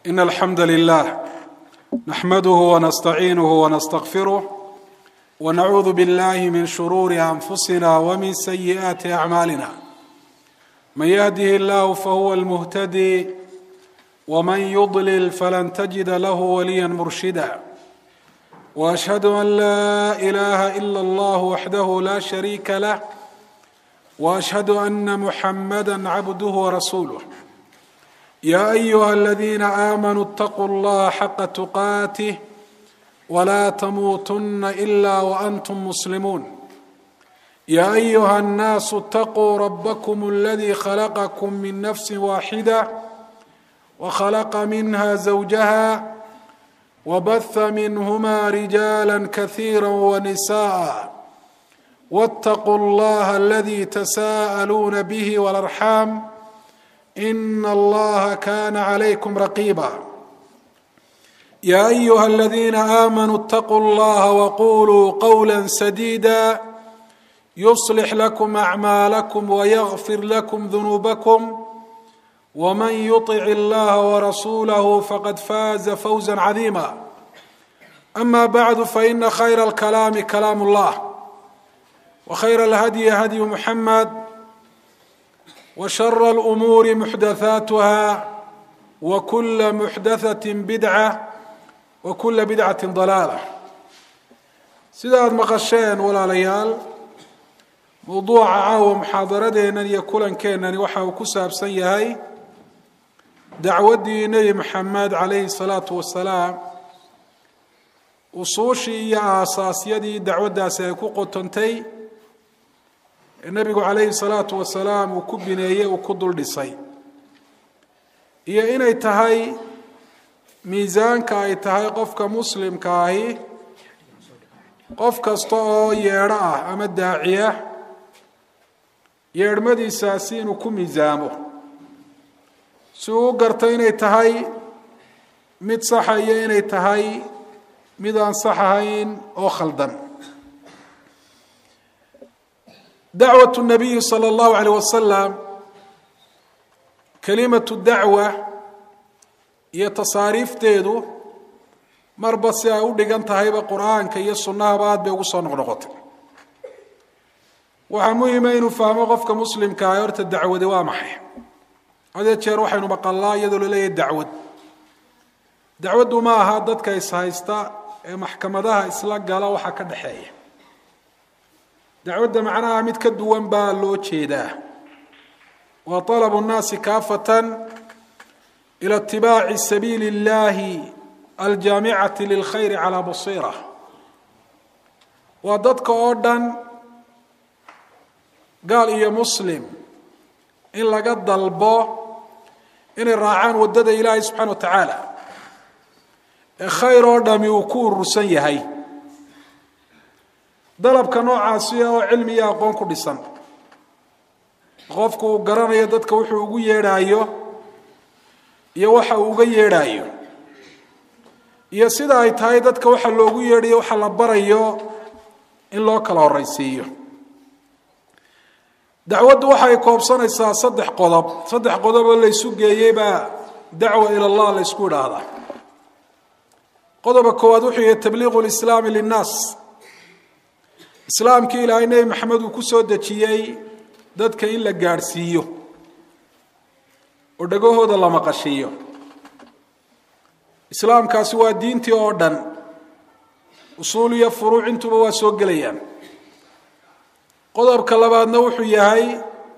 إن الحمد لله نحمده ونستعينه ونستغفره ونعوذ بالله من شرور أنفسنا ومن سيئات أعمالنا من يهده الله فهو المهتدي ومن يضلل فلن تجد له وليا مرشدا واشهد ان لا اله الا الله وحده لا شريك له واشهد ان محمدا عبده ورسوله يا ايها الذين امنوا اتقوا الله حق تقاته ولا تموتن الا وانتم مسلمون يا ايها الناس اتقوا ربكم الذي خلقكم من نفس واحده وخلق منها زوجها وبث منهما رجالا كثيرا ونساء واتقوا الله الذي تساءلون به والارحام ان الله كان عليكم رقيبا يا ايها الذين امنوا اتقوا الله وقولوا قولا سديدا يصلح لكم اعمالكم ويغفر لكم ذنوبكم ومن يطع الله ورسوله فقد فاز فوزا عظيما اما بعد فان خير الكلام كلام الله وخير الهدي هدي محمد وشر الامور محدثاتها وكل محدثه بدعه وكل بدعه ضلاله sida aada maqasheen walaalayaal mowduuca caawa muxaadaradeennan iyo kulankeenani waxa uu ku saabsan yahay dacwaddii nebi maxamed calayhi salaatu wasalaam usuushii iyo aasaasyadii dacwaddaasi ay ku qotontay ee nebigu calayhi salaatu wasalaam uu ku bineeyey uu ku dul dhisay iyo inay tahay miisaanka ay tahay qofka muslimka ahi qof kasta oo yeedho ah ama daaciya yeedhmadiisaasi inuu ku miisaamo si uu u garto inay tahay mid saxa iyo inay tahay mid aan sax ahayn oo khaldan dacwatu nabiyi sala allahu alayh wasalam kelimatu dacwa iyo tasaariifteedu marba si ay u dhigan tahayba qur-aanka iyo sunnahaba aad bay ugu soo noqnoqotay waxaa muhima inuu fahmo qofka muslimka ah horta dacwadi waa maxay hadee jeer waxaynu maqalnaa iyadoo laleeyahay dacwad dacwaddu ma aha dadka ishaysta ee maxkamadaha isla gala waxaa ka dhexeeya dacwadda macnaha mid ka duwan baa loo jeedaa waa talabu nnaasi kaafatan ila itibaaci sabiili اllahi aljaamicati lilkhayri calaa basiira waa dadka oo dhan gaal iyo muslim in laga dalbo inay raacaan waddada ilaahay subxana wa tacaala ee khayr oo dhami uu ku urursan yahay dalabka noocaasi oo cilmi iyo aqoon ku dhisan qofku uu garanayo dadka wuxuu ugu yeedhaayo iyo waxa uu uga yeedhaayo iyo sida ay tahay dadka waxa loogu yeedhayo waxa la barayo in loo kala horaysiiyo dacwaddu waxay koobsanaysaa saddex qodob saddex qodob oo laysu geeyey baa dacwa ila allah la ysku idhaahdaa qodobka koowaad wuxuu yahay tabliiqu lislaami linnaas islaamkii ilaahay nebi maxamed uu ku soo dejiyey dadka in la gaadhsiiyo oo dhagahooda la maqashiiyo islaamkaasi waa diintii oo dhan usuul iyo furuuc intuba waa soo gelayaan qodobka labaadna wuxuu yahay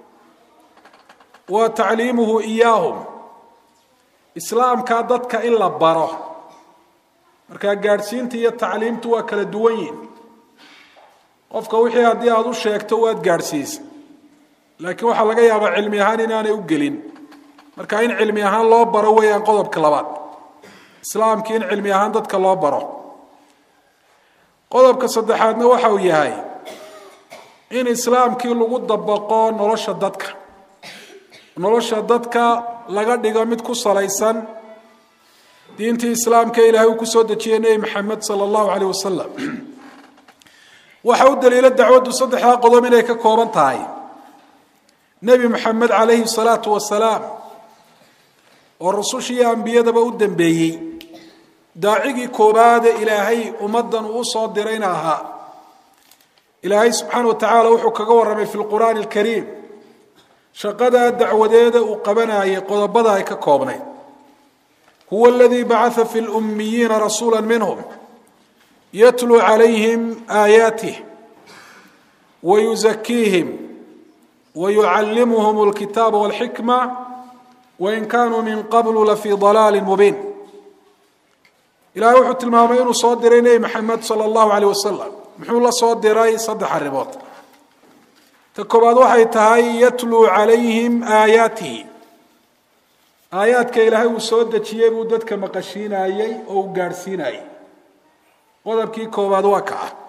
waa tacliimuhu iyaahum islaamkaa dadka in la baro markaa gaadhsiinta iyo tacliimtu waa kala duwan yihin qofka wixii haddii aada u sheegto waad gaadhsiisa laakiin waxaa laga yaabaa cilmi ahaan inaanay u gelin marka in cilmi ahaan loo baro weeyaan qodobka labaad islaamkii in cilmi ahaan dadka loo baro qodobka saddexaadna waxa uu yahay in islaamkii lagu dabaqo nolosha dadka nolosha dadka laga dhigo mid ku salaysan diintii islaamka ilaahay uu kusoo dejiyey nebi maxamed sala allahu caleyh wasalam waxa u daliilo dacwaddu saddexdaa qodob inay ka kooban tahay nebi maxamed calayhi salaatu wasalaam oo rusushiiyo ambiyadaba u dambeeyey daacigii koobaade ilaahay ummaddan uu usoo dirayna ahaa ilaahay subxaana wa tacaala wuxuu kaga warramay fi lqur'aani alkariim shaqadaa dacwadeeda uu qabanayay qodobada ay ka koobnayd huwa aladii bacaa fi lummiyiina rasuula minhum yatluu calayhim aayaatih wayuzakiihim wayucallimuhum alkitaaba walxikma wain kaanuu min qablu lafii dalaalin mubiin ilahay wuxuu tilmaamay inuu soo diray nebi maxamed sala allahu aleyh wasalam muxuu la soo diray saddex arrimood ta koobaad waxay tahay yatluu calayhim aayaatihi aayaadka ilaahay uu soo dejiyey buu dadka maqashiinayey oo uu gaadhsiinayey qodobkii koobaad waa ka ah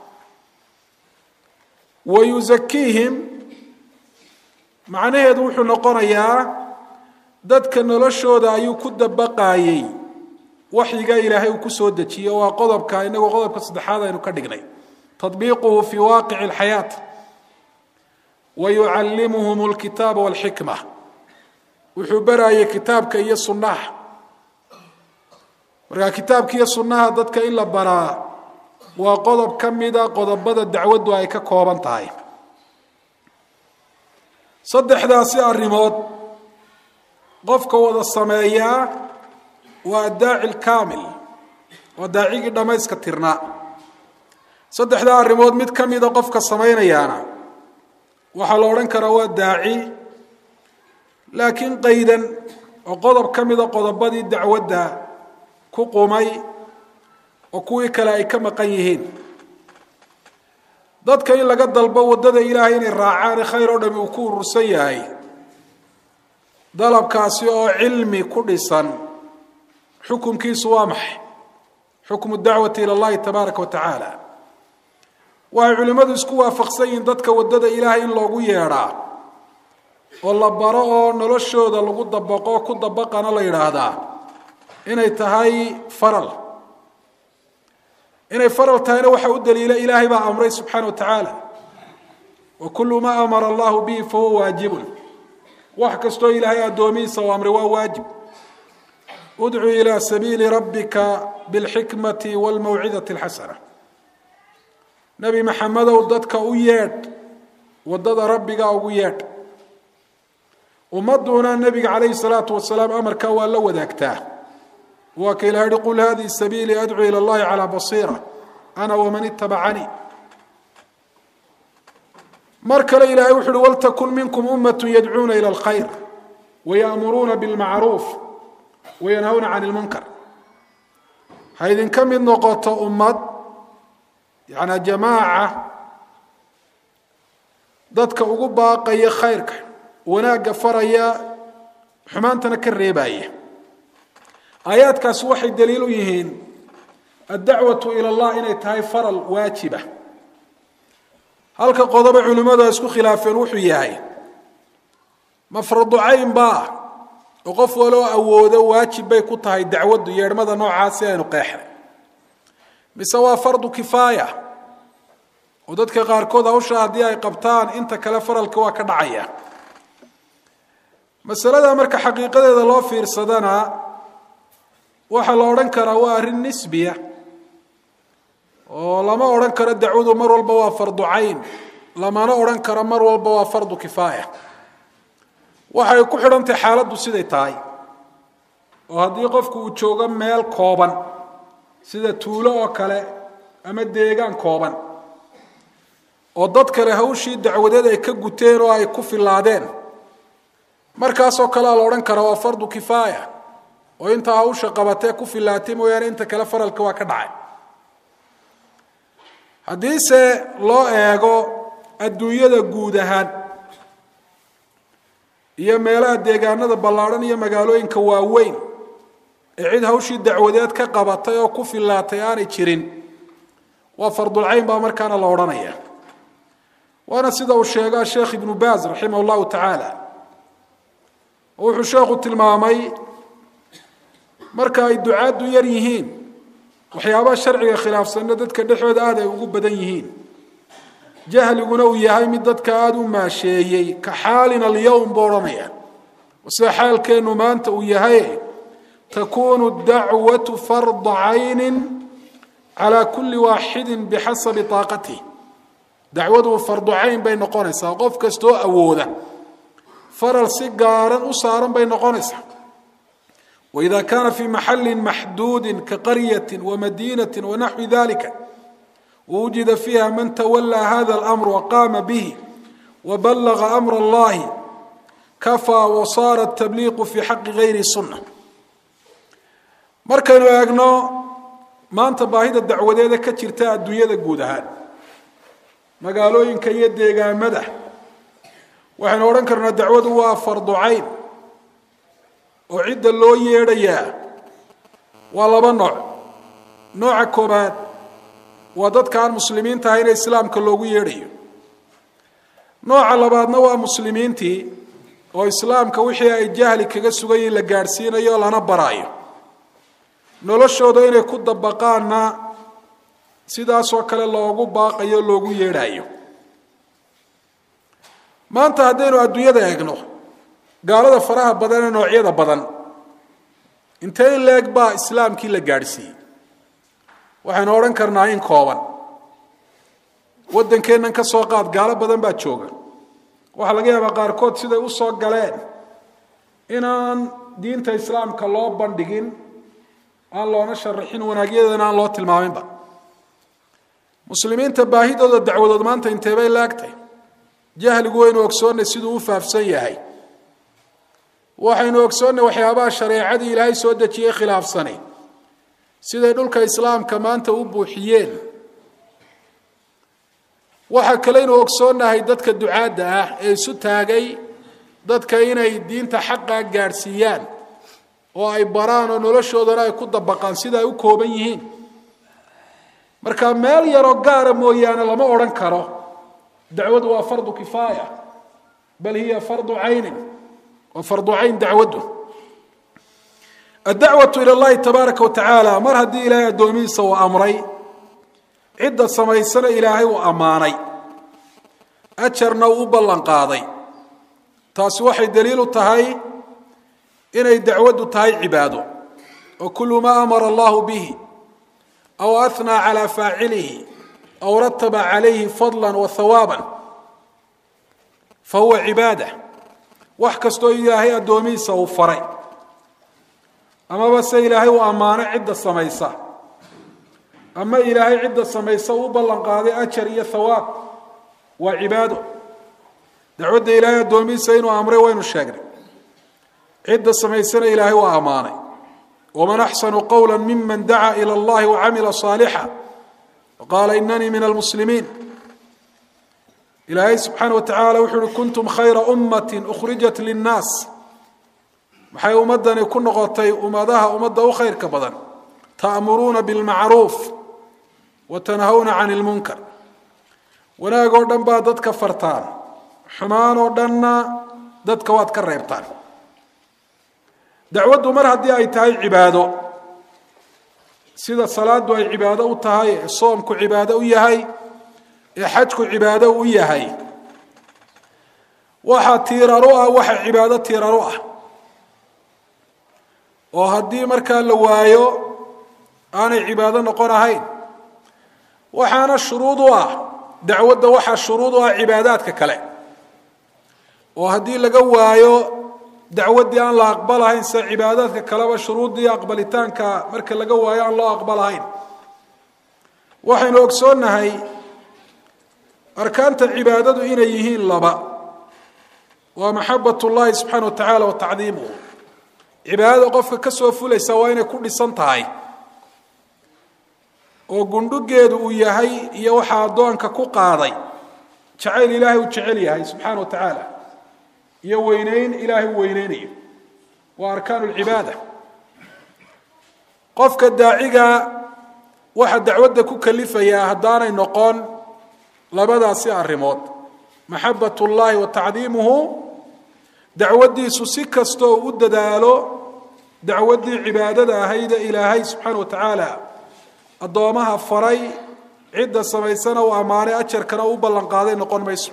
wa yusakiihim macnaheedu wuxuu noqonayaa dadka noloshooda ayuu ku dabaqaayey waxyiga ilaahay uu ku soo dejiyey oo waa qodobka inagoo qodobka saddexaad aynu ka dhignay tadbiiquhu fii waaqici alxayaat wa yucallimuhum alkitaaba walxikma wuxuu baraayay kitaabka iyo sunnaha markaa kitaabka iyo sunnaha dadka in la baraa waa qodob ka mida qodobada dacwaddu ay ka kooban tahay saddexdaasi arrimood qofka wada sameeyaa waa addaaci lkaamil waa daacigii dhammayska tirnaa saddexdaa arrimood mid ka mida qofka samaynayaana waxaa la odhan karaa waa daaci laakiin qaydan oo qodob ka mida qodobadii dacwadda ku qumay oo kuwii kale ay ka maqan yihiin dadka in laga dalbo waddada ilaahay inay raacaan khayr oo dhami uu ku urursan yahay dalabkaasi oo cilmi ku dhisan xukunkiisu waa maxay xukmu dacwati ila allahi tabaaraka wa tacaala waxay culimmadu isku waafaqsan yihiin dadka waddada ilaahay in loogu yeedhaa oo la baro oo noloshooda lagu dabaqo oo ku dabaqana la yidhaahdaa inay tahay faral inay faral tahayna waxaa u daliila ilaahay baa amray subxaana wa tacaala wa kullu maa amara allahu bihi fahuwa waajibun wax kastoo ilaahay addoomihiisa u amray waa waajib udcuu ilaa sabiili rabbika bilxikmati walmawcidati alxasana nebi maxamedow dadka u yeedh waddada rabbiga ugu yeedh ummadduna nebiga calayhi salaatu wasalaam amarkaa waa la wadaagtaa waa ka ilaha yihi qul hadihi sabiilii adcuu ila allahi calaa basiira ana waman itabacanii mar kale ilahay wuxu uhi waltakun minkum ummatu yadcuuna ila alkhayr waya'muruuna bilmacruuf wayanhawna can ilmunkar ha idinka mid noqoto ummad yanaa jamaaca dadka ugu baaqaya khayrka wanaagga faraya xumaantana ka reebaya aayaadkaasi waxay daliil u yihiin addacwatu ila allah inay tahay faral waajiba halka qodoba culimmadu ay isku khilaafeen wuxuu yahay mafradu cayn baa oo qof waloo awoodo waajib bay ku tahay dacwaddu yeedhmada noocaasi aynu qeexnay mise waa fardu kifaaya oo dadka qaarkood hawsha haddii ay qabtaan inta kale faralka waa ka dhacaya masalada marka xaqiiqadeeda loo fiirsadana waxaa la odhan karaa waa arrin nisbiya oo lama odhan karo dacwadu mar walba waa fardu cayn lamana odhan karo mar walba waa fardu kifaaya waxay ku xidhantahay xaaladdu siday tahay oo haddii qofku uu joogo meel kooban sida tuulo oo kale ama deegaan kooban oo dad kale hawshii dacwadeed ay ka guteen oo ay ku filaadeen markaasoo kalea la odhan karaa waa fardu kifaaya oo intaa hawsha qabatee ku filaatay mooyaane inta kale faralka waa ka dhacay haddiise loo eego adduunyada guud ahaan iyo meelaha deegaanada ballaadhan iyo magaalooyinka waaweyn ee cid hawshii dacwadeed ka qabatay oo ku filaatay aanay jirin waa fardulcayn baa markaana la odhanaya waana sida uu sheega sheekh ibnu baaz raximah llahu tacaala wuxuu sheekhu tilmaamay marka ay ducaaddu yar yihiin waxyaabaha sharciga khilaafsanna dadka dhexooda aad ay ugu badan yihiin jahliguna uu yahay mid dadka aada u maasheeyey ka xaalina alyowm buu odhanaya sida xaalkeennu maanta uu yahay takunu dacwatu farda cayni calى kuli waaxidi bixasabi طaaqatih dacwadu fardu cayn bay noqonaysaa qof kastoo awooda faral si gaaran u saaran bay noqonaysaa waida kana fi maxali maxduudi kaqaryati wamadinati wanaxwi dalika wawujida fiiha man tawalaa hada اlamr waqama bihi wabalaga amr اllahi kafaa wasaara tabliiqu fi xaqi gayri sunna markaynu eegno maanta baahida dacwadeeda ka jirta adduunyada guud ahaan magaalooyinka iyo deegaamada waxaynu odhan karnaa dacwadu waa fardu cayn oo cidda loo yeedhayaa waa laba nooc nooca koobaad waa dadka aan muslimiinta ahayne islaamka loogu yeedhayo nooca labaadna waa muslimiintii oo islaamka wixii ay jahli kaga sugayiin la gaadhsiinayo lana baraayo noloshooda inay ku dabaqaanna sidaasoo kale loogu baaqayo loogu yeedhaayo maanta haddaynu adduunyada eegno gaalada faraha badan ee noocyada badan intee in leeg baa islaamkii la gaadhsiiyey waxaynu odhan karnaa in kooban waddankeennan ka soo qaad gaalo badan baa jooga waxaa laga yaabaa qaarkood siday u soo galeen inaan diinta islaamka loo bandhigin aan loona sharaxin wanaagyadeena aan loo tilmaaminba muslimiinta baahidooda dacwadood maanta inteebay laagtay jahligu waynu ogsoonnay siduu u faafsan yahay waxaynu ogsoonnay waxyaabaha shareecadii ilaahay soo dejiyey khilaafsani siday dhulka islaamka maanta u buuxiyeen waxaa kaleynu ogsoonnahay dadka ducaadda ah ee isu taagay dadka inay diinta xaqa gaadhsiiyaan oo ay baraan oo noloshoodana ay ku dabaqaan sida ay u kooban yihiin marka meel yaroo gaara mooyaane lama odhan karo dacwadu waa fardu kifaaya bal hiya fardu caynin waa fardu cayn dacwaddu addacwatu ila llahi tabaaraka wa tacaala mar haddii ilaahay addoomihiisa uu amray cidda samaysana ilaahay uu ammaanay ajarna uu u ballan qaaday taasi waxay daliil u tahay inay dacwaddu tahay cibaado oo kullu maa amara allahu bihi aw ahnaa calaa faacilihi aw rataba calayhi fadla wa hawaaban fa huwa cibaada wax kastoo ilaahay addoomihiisa uu faray amaba se ilaahay uu ammaano cidda samaysa ama ilaahay cidda samaysa uu u ballan qaaday ajar iyo hawaab waa cibaado dacwadda ilaahay addoomihiisa inuu amray waynu sheegnay cidda samaysana ilaahay waa ammaanay waman axsanu qowla miman dacaa ila allahi wacamila saalixa waqaala inanii min almuslimiin ilaahay subxaana wa tacaala wuxuu uhi kuntum khayra ummati ukhrijat linnaas maxay ummadani ku noqotay ummadaha ummadda u khayrka badan ta'muruuna bilmacruuf wa tanhawna can ilmunkar wanaag oo dhan baa dadka fartaan xumaan oo dhanna dadka waad ka reebtaan dacwaddu mar haddii ay tahay cibaado sida salaadu ay cibaado u tahay ee soomku cibaado u yahay ee xajku cibaado u yahay waxaa tiiraru ah waxa cibaado tiiraru ah oo haddii markaa la waayo aanay cibaado noqon ahayn waxaana shuruud u ah dacwadda waxaa shuruud u ah cibaadaadka kale oo haddii laga waayo dacwaddii aan la aqbalahayn sida cibaadaadka kaleba shuruuddii aqbalitaanka marka laga waayo aan loo aqbalahayn waxaynu ogsoonnahay arkaanta cibaadadu inay yihiin laba waa maxabat ullahi subxaana wa tacaala wa tacdiimuhu cibaadada qofka ka soo fulaysa waa inay ku dhisan tahay oo gundhugeedu uu yahay iyo waxaa addoonka ku qaaday jacayl ilaahay uu jecel yahay subxaana wa tacaala iyo weyneyn ilaahay uu weyneynayo waa arkaanu lcibaada qofka daaciga waxa dacwadda ku kalifayaa haddaanay noqon labadaasi arrimood maxabat ullaahi wa tacdiimuhu dacwaddiisu si kastoo u dadaalo dacwaddii cibaadada ahayde ilaahay subxaana wa tacaala addoomaha faray cidda samaysana uu ammaanay ajarkana u ballanqaaday noqon mayso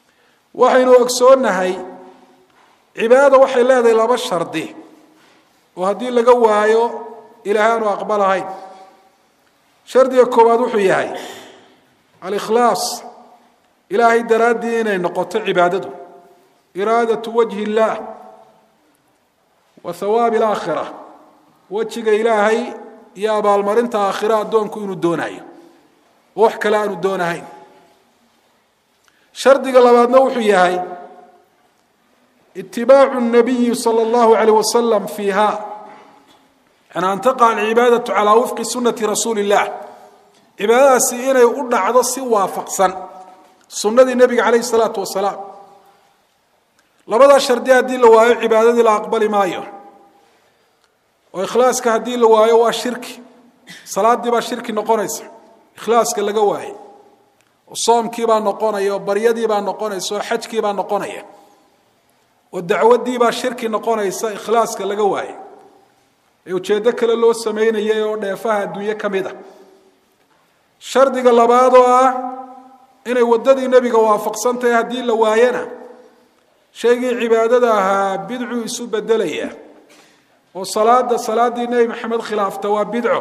waxaynu ogsoonnahay cibaadada waxay leedahay laba shardi oo haddii laga waayo ilaahay aanu aqbalahayn shardiga koowaad wuxuu yahay alikhlaas ilaahay daraaddii inay noqoto cibaadadu iraadatu wajhi illaah wa hawaabi alaakhira wejiga ilaahay iyo abaalmarinta aakhira addoonku inuu doonayo oo wax kale aanu doonahayn shardiga labaadna wuxuu yahay itibaacu nabiyi sala allahu alayh wasalam fiiha an an taqa alcibaadatu calaa wifqi sunati rasuuli illah cibaadadaasi inay u dhacdo si waafaqsan sunnadii nebiga calayhi salaatu wasalaam labadaa shardi haddii la waayo cibaadadii la aqbali maayo oo ikhlaaska haddii la waayo waa shirki salaadii baa shirki noqonaysa ikhlaaska laga waaye oo soomkii baa noqonaya oo baryadii baa noqonaysa oo xajkii baa noqonaya oo dacwaddii baa shirki noqonaysa ikhlaaska laga waaye ee ujeeddo kale loo samaynayay oo dheefaha adduunye ka mid a shardiga labaad oo ah inay waddadii nebiga waafaqsan tahay haddii la waayana shaygii cibaadada ahaa bidcuu isu bedelaya oo salaada salaaddii nebi maxamed khilaafta waa bidco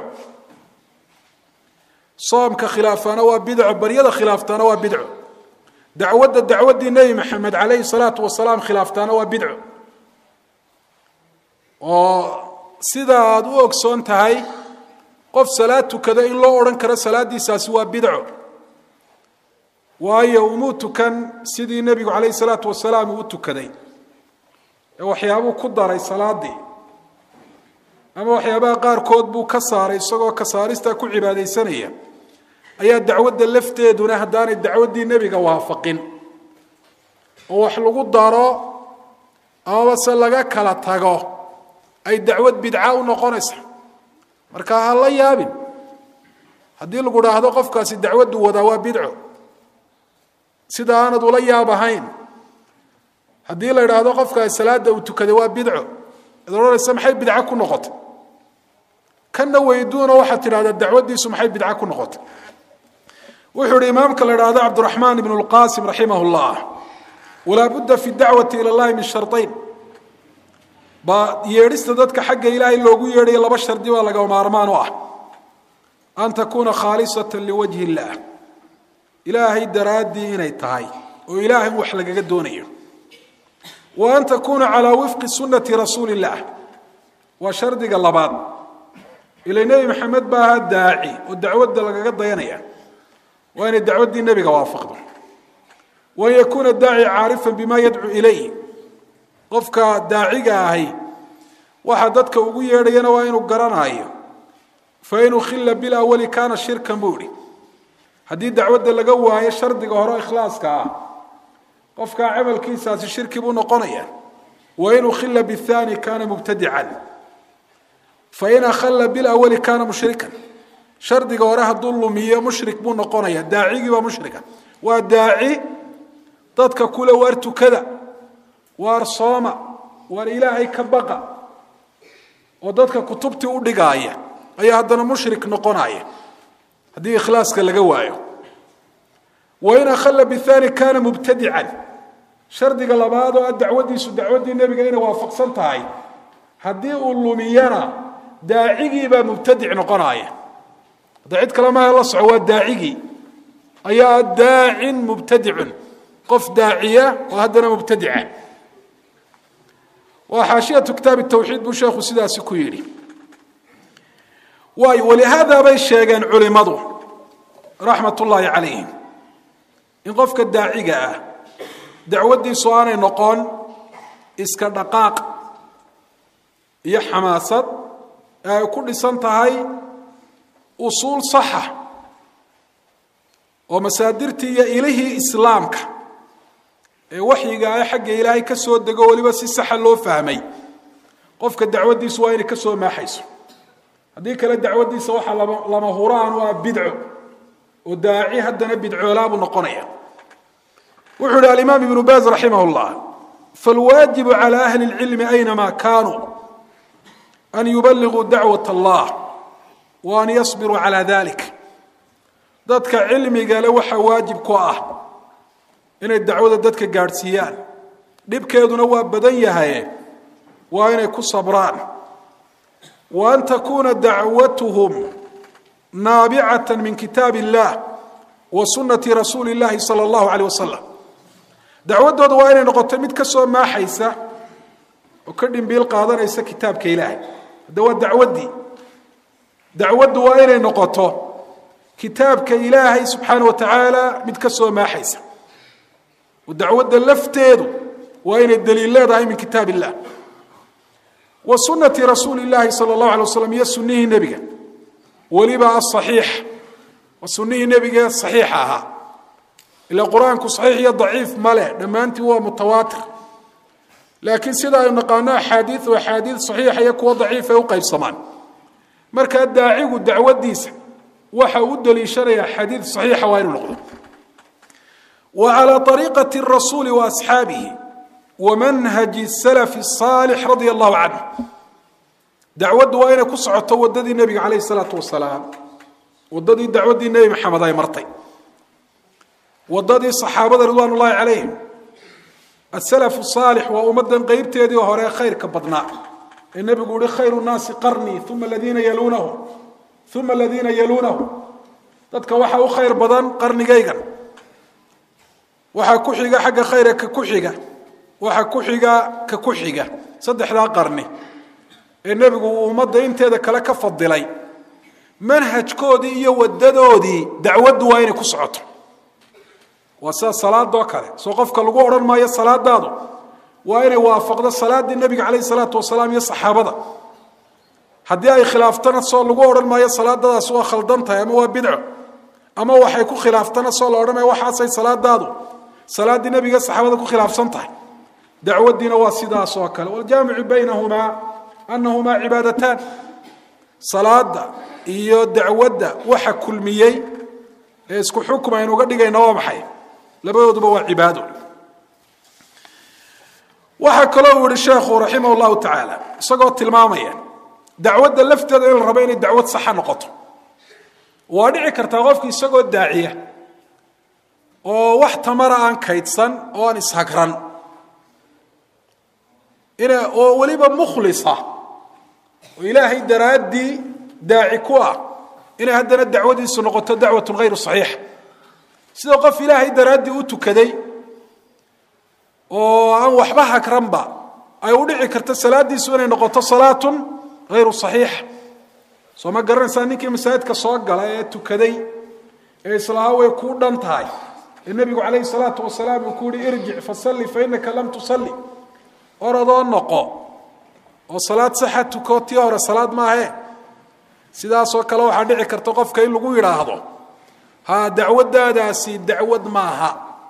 soomka khilaafana waa bidco baryada khilaaftana waa bidco dacwadda dacwaddii nebi maxamed calayhi salaatu wasalaam khilaaftaana waa bidco oo sida aada u ogsoon tahay qof salaad tukada in loo odhan karo salaaddiisaasi waa bidco waayo umuu tukan sidii nebigu calayhi salaatu wasalaam uu u tukaday ee waxyaabuu ku daray salaaddii ama waxyaabaha qaarkood buu ka saaray isagoo ka saaristaa ku cibaadaysanaya ayaa dacwadda lafteeduna haddaanay dacwaddii nebiga waafaqin oo wax lagu daro amaba se laga kala tago ay dacwad bidca u noqonaysa marka ha la yaabin haddii lagu dhaahdo qofkaasi dacwaddu wadaa waa bidco sida aanad ula yaab ahayn haddii la idhaahdo qofkaasi salaada uu tukaday waa bidco ad odhanaysa maxay bidco ku noqotay kanna weyduuna waxaad tidhahdaa dacwaddiisu maxay bidco ku noqotay wuxuu ihi imaamka la idhaahdo cabdiraxmaan ibnu lqaasim raximah llah walaa budda fi dacwati ila llahi min shardayn baa yeedhista dadka xagga ilaahay loogu yeedhayo laba shardi baa laga maarmaan u ah an takuuna khaalisatan liwajhi illaah ilaahay daraaddii inay tahay oo ilaahay wax lagaga doonayo wa an takuuna calaa wifqi sunnati rasuuli illaah waa shardiga labaad ila nebi maxamed baa ahaa daaci oo dacwadda lagaga dayanaya waa inay dacwaddii nebiga waafaqdo wa an yakuuna daaci caarifan bima yadcuu ilayh qofka daaciga ahi waxa dadka ugu yeedhayana waa inuu garanaayo fain ukhila bilawali kaana shirkan buu ihi haddii dacwadda laga waayo shardiga hore ikhlaaska ah qofkaa camalkiisaasi shirki buu noqonaya wain ukhila bithani kaana mubtadican fain akhalla bilawali kaana mushrikan shardiga hore hadduu lumiyo mushrik buu noqonaya daacigii baa mushrika waa daaci dadka kule waar tukada waar sooma waar ilaahay ka baqa oo dadka kutubtii u dhigaaya ayaa haddana mushrik noqonaya haddii ikhlaaska laga waayo wain akhalla bithani kaana mubtadican shardiga labaad oo ah dacwaddiisu dacwaddii nebiga inay waafaqsan tahay haddii uu lumiyana daacigiibaa mubtadic noqonaya hadda cid kale maha la soco waa daacigii ayaa daacin mubtadicun qof daaciya oo haddana mubtadica waa xaashiyatu kitaabi tawxiid buu sheekhu sidaasi ku yidhi waayo walihaada bay sheegeen culimadu raxmat ullaahi calayhim in qofka daaciga ah dacwaddiisu aanay noqon iska dhaqaaq iyo xamaasad ee ay ku dhisan tahay usuul saxa oo masaadirtii iyo ilihii islaamka ee waxyiga ah xagga ilaahay ka soo dego weliba si saxa loo fahmay qofka dacwaddiisu waa inay ka soo maaxayso haddii kale dacwaddiisa waxaa lama huraan u ah bidco oo daaci haddana bidcoolaabuu noqonaya wuxuu ihi alimaam ibnu baaz raximah llah falwaajibu cala ahli اlcilmi aynama kanuu an yuballiguu dacwat allah wa an yasbiruu cala dalik dadka cilmiga le waxaa waajib ku ah inay dacwada dadka gaadhsiiyaan dhibkeeduna waa badan yahaye waa inay ku sabraan wa an takuuna dacwatuhum naabicata min kitaab illah wa sunati rasuuli llahi sala allahu aleyh wasalam dacwaddooda waa inay noqoto mid ka soo maaxaysa oo ka dhimbiil qaadanaysa kitaabka ilaahay hadda waa dacwaddii dacwaddu waa inay noqoto kitaabka ilaahay subxaana wa tacaala mid ka soo maaxaysa oo dacwadda lafteedu waa inay daliil leedahay min kitaab illah wa sunati rasuuli llahi sala allahu alay waslam iyo sunnihii nebiga weliba asaxiix waa sunnihii nebiga saxiixa ahaa ila qur-aanku saxiix iyo daciif ma leh dhammaantii waa mutawaatir laakiin sida aynu naqaano axaadiid oo axaadiid saxiixa iyo kuwo daciif ay u qaybsamaan markaa daacigu dacwaddiisa waxa uu u daliishanayaa xadiid saxiixa waa inuu noqdo wa calaa ariiqati rasuuli wa asxaabihi wa manhaji salafi saalix radia allahu canhu dacwaddu waa inay ku socoto waddadii nebiga calayhi salaatu wasalaam waddadii dacwaddii nebi maxamed ay martay waddadii saxaabada ridwaan ullahi calayhim asalafu saalix waa ummaddan qeybteedii hore khayrka badnaa ee nebigu uhi khayru nnaasi qarnii uma aladiina yaluunahum uma aladiina yaluunahum dadka waxaa u khayr badan qarnigaygan waxaa ku xiga xagga khayra ka ku xiga waxaa ku xiga ka ku xiga saddexdaa qarni ee nebigu uu ummadda inteeda kale ka fadilay manhajkoodii iyo wadadoodii dacwaddu waa inay ku socoto waa sida salaadoo kale soo qofka lagu odhan maayo salaadaadu waa inay waafaqdo salaadii nebiga calayhi salaatu wasalaam iyo saxaabada haddii ay khilaaftana soo lagu odhan maayo salaadadaas waa khaldan tahay ama waa bidco ama waxay ku khilaaftana soo la odhanaya waxaasay salaadaadu salaaddii nebiga saxaabada ku khilaafsan tahay dacwaddiina waa sidaas oo kale waljaamicu baynahumaa anahumaa cibaadataan salaada iyo dacwadda waxa kulmiyey ee isku xukm aynu uga dhigayna waa maxay labadooduba waa cibaado waxaa kaloo uu yihi sheekhu raximah llahu tacaala isagoo tilmaamaya dacwadda lafteeda in la rabo inay dacwad saxa noqoto waa dhici kartaa qofki isagoo daaciya oo wax tamara aan kaydsan oo aan ishagran ina oo weliba mukhlisa oo ilaahay daraaddii daaci ku ah inay haddana dacwadiisu noqoto dacwatun hayru saxiixa sida qof ilaahay daraaddii u tukaday oo aan waxba hagranba ay u dhici karto salaadiisu inay noqoto salaatun hayru saxiixa soo ma garanaysaa ninkii masaajidka soo gala ee tukaday ee islahaa way kuu dhan tahay ee nebigu calayhi salaatu wasalaam uu ku yihi irjic fasalli fa innaka lam tusalli orodoo noqo oo salaad saxa tuko tii hore salaad maahe sidaasoo kale waxaa dhici karta qofka in lagu yidhaahdo ha dacwaddaadaasi dacwad maaha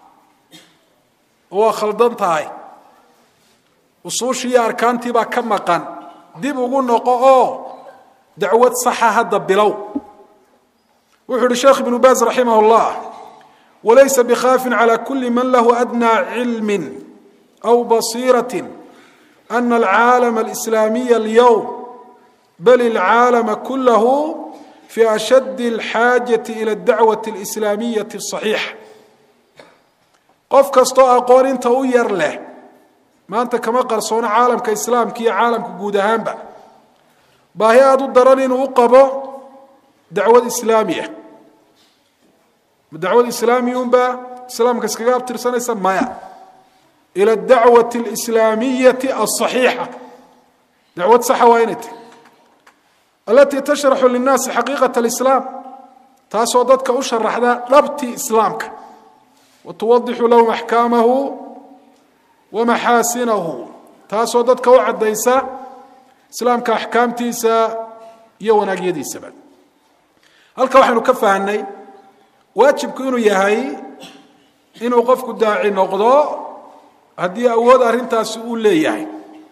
waa khaldan tahay usuushii iyo arkaantii baa ka maqan dib ugu noqo oo dacwad saxa hadda bilow wuxuu uhi sheekh ibnu baaz raximah اllah walaysa bikhaafin calى kuli man lahu adnaa cilmi aw basiiraة ana alcaalama alislaamiya اlyowm bal ilcaalama kulahu fi ashad اlxaajaةi ilى اdacwaة اlislaamiyaةi الصaxiixa qof kastoo aqoon inta u yar leh maanta kama qarsoono caalamka islaamka iyo caalamka guud ahaanba baahi aada u daran inuu u qabo dacwad islaamiya ma dacwad islaamiya unbaa islaamka iskaga abtirsanaysa maya ila dacwati alislaamiyati alصaxiixa dacwad saxa waa inay tahy alatii tashraxu linnaasi xaqiiqat alislaam taasoo dadka u sharaxda dhabtii islaamka wa tuwadixu lahum axkaamahu wa maxaasinahu taasoo dadka u caddaysa islaamka axkaamtiisa iyo wanaagyadiisaba halka waxaynu ka fahnay waajibku inuu yahay inuu qofku daaci noqdo haddii awood arrintaasi uu leeyahay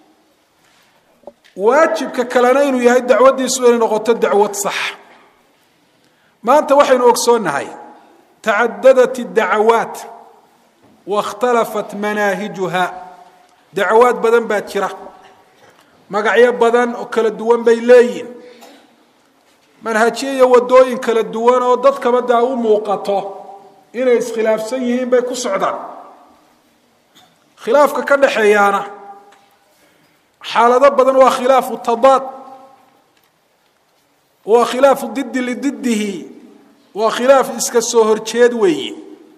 waajibka kalena inuu yahay dacwaddiisu inay noqoto dacwad sax maanta waxaynu ogsoonnahay tacadadat اdacawaat waاkhtalafat manaahijuha dacwaad badan baa jira magacyo badan oo kala duwan bay leeyihin manhajyo iyo wadooyin kala duwan oo dadkaba daa u muuqato inay iskhilaafsan yihiin bay ku socdaan khilaafka ka dhaxeeyaana xaalado badan waa khilaafu tadaad waa khilaafu didi lididdihi waa khilaaf iska soo horjeed weeye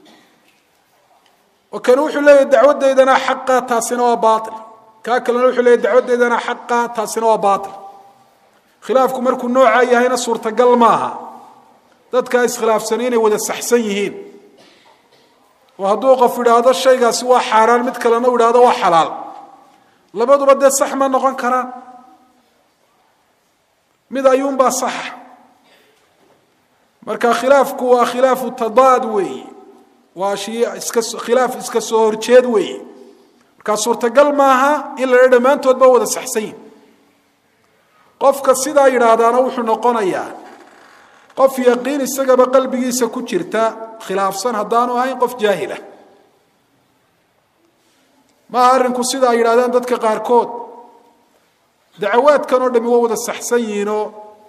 oo kani wuxuu leeyahy dacwaddaydana xaqa taasina waa baail kaa kalena wuxuu leeyahy dacwaddaydana xaqa taasina waa baail khilaafku markuu noocaa yahayna suurtagal maaha dadkaa iskhilaafsani inay wada saxsan yihiin oo hadduu qof idhaahdo shaygaasi waa xaaraan mid kalena u idhahdo waa xalaal labaduba dee sax ma noqon karaan mid ayuunbaa saxa marka khilaafku waa khilaafu tadaad weeye waa iska khilaaf iska soo horjeed weeye markaa suurtagal maaha in la dha dhammaantoodba wada saxsan yihin qofka sidaa yidhaahdaana wuxuu noqonayaa qof yaqiin isagaba qalbigiisa ku jirta khilaafsan haddaanu ahayn qof jaahila maaha arrinku sida ay yidhahdaan dadka qaarkood dacawaadkan oo dhami waa wada saxsan yihiinoo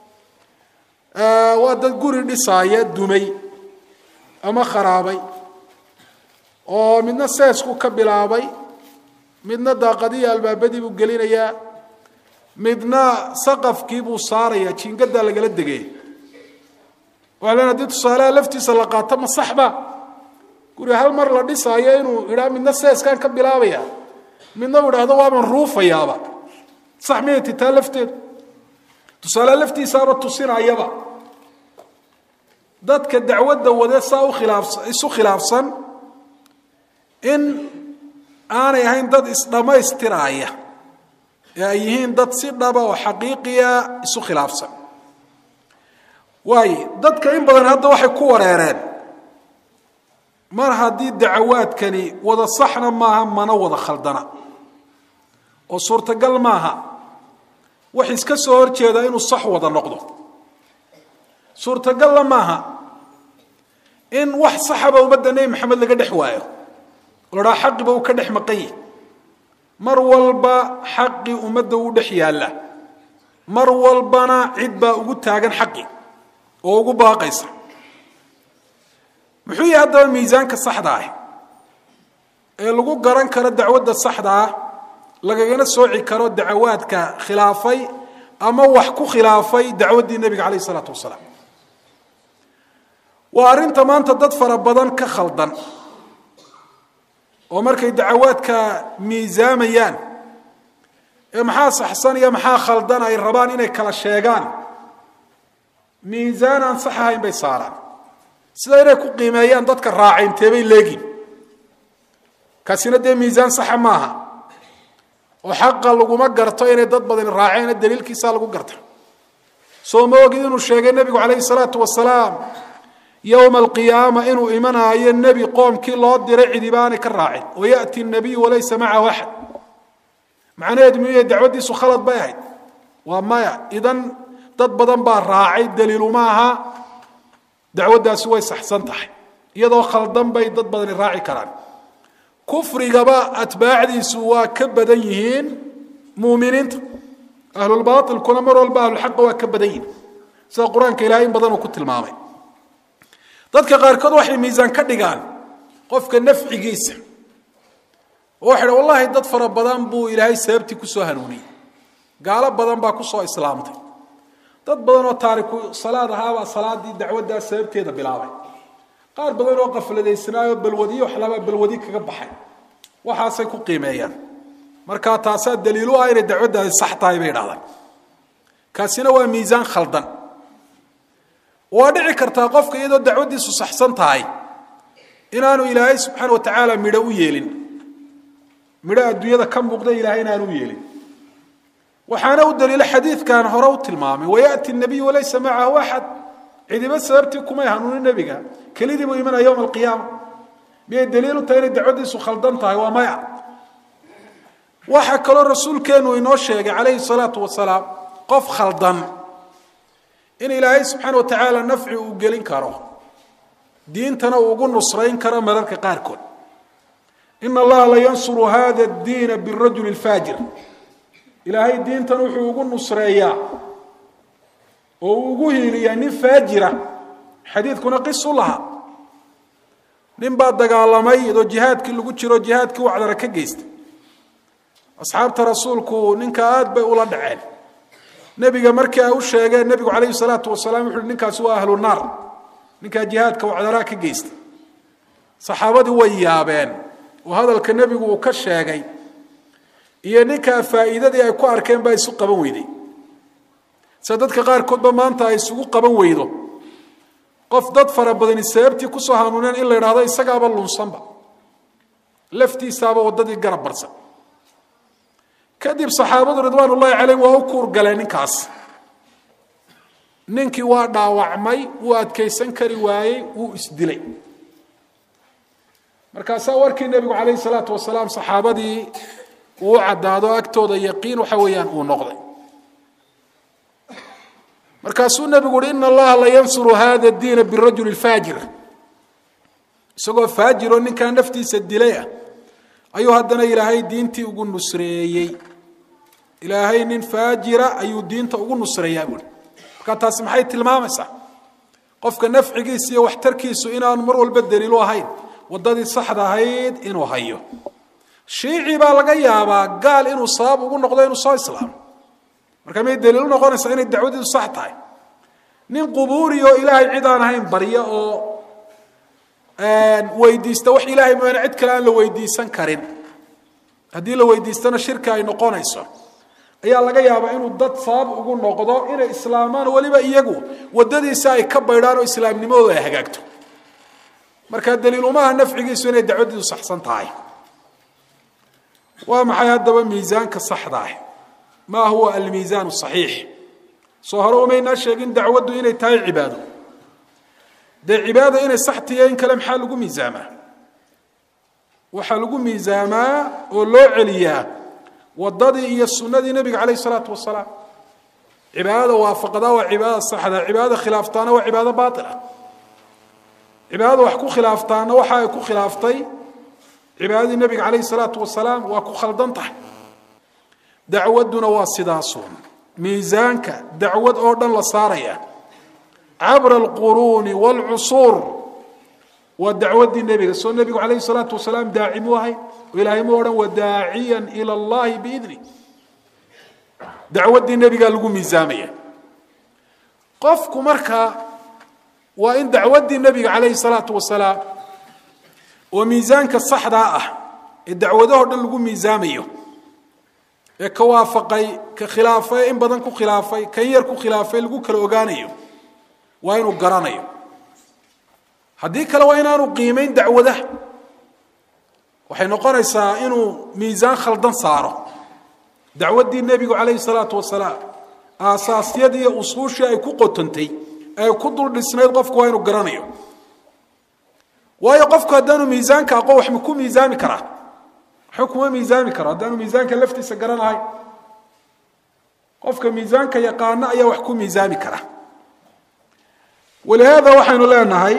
waa dad guri dhisaaya dumay ama kharaabay oo midna seesku ka bilaabay midna daaqadihi albaabadii buu gelinayaa midna saqafkii buu saarayaa jiingadaa lagala degay waa len haddii tusaalaha laftiisa la qaato ma saxba guri hal mar la dhisaayo inuu idhaa midna seeskaan ka bilaabaya midna uu idhaahdo waaban ruufayaaba sax miyay titaa lafteedu tusaale laftiisaaba tusinayaba dadka dacwadda wade saa ukhilaafsa isu khilaafsan in aanay ahayn dad isdhammaystiraaya ee ay yihiin dad si dhaba oo xaqiiqiya isu khilaafsan waaye dadka in badan hadda waxay ku wareereen mar haddii dacawaadkani wada saxna maaha mana wada khaldana oo suurtagal maaha wax iska soo horjeeda inuu sax wada noqdo suurtagalla maaha in wax saxaba ummadda nebi maxamed laga dhex waayo oo la dhaha xaqiba uu ka dhex maqan yahi mar walba xaqii ummadda uu dhex yaalla mar walbana cid baa ugu taagan xaqi oo ugu baaqaysa muxuu yahay haddaba miisaanka saxda ah ee lagu garan karo dacwadda saxda ah lagagana sooci karo dacawaadka khilaafay ama wax ku khilaafay dacwaddii nebiga calayh isalaatu wasalaam waa arrinta maanta dad fara badan ka khaldan oo markay dacawaadka miisaamayaan ee maxaa saxsan iyo maxaa khaldan ay rabaan inay kala sheegaan miisaan aan sax ahayn bay saaraan sida inay ku qiimeeyaan dadka raacaynteebay leegin kaasina dee miisaan saxa maaha oo xaqa laguma garto inay dad badani raaceen daliilkiisa lagu garta soo ma ogid inuu sheegay nebigu calayhi salaatu wasalaam yowma alqiyaama inuu imanaayo nebi qoomkii loo diray cidibaanay ka raacin wayati nabiyu walaysa macahu axad macnaheedu miyuya dacwaddiisu khalad bay ahayd waa maya idan dad badan baa raacay daliiluma aha dacwaddaasi way saxsan tahay iyadoo khaldan bay dad badani raaci karaan kufrigaba atbaacdiisu waa ka badan yihiin muuminiinta ahlulbaailkuna mar walba ahlulxaqa waa ka badan yihiin sida qur-aanka ilahay in badan uu ku tilmaamay dadka qaarkood waxay miisaan ka dhigaan qofka nafcigiisa oo waxay dha wallahi dad fara badan buu ilaahay sababtii kusoo hanuuniyey gaalo badan baa kusoo islaamtay dad badan oo taariku salaad ahaabaa salaadii dacwaddaa sababteeda bilaabay qaar badan oo qafladaysnaayoo balwadiyo waxlabaa balwadi kaga baxay waxaasay ku qiimeeyaan markaa taasaa daliilu ah inay dacwaddaasi sax tahay bay idhahdaan kaasina waa miisaan khaldan waa dhici kartaa qofka iyadoo dacwaddiisu saxsan tahay inaanu ilaahay subxaana wa tacaala midho u yeelin midho adduunyada ka muuqda ilahay inaanu u yeelin waxaana u daliilo xadiidkan hore u tilmaamay wayati nabiyu walaysa macahu axad cidiba sababtii kumay hanuunin nebiga kelidii buu imanaya yowma alqiyaama miyay daliil u tahay inay dacwaddiisu khaldan tahay waa maya waxaa kaloo rasuulkeenu inoo sheegay calayhi salaatu wasalaam qof khaldan in ilaahay subxaana wa tacaala nafci uu gelin karo diintana uu ugu nusrayn karo mararka qaarkood ina allaha la yansuru hada diina birajuli lfaajir ilaahay diintan wuxuu ugu nusreeyaa oo uu ugu hiiliyaa nin faajira xadiidkuna qisu laha nin baa dagaalamay iyadoo jihaadkii lagu jiro jihaadkii wacdara ka geystay asxaabta rasuulku ninka aad bay ula dhaceen nebiga markii ay u sheegeen nebigu calayhi salaatu wasalaam wuxu uhi ninkaasi waa ahlu naar ninkaa jihaadka wacdaraa ka geysta saxaabadii way yaabeen oo hadalka nebigu uu ka sheegay iyo ninkaa faa'iidadii ay ku arkeen baa isu qaban weyday sida dadka qaarkoodba maanta ay isugu qaban weydo qof dad fara badani sababtii kusoo hanuuneen in la idhaahdo isagaaba lunsanba laftiisaaba waddadii garab barsan kadib saxaabadu ridwaan ullaahi calayhim waa u kuur galeen ninkaas ninkii waa dhaawacmay wuu adkaysan kari waayey wuu isdilay markaasaa warkii nebigu calayhi salaatu wasalaam saxaabadii uu u caddaado agtooda yaqiin waxa weeyaan uu noqday markaasuu nebigu uhi ina allaha la yansuru hada diina birajuli lfaajir isagoo faajiroo ninkaa naftiisa dilay ah ayuu haddana ilaahay diintii ugu nusreeyey ilaahay nin faajira ayuu diinta ugu nusreeyaa buui markaa taasi maxay tilmaamaysaa qofka nafcigiisa iyo waxtarkiisu inaanu mar walba daliilu ahayn waddadii saxda ahayd inuu hayo shiici baa laga yaabaa gaal inuu sabab ugu noqdo inuu soo islaamo marka may daliilu noqonaysaa inay dacwadiidu sax tahay nin qubuuri oo ilaahay cid aan ahayn barya oo weydiista wax ilaahay mooyaane cid kale aan la weydiisan karin haddii la weydiistana shirki ay noqonayso ayaa laga yaabaa inuu dad sabab ugu noqdo inay islaamaan weliba iyagu waddadiisa ay ka baydhaan oo islaamnimadooda ay hagaagto marka daliil umaha nafcigiisu inay dacwadiidu saxsan tahay waa maxay haddaba miisaanka saxda ah maa huwa almiisaan saxiix soo hore umaynaa sheegin dacwaddu inay tahay cibaado dee cibaada inay sax tiyo in kale maxaa lagu miisaamaa waxaa lagu miisaamaa oo loo celiyaa waddadii iyo sunnadii nebiga calayh isalaatu wasalaam cibaadada waafaqdaa waa cibaadada saxda cibaadada khilaaftaana waa cibaado baatila cibaadada wax ku khilaaftaana waxa ay ku khilaaftay cibaadadii nebiga calayh isalaatu wasalaam waa ku khaldan tahay dacwadduna waa sidaasuun miisaanka dacwad oo dhan la saaraya cabra alquruuni waalcusuur waa dacwaddii nebiga soo nebigu calayhi salaatu wasalaam daaci mu ahay oo ilaahay mu odhan wadaaciyan ila allahi biidni dacwaddii nebigaa lagu miisaamaya qofku marka waa in dacwaddii nebiga calayhi salaatu wasalaam oo miisaanka saxdaa ah ee dacwadahoo dhan lagu miisaamayo ee ka waafaqay ka khilaafay in badan ku khilaafay kan yar ku khilaafay lagu kala ogaanayo waa inuu garanayo haddii kale waa inaanu qiimayn dacwadaha waxay noqonaysaa inuu miisaan khaldan saaro dacwaddii nebigu calayhi salaatu wasalaam aasaasyadii iyo usuushii ay ku qotantay ay ku dul dhisnayd qofku waa inuu garanayo waayo qofku haddaanu miisaanka aqoon wax ma ku miisaami karaa waxba kuma miisaami karo haddaanu miisaanka laftiisa garanahay qofka miisaanka yaqaano ayaa wax ku miisaami kara walihaada waxaynu leenahay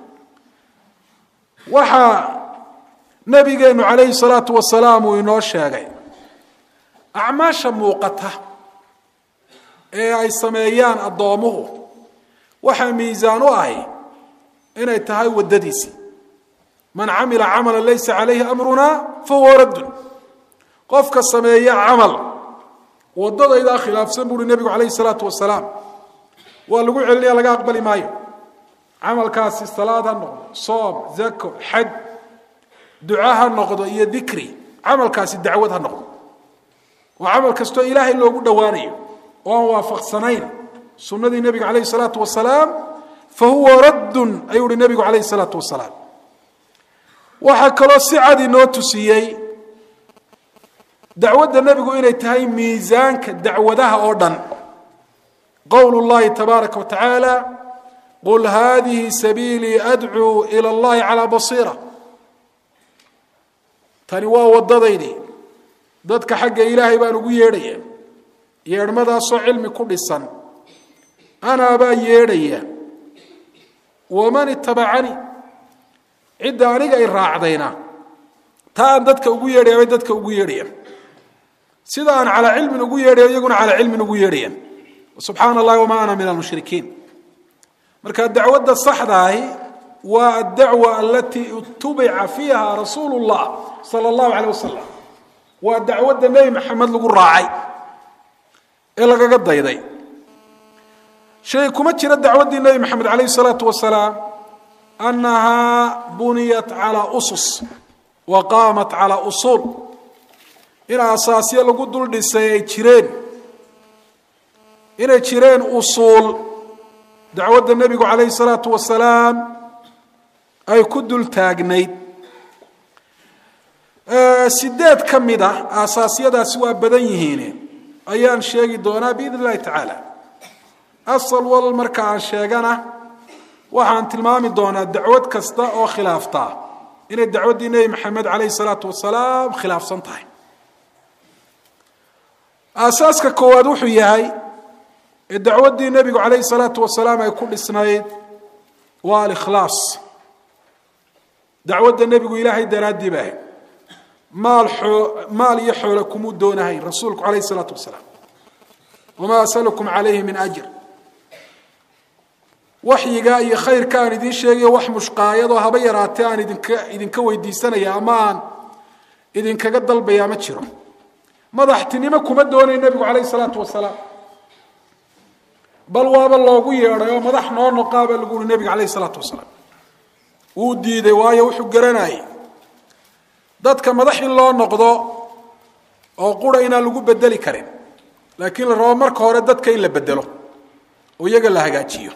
waxaa nabigeenu calayhi salaatu wasalaam uu inoo sheegay acmaasha muuqata ee ay sameeyaan addoomuhu waxaa miisaan u ahi inay tahay waddadiisii man camila camala laysa calayhi amruna fahuwa raddun qofka sameeya camal waddadaydaa khilaafsan buuhi nebigu calayhi salaatu wasalaam waa lagu celinaya laga aqbali maayo camalkaasi salaad ha noqdo soom zako xaj duca ha noqdo iyo dikri camalkaasi dacwad ha noqdo waa camal kastoo ilaahay loogu dhowaanayo oo aan waafaqsanayn sunnadii nebiga calayhi salaatu wasalaam fa huwa raddun ayuu uhi nebigu calayhi salaatu wasalaam waxaa kaloo si cad inoo tusiyey dacwadda nebigu inay tahay miisaanka dacwadaha oo dhan qowl اllahi tabaaraka wa tacaala qul hadihi sabiilii adcuu ilى اllahi calى basiira tani waa waddadaydii dadka xagga ilaahay baan ugu yeedhaya yeedhmadaasoo cilmi ku dhisan anaa baa yeedhaya waman itabacanii cidda aniga i raacdayna taa aan dadka ugu yeedhaya bay dadka ugu yeedhayaan sida aan calaa cilmin ugu yeedhayo iyaguna calaa cilmin ugu yeedhayaan subxaana allahi wamaa ana min almushrikiin marka dacwadda saxdaahi waa addacwa alatii itubica fiiha rasuulu llah sala allahu caleyh wasalam waa dacwadda nebi maxamed lagu raacay ee lagaga dayday shay kuma jira dacwaddii nebi maxamed calayhi salaatu wasalaam annahaa buniyat calaa usus wa qaamat calaa usuul in asaasyo lagu dul dhisay ay jireen inay jireen usuul dacwadda nebigu calayhi salaatu wasalaam ay ku dul taagnayd sideed ka mid ah aasaasyadaasi waa badan yihiin ayaan sheegi doonaa biidn illahi tacaala asal wal marka aan sheegana waxaan tilmaami doonaa dacwad kasta oo khilaaftaa inay dacwaddii nebi maxamed calayhi salaatu wasalaam khilaafsan tahay aasaaska koowaad wuxuu yahay ee dacwaddii nebigu calayhi salaatu wasalaam ay ku dhisnayd waa alikhlaas dacwadda nebigu ilaahay daraaddii ba ahayd maal oo maal iyo xoole kumuu doonahayn rasuulku calayhi salaatu wasalaam wamaa asalukum calayhi min ajr waxyiga iyo khayrka aan idiin sheegayo wax mushqaayadoo haba yaraatee aan idinka idinka weydiisanaya ama aan idinkaga dalbaya ma jiro madaxtinimo kuma doonayo nebigu calayhi salaatu wasalaam bal waaba loogu yeedhay oo madax noo noqaabaa lagu uri nebiga calayhi salaatu wasalaam wuu diiday waayo wuxuu garanayay dadka madax in loo noqdo oo qura inaan lagu bedeli karin laakiin la rabo marka hore dadka in la bedelo oo iyaga la hagaajiyo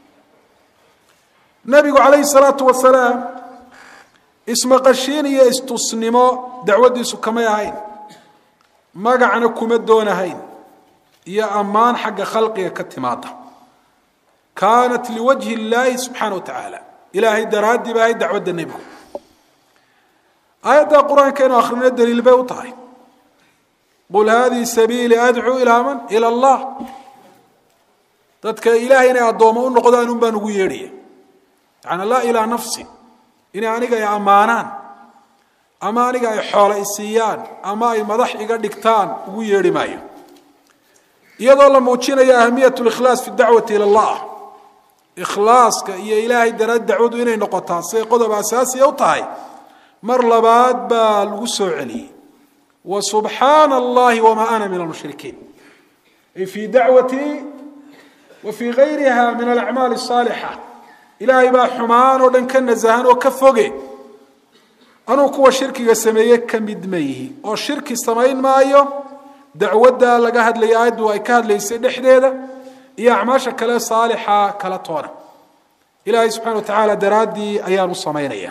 nebigu calayhi salaatu wasalaam ismaqashiin iyo istusnimo dacwaddiisu kamay ahayn magacna kuma doonahayn iyo ammaan xagga khalqiga ka timaada kaanat liwajhi illaahi subxaana wa tacaala ilaahay daraaddii ba ahayd dacwadda nebigu aayadda qur-aanka inu akhrino daliil bay u tahay qul hadihi sabiili adcuu ilaa man ila allah dadka ilaahay inay addoomo u noqdaan un baan ugu yeedhaya yaani laa ilaa nafsi inay aniga ay ammaanaan ama aniga ay xoole isiiyaan ama ay madax iga dhigtaan ugu yeedhi maayo iyadoo la muujinayo ahamiyat likhlaas fi dacwati ila allah ikhlaaska iyo ilaahay daraad dacwadu inay noqotaa siday qodob asaasiya u tahay mar labaad baa lagu soo celiyey wa subxaana allahi wamaa ana min almushrikiin ay fii dacwatii wa fii gayriha min alacmaali asaalixa ilaahay baa xumaan oo dhan ka nasahan oo ka foge anuu kuwa shirkiga sameeye ka mid ma yihi oo shirki samayn maayo dacwadda laga hadlaya aayaddu ay ka hadlaysay dhexdeeda iyo acmaasha kale saalixa kala toona ilaahay subxana wa tacaala daraaddii ayaan u samaynaya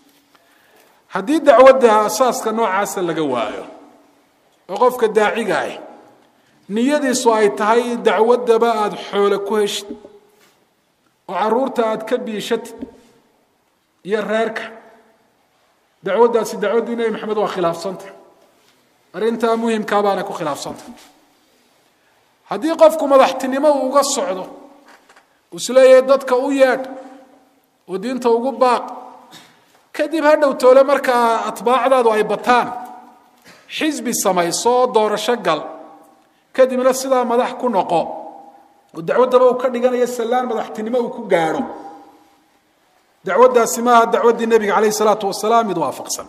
haddii dacwadda asaaska noocaasa laga waayo oo qofka daaciga ah niyadiisu ay tahay dacwaddaba aada xoole ku heshid oo caruurta aada ka biishatid iyo reerka dacwaddaasi dacwaddii nebi maxamed waa khilaafsanta arrintaa muhimkaa baana ku khilaafsanta haddii qofku madaxtinimo uu uga socdo uu isleeyahay dadka u yeedh oo diinta ugu baaq kadib ha dhow toole markaa atbaacdaadu ay bataan xisbi samayso oo doorasho gal kadibna sidaa madax ku noqo oo dacwaddaba uu ka dhiganayo sallaan madaxtinimo uu ku gaadho dacwaddaasi maaha dacwaddii nebiga calayh isalaatu wasalaam mid waafaqsan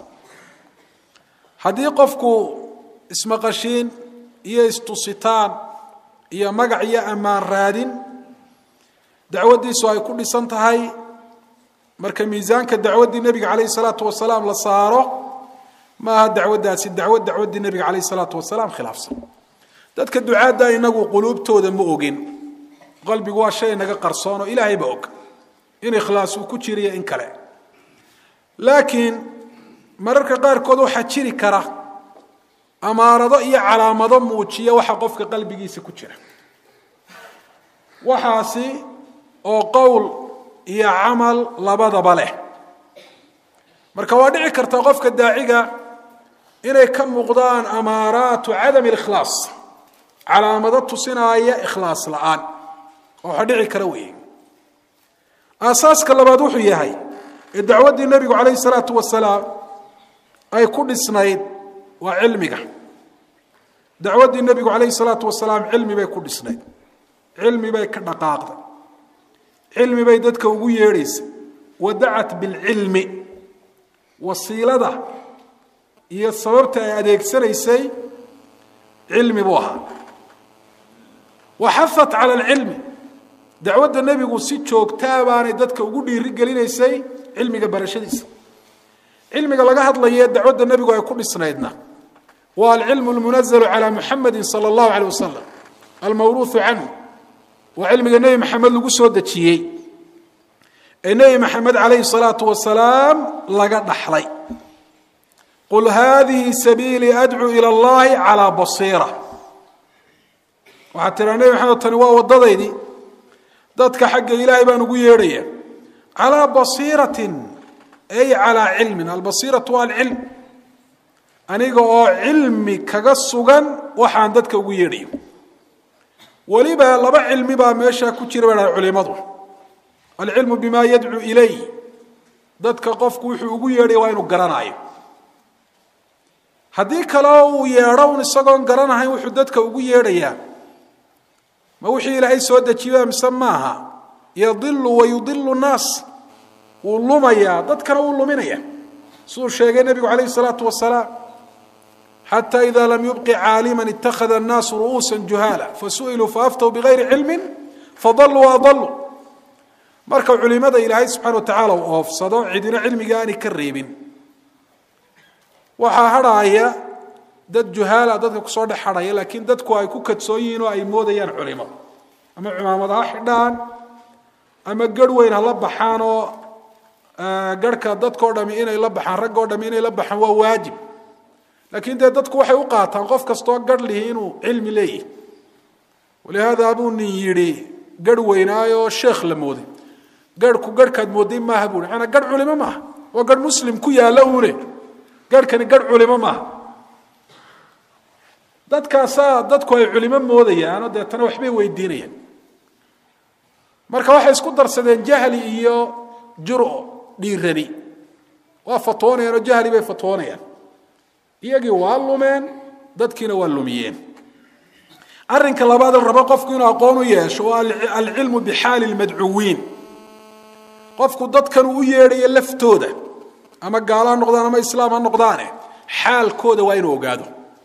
haddii qofku ismaqashiin iyo istusitaan iyo magac iyo ammaan raadin dacwaddiisu ay ku dhisan tahay marka miisaanka dacwaddii nebiga calayh salaatu wasalaam la saaro maaha dacwaddaasi dacwad dacwaddii nebiga calayh salaatu wasalaam khilaafsan dadka ducaadda inagu quluubtooda ma ogin qalbigu waa shay naga qarsoon oo ilaahay ba og in ikhlaas uu ku jiriyo in kale laakiin mararka qaarkood waxaa jiri kara amaarado iyo calaamado muujiya waxa qofka qalbigiisa ku jira waxaasi oo qowl iyo camal labadaba leh marka waa dhici karta qofka daaciga inay ka muuqdaan amaaraatu cadami likhlaas calaamado tusinaaya ikhlaas la-aan oo waxa dhici kara weeye aasaaska labaad wuxuu yahay ee dacwaddii nebigu calayhi salaatu wasalaam ay ku dhisnayd waa cilmiga dacwaddii nebigu calayhi salaatu wasalaam cilmi bay ku dhisnayd cilmi bay ka dhaqaaqday cilmi bay dadka ugu yeedhaysay wadacat bilcilmi wasiilada iyo sababta ay adeegsanaysay cilmi buu ahaa waxafat cala alcilmi dacwadda nebigu si joogtaa baanay dadka ugu dhiiri gelinaysay cilmiga barashadiisa cilmiga laga hadlaye dacwadda nebigu ay ku dhisnaydna waa alcilmu lmunazalu calaa muxamedi sala allahu aleyh wasalam almawruuhu canhu waa cilmiga nebi maxamed lagu soo dejiyey ee nebi maxamed calayhi salaatu wasalaam laga dhaxlay qul hadihi sabiilii adcuu ila allahi calaa basiira waxaad tiraa nebi maxamed tani waa waddadaydii dadka xagga ilaahay baan ugu yeedhaya calaa basiiratin ay calaa cilmin albasiiratu waa alcilm aniga oo cilmi kaga sugan waxaan dadka ugu yeedhayo weliba laba cilmi baa meeshaa ku jira baa culimadu alcilmu bima yadcuu ilay dadka qofku wuxuu ugu yeedhaya waa inuu garanaayo haddii kaleo uu yeedho un isagoon garanahayn wuxuu dadka ugu yeedhayaa ma wixii ilaahay soo dejiya mise maaha yadilu wa yudilu nnaas wuu lumayaa dadkana wuu luminaya siduu sheegay nebigu calayhi salaatu wasalaam xata ida lam yubqi caalima ittakhada annaasu ru'uusa juhaala fasu'iluu faaftaw bigayri cilmin fadaluu waadaluu marka culimada ilaahay subxana wa tacala uu oofsado cidina cilmiga aanay ka reebin waxaa hadhaaya dad juhaala dadka kusoo dhex hadhaya laakiin dadku ay ku kadsoon yihiin oo ay moodayaan culimo ama cumaamad ha xidhaan ama garh weyn ha la baxaan oo garhka dadkao dhami inay la baxaan raggoo dhami inay la baxaan waa waajib laakiin dee dadku waxay u qaataan qof kastoo garh lihi inuu cilmi leeyahy walihaada buu nin yidhi garh weynaayoo sheekh la mooday garhku garhkaad mooday maaha buu maanaa garh culimo maaha waa garh muslim ku yaalla uune garhkani garh culimo maaha dadkaasaa dadku ay culimo moodayaanoo deetana waxbay weydiinayaan marka waxay isku darsadeen jahli iyo juro dhiirani waa fatwoonayaan oo jahli bay fatwoonayaan iyagii waa lumeen dadkiina waa lumiyeen arrinka labaad rabo qofku inuu aqoon u yeesho waa alcilmu bixaali lmadcuwiin qofku dadkan uu u yeedhayo laftooda ama gaalo ha noqdaan ama islaam ha noqdaane xaalkooda waa inuu ogaado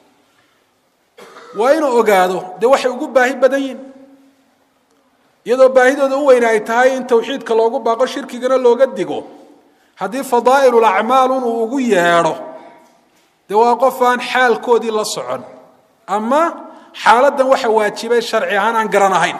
waa inuu ogaado dee waxay ugu baahi badan yihin iyadoo baahidooda u weyne ay tahay in tawxiidka loogu baaqo shirkigana looga digo haddii fadaa'ilul acmaal un uu ugu yeedho dee waa qof aan xaalkoodii la socon ama xaaladdan waxa waajibay sharci ahaan aan garan ahayn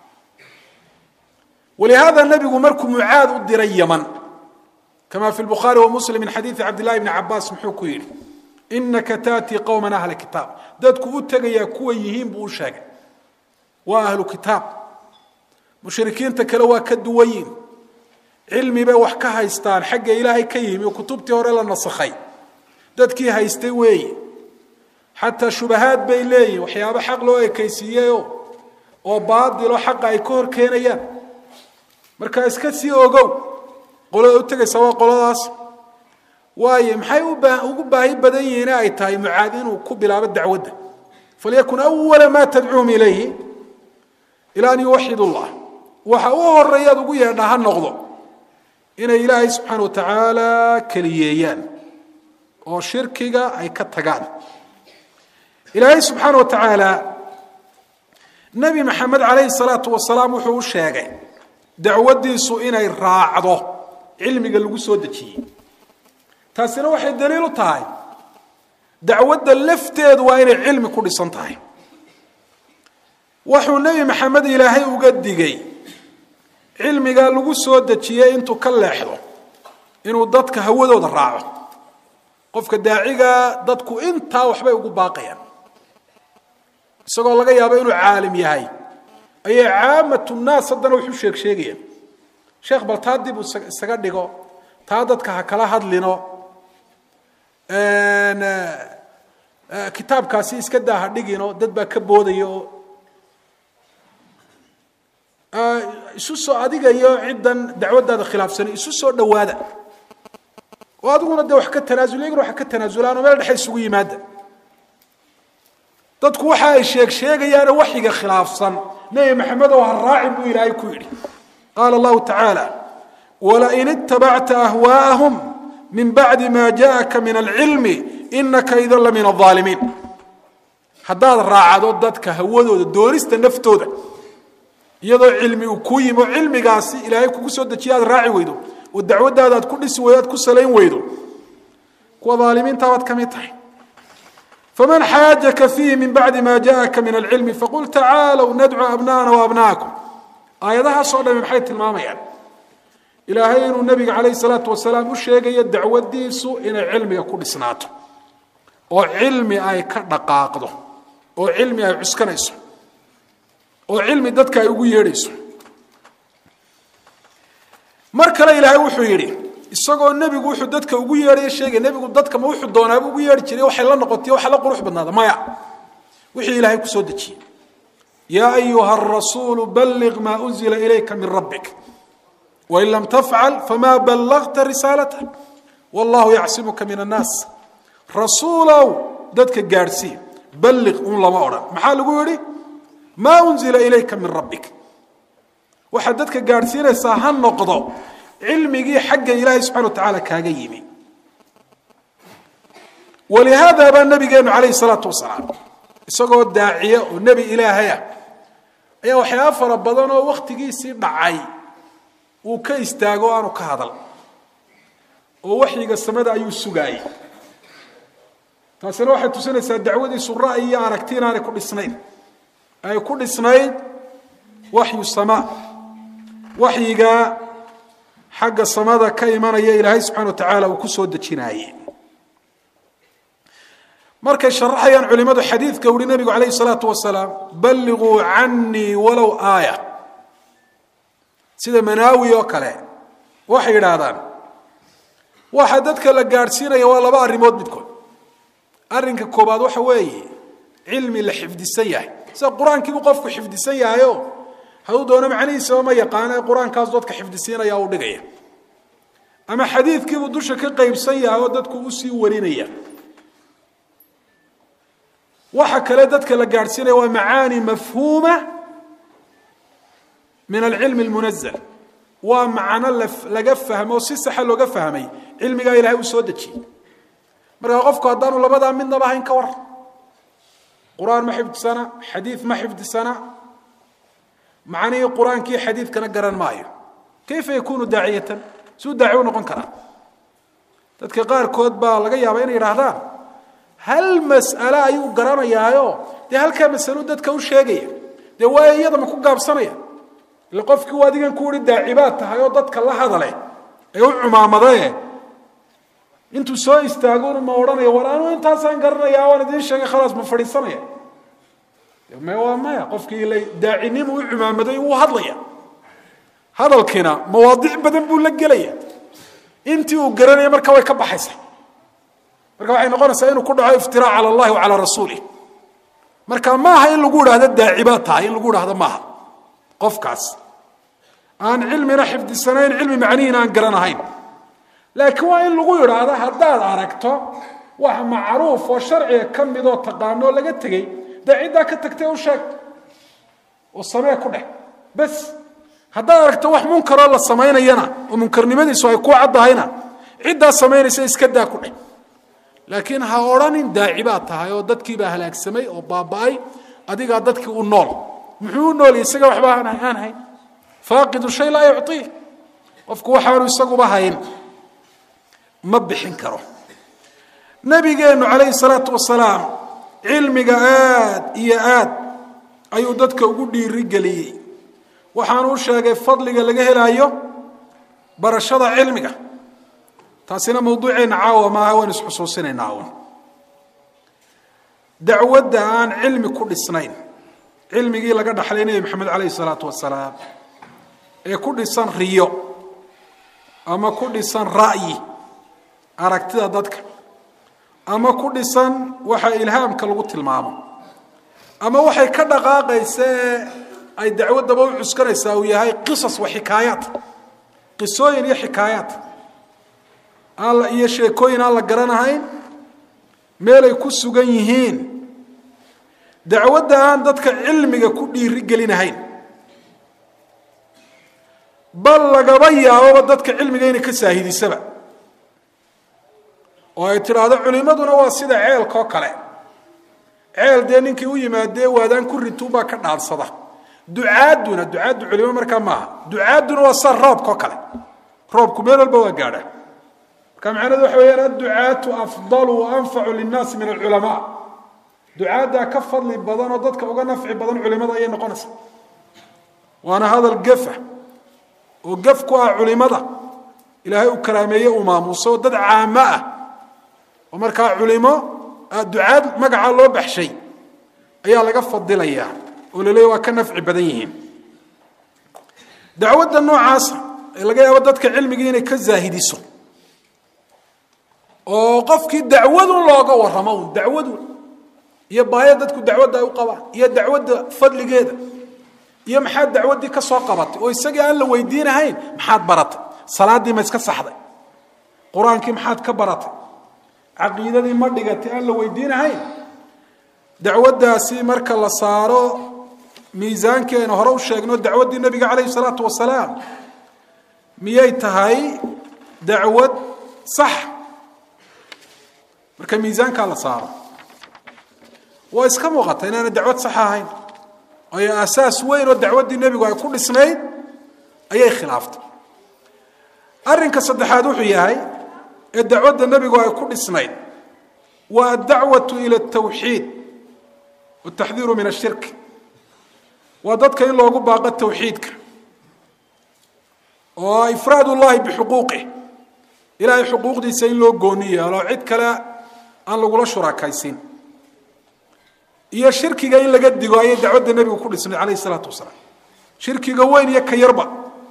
walihaada nebigu markuu mucaad u diray yaman kama fi lbukhaari wa muslim min xadiidi cabdillahi bni cabaas muxuu ku yidhi inaka taatii qowman ahla kitaab dadku u tegayaa kuwa yihiin buu u sheegay waa ahlu kitaab mushrikiinta kale waa ka duwan yihin cilmi bay wax ka haystaan xagga ilaahay ka yimi oo kutubtii hore la nasakhay dadkii haystay weeye xataa shubahaad bay leeyihin waxyaabo xaq loo ekaysiiyeyo oo baadilo xaqa ay ka hor keenayaan marka iska sii ogow qolada u tegaysa waa qoladaas waayo maxay ugu baahi badan yihiin ay tahay mucaad inuu ku bilaabo dacwadda falyakun awala maa tadcuum ilayhi ilaa an yuwaxid llah waxa u horeeyaad ugu yeedhaa ha noqdo inay ilaahay subxaana wa tacaala keliyeeyaan oo shirkiga ay ka tagaan ilaahay subxaana wa tacaala nebi maxamed calayhi salaatu wasalaam wuxuu u sheegay dacwaddiisu inay raacdo cilmiga lagu soo dejiyey taasina waxay daliil u tahay dacwadda lafteedu waa inay cilmi ku dhisan tahay wuxuu nebi maxamed ilaahay uga digay cilmigaa lagu soo dejiyey intuu ka leexdo inuu dadka hawadooda raaco qofka daacigaa dadku intaa waxbay ugu baaqayaan isagoo laga yaabo inuu caalim yahay ayay caamatu nnaas haddana waxu sheeg sheegayaan sheekh bal taa dib isaga dhigo taa dadka ha kala hadlino kitaabkaasi iska daa ha dhigino dad baa ka boodaya oo isu soo adiga iyo ciddan dacwaddaada khilaafsanay isu soo dhowaada oo adiguna dee wax ka tanaasul iyaguna wax ka tanaasulaan oo meel dhexe isugu yimaada dadku waxa ay sheeg sheegayaane waxyiga khilaafsan nebi maxamed oo ha raacin buu ilaahay ku yidhi qaala allahu tacaala walain itabacta ahwaa'ahum min bacdi ma jaءaka min alcilmi inaka idan la min alظaalimiin haddaad raacdo dadka hawadooda doonista naftooda iyadoo cilmi uu kuu yimi oo cilmigaasi ilaahay kugu soo dejiya aad raaci weydo oo dacwaddaada aad ku dhisi weydo aad ku salayn weydo kuwa aalimiinta baad ka mid tahay faman xaajaka fiihi min bacdi ma jaءaka min alcilmi faqul tacaalow nadcu abna'ana waabna'akum aayadahaasoo dhami maxay tilmaamayaan ilaahay inuu nebiga calayh salaatu wasalaam u sheegayo dacwadiisu inay cilmiga ku dhisnaato oo cilmi ay ka dhaqaaqdo oo cilmi ay cuskanayso oo cilmi dadka ay ugu yeedhayso mar kale ilaahay wuxuu yidhi isagoo nebigu wuxuu dadka ugu yeedhaya sheegay nebigu dadka ma wuxuu doonaaba ugu yeedhi jiray waxay la noqotay waxa la qurux badnaada maya wixii ilaahay ku soo dejiyey yaa ayuha arasuulu balliq maa unzila ilayka min rabbik wain lam tafcal famaa ballagta risaalata wallahu yacsimuka min annaas rasuulow dadka gaadhsii balliq un lama odhan maxaa lagu yidhi maa unzila ilayka min rabbik waxaad dadka gaadhsiinaysaa ha noqdo cilmigii xagga ilaahay subxana wa tacaala kaaga yimi walihaada baa nabigeenu calayhi salaatu wasalaam isagoo daaciya oo nebi ilaahaya ayaa waxyaaba fara badan oo wakhtigiisii dhacay uu ka istaago aanu ka hadal oo waxyiga samada ayuu sugaayey taasina waxay tusinaysaa dacwadiisu ra'yi iyo aragti inaanay ku dhisnayn ay ku dhisnayd waxyu samaa waxyiga xagga samada ka imanaya ilaahay subxana wa tacaala uu ku soo dejinaaye markay sharaxayaan culimadu xadiidka uhi nebigu calayhi salaatu wasalaam balliquu canii walow aaya sida manaawi oo kale waxay yidhaahdaan waxa dadka la gaadhsiinaya waa laba arrimood midkood arrinka koobaad waxa weeye cilmi la xifdisan yahay sida qur-aankiibuu qofku xifdisan yahayo hadduu doono macnihiisaba ma yaqaana ee qur-aankaas dadka xifdisiinaya u dhigaya ama xadiidkiibuu dusha ka qaybsan yahay oo dadku usii warinaya waxa kale dadka la gaadhsiinaya waa macaani mafhuuma min alcilmi almunazal waa macno laga fahmo si saxa looga fahmay cilmigaa ilahay uu soo dejiyey markaa qofku haddaanu labadaa midnaba hayn ka war qur-aan ma xifdisana xadiid ma xifdisana macnihii qur-aankii xadiidkana garan maayo kayfa yakunu daaciyatan suu daaci u noqon karaa dadka qaarkood baa laga yaabaa inay yidhaahdaan hal mas'ale ayuu garanayaayo dee halkaa masalo dadka u sheegaya dee waayo iyada ma ku gaabsanaya ila qofkii u adigan ku uhi daacibaad tahay oo dadka la hadale ee u cumaamadae intuu soo istaagona ma odhanaya war anuu intaasaan garanaya waan idiin sheegay khalaas ma fadhiisanaya me waa maya qofkii la daacinimu u cumaamaday wuu hadlaya hadalkiina mawaadiic badan buu la gelaya intii uu garanaya marka way ka baxaysaa marka waxay noqonaysaa inuu ku dhaco iftiraac cala allahi wa calaa rasuulih marka maaha in lagu idhahdo daacibaad tahay in lagu idhahdo maaha qofkaas aan cilmina xifdisanayn cilmi macnihiina aan garanahayn laakiin waa in lagu idhaahdo haddaad aragto wax macruuf oo sharciga ka midoo taqaanoo laga tegey dee ciddaa ka tagtay u sheeg oo samee ku dheh bes haddaad aragto wax munkaroo la samaynayana oo munkarnimadiisu ay ku caddahayna ciddaa samaynaysa iska daa ku dheh laakiin ha odhanin daacibaad tahay oo dadkiibaa halaagsamay oo baaba'ay adigaa dadkii u nool muxuu u noolya isaga waxba aan hayn faaqidu shay laa yucطii qofku waxaanu isaguba hayn ma bixin karo nabigeennu calayhi salaatu wasalaam cilmiga aad iyo aad ayuu dadka ugu dhiirigeliyey waxaanu u sheegay fadliga laga helaayo barashada cilmiga taasina mawduuceenna caawa maaha waan isxusuusinaynaa un dacwadda aan cilmi ku dhisnayn cilmigii laga dhaxlay nebi maxamed calayhi salaatu wasalaam ee ku dhisan riyo ama ku dhisan ra'yi aragtida dadka ama ku dhisan waxa ilhaamka lagu tilmaamo ama waxay ka dhaqaaqaysa ee ay dacwaddaba u cuskanaysaa uu yahay qisas wa xikaayaat qisooyin iyo xikaayaat aan la iyo sheekooyin aan la garanahayn meelay ku sugan yihiin dacwadda aan dadka cilmiga ku dhiiri gelinahayn bal lagaba yaababa dadka cilmiga inay ka saahidisaba oo ay tidhaahdo culimmaduna waa sida ceelkaoo kale ceel dee ninkii u yimaadee waadaan ku rituubaa ka dhaansada ducaaduna ducaaddu culimo markaa maaha ducaaduna waa sa roobka oo kale roobku meel walba waa gaadha marka macnahedu waxa weyaan adducaatu afdalu wa anfacu linnaasi min alculamaa ducaaddaa ka fadli badan oo dadka uga nafci badan culimada ayay noqonaysa waana hadal gefa oo gef ku ah culimada ilaahay uu karaameeye uu maamuuso oo dad caamo ah oo markaa culimo ducaad magacaa loo baxshay ayaa laga fadilayaa oo la leeya waa ka nafci badan yihiin dacwadda noocaasa ee laga yaabo dadka cilmigii inay ka zaahidiso oo qofkii dacwadun looga warramo un dacwadun iyo baaya dadku dacwadda ay u qabaan iyo dacwadda fadligeeda iyo maxaad dacwaddii ka soo qabatay oo isagii aan la weydiinahayn maxaad baratay salaaddii ma iska saxday qur-aankii maxaad ka baratay caqiidadii ma dhigatay aan la weydiinahayn dacwaddaasi marka la saaro miisaankii aynu hore u sheegno dacwaddii nebiga calayhi salaatu wasalaam miyay tahay dacwad sax marka miisaankaa la saaro waa iska muuqata inaana dacwad sax ahayn ayo asaas weyn oo dacwaddii nebigu ay ku dhisnayd ayay khilaaftay arrinka saddexaad wuxuu yahay ee dacwadda nebigu ay ku dhisnayd waa addacwatu ila altawxiid wataxdiiru min ashirk waa dadka in loogu baaqo tawxiidka oo ifraad ullahi bixuquuqih ilaahay xuquuqdiisa in loo gooni yeelo cid kale aan lagula shurakaysin iyo shirkiga in laga digo ayay dacwadda nebigu ku dhisnay calayhi isalaatu wasalaam shirkiga weyn iyo ka yarba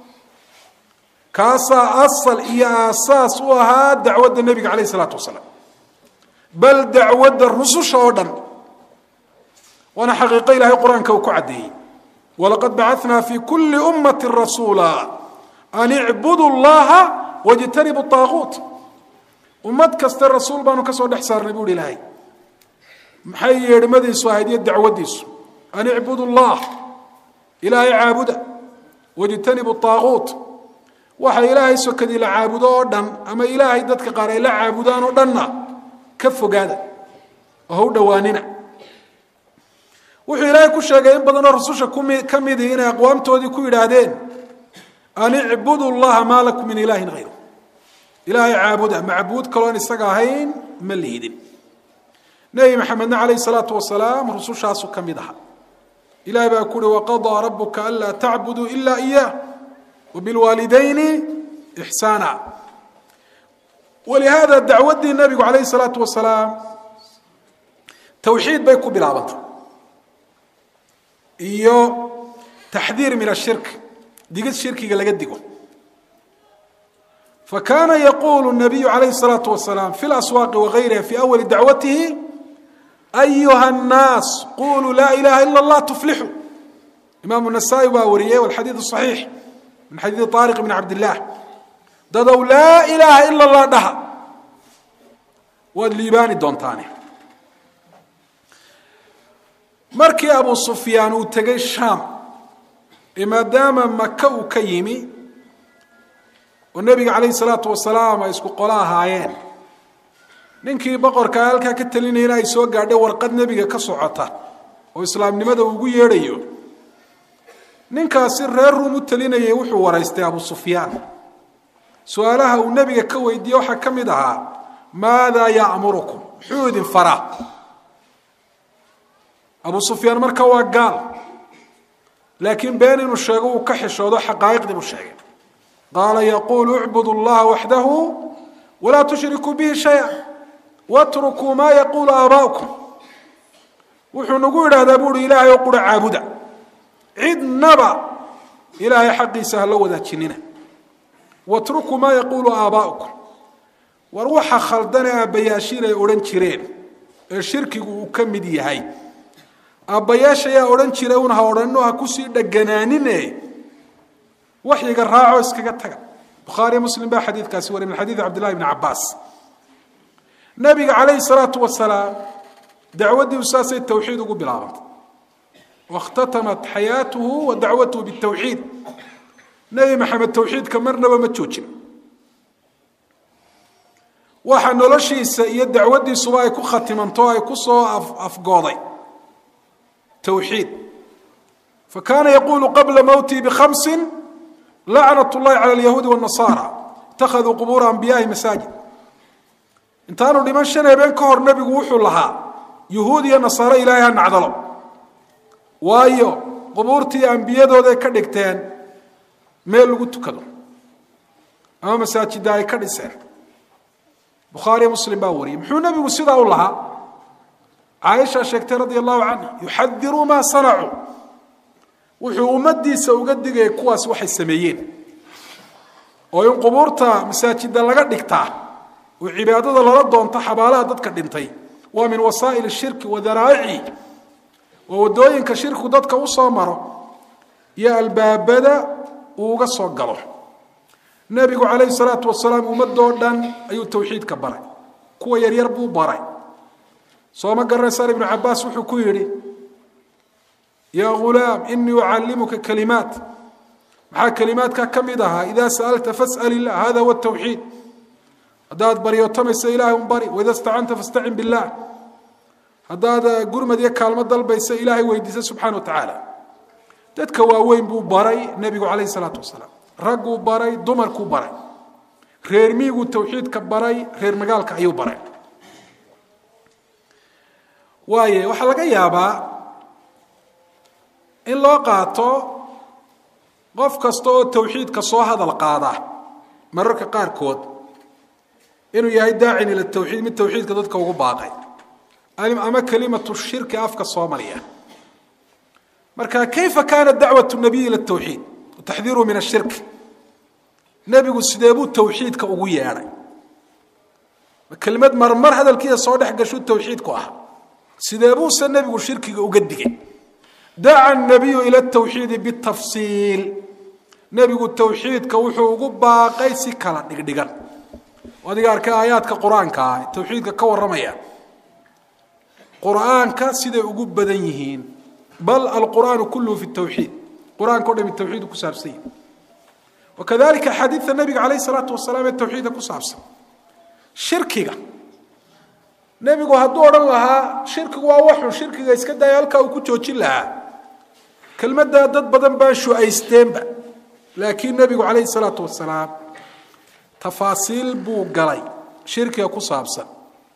kaasaa asal iyo aasaas u ahaa dacwadda nebiga calayhi isalaatu wasalaam bal dacwadda rususha oo dhan waana xaqiiqo ilahay qur-aanka uu ku caddeeyey walaqad bacatnaa fi kuli ummati rasuula an icbudu llaha wajtanibu aaquut ummad kaste rasuul baanu ka soo dhex saarnay buuhi ilaahay maxay yeedhmadiisu ahayd iyo dacwaddiisu an icbudu llah ilaahay caabuda wajtanibu aaquut waxa ilaahay sokadii la caabudo oo dhan ama ilaahay dadka qaar ay la caabudaan oo dhanna ka fogaada oo ha u dhowaanina wuxuu ilaahay ku sheegay in badanoo rasusha ka midii inay aqwaamtoodii ku yidhaahdeen an icbudu llaha maa lakum min ilaahin hayru ilaahay caabuda macbuud kaloon isaga ahayn ma liidin nebi maxamedna calayhi salaatu wasalaam rusushaasu ka mid aha ilahay baa ku uhi waqadaa rabuka anlaa tacbuduu ila iyah wabilwaalidayni ixsaana walihaada dacwaddii nabigu calayhi salaatu wasalaam tawxiid bay ku bilaabantay iyo taxdiir min ashirk digid shirkiga laga digo فكان يقول النبي عليه الصلاة والسلام في الأسواق وغيرها في أول دعوته أيها الناس قولوا لا إله إلا الله تفلحوا إمام النسائي باوريه والحديث الصحيح من حديث طارق بن عبد الله ددوا لا إله إلا الله دها والليباني دونتاني مركي أبو سفيان وتجي الشام ما دام مكة وكيمي oo nebiga calayhi salaatu wasalaam ay isku qolo ahaayeen ninkii boqorka halkaa ka talinayana ay soo gaadhay warqad nebiga ka socota oo islaamnimada ugu yeedhayo ninkaasi reer ruum u talinayay wuxuu waraystay abu sufyaan su-aalaha uu nebiga ka weydiiye waxaa ka mid ahaa maadaa ya'murukum muxuu idin faraa abu sufyaan marka waa gaal laakiin been inuu sheego uu ka xishoodo xaqaa'iqdii buu sheegay qaala yaquulu icbudu llaha waxdahu walaa tushrikuu bihi shaya watrukuu maa yaquulu aabaa'ukum wuxuu nagu yidhaahdaa buuhi ilaahay oo qura caabuda cidnaba ilaahay xaqiisa hala wadaajinina watrukuu maa yaquulu aabaa'ukum war waxa khaldane aabbayaashiin ay odhan jireen ee shirkigu uu ka mid yahay aabbayaashayaa odhan jiray un ha odhanno ha kusii dheganaanine waxyiga raaco iskaga taga bukhaariyo muslim baa xadiidkaasi wariy min xadiidi cabdillahi bni cabbaas nabiga calayhi salaatu wasalaam dacwaddiiu saasay tawxiid ugu bilaabantay wakhtatamat xayaatuhu wa dacwatuhu bitawxiid nebi maxamed tawxiidka marnaba ma joojin waxa noloshiisa iyo dacwaddiisuba ay ku khatimanto ay ku soo afgooday tawxiid fakana yaqulu qabla mowtii bikhamsin lacnat llahi cala alyahuudi wاnasara ittakhaduu qubuura anbiyahi masaajid intaanu dhiman shan habeen ka hor nebigu wuxuu lahaa yuhuud iyo nasaaro ilaahay ha nacdalo waayo qubuurtii ambiyadooday ka dhigteen meel lagu tukado ama masaajidda ay ka dhiseen bukhaariyo muslim baa wariyey muxuu nebigu sidaa u lahaa caaisha sheegtay radia allahu canha yuxadiruu maa sanacuu wuxuu ummadiisa uga digayay kuwaas waxay sameeyeen oo in qubuurta masaajidda laga dhigtaa oo cibaadada lala doonto xabaalaha dadka dhintay waa min wasaa'il shirki wa daraa'ici waa waddooyinka shirkigu dadka u soo maro iyo albaabada uu uga soo galo nebigu calayhi salaatu wasalaam ummadoo dhan ayuu tawxiidka baray kuwa yaryar buu baray sooma garanaysaan ibnu cabaas wuxuu ku yidhi yaa ghulaam inii ucallimuka kalimaat maxaa kalimaadka ka mid ahaa idaa sa'alta fas'al illah hada huwa tawxiid haddaad baryootamayso ilaahay un bari waida stacanta fastacin billaah haddaad gurmad iyo kaalmo dalbayso ilaahay weydiisa subxana wa tacaala dadka waaweyn buu baray nebigu calayhi salaatu wasalaam ragguu baray dumarkuu baray reer miiguu tawxiidka baray reer magaalka ayuu baray waaye waxaa laga yaabaa in loo qaato qof kasta oo tawxiidka soo hadal qaada mararka qaarkood inuu yahay daacin ila tawxiid mid tawxiidka dadka ugu baaqay ama kalimatu shirki afka soomaliya marka kayfa kaana dacwat nabiy ila tawxiid taxdiiruhu min ashirk nebigu sidee buu tawxiidka ugu yeedhay kelimad marmar hadalkiisa soo dhex gashu tawxiidku ah sidee buuse nebigu shirkiga uga digay daca nabiyu ila tawxiidi bitafsiil nebigu tawxiidka wuxuu ugu baaqay si kala dhigdhigan adiga arkay aayaadka qur-aanka ah tawxiidka ka warramaya qur-aanka siday ugu badan yihiin bal alqur'aanu kulluhu fi tawxiid qur-aanka o dhami tawxiidu ku saabsan yihi wakadalika xadiidka nabiga calayh isalaatu wasalaam ee tawxiidka ku saabsan shirkiga nebigu hadduu odhan lahaa shirkigu waa waxun shirkiga iska daya halkaa uu ku joojin lahaa kelmaddaa dad badan baa shu-aysteenba laakiin nebigu calayhi salaatu wasalaam tafaasiil buu galay shirkiga ku saabsan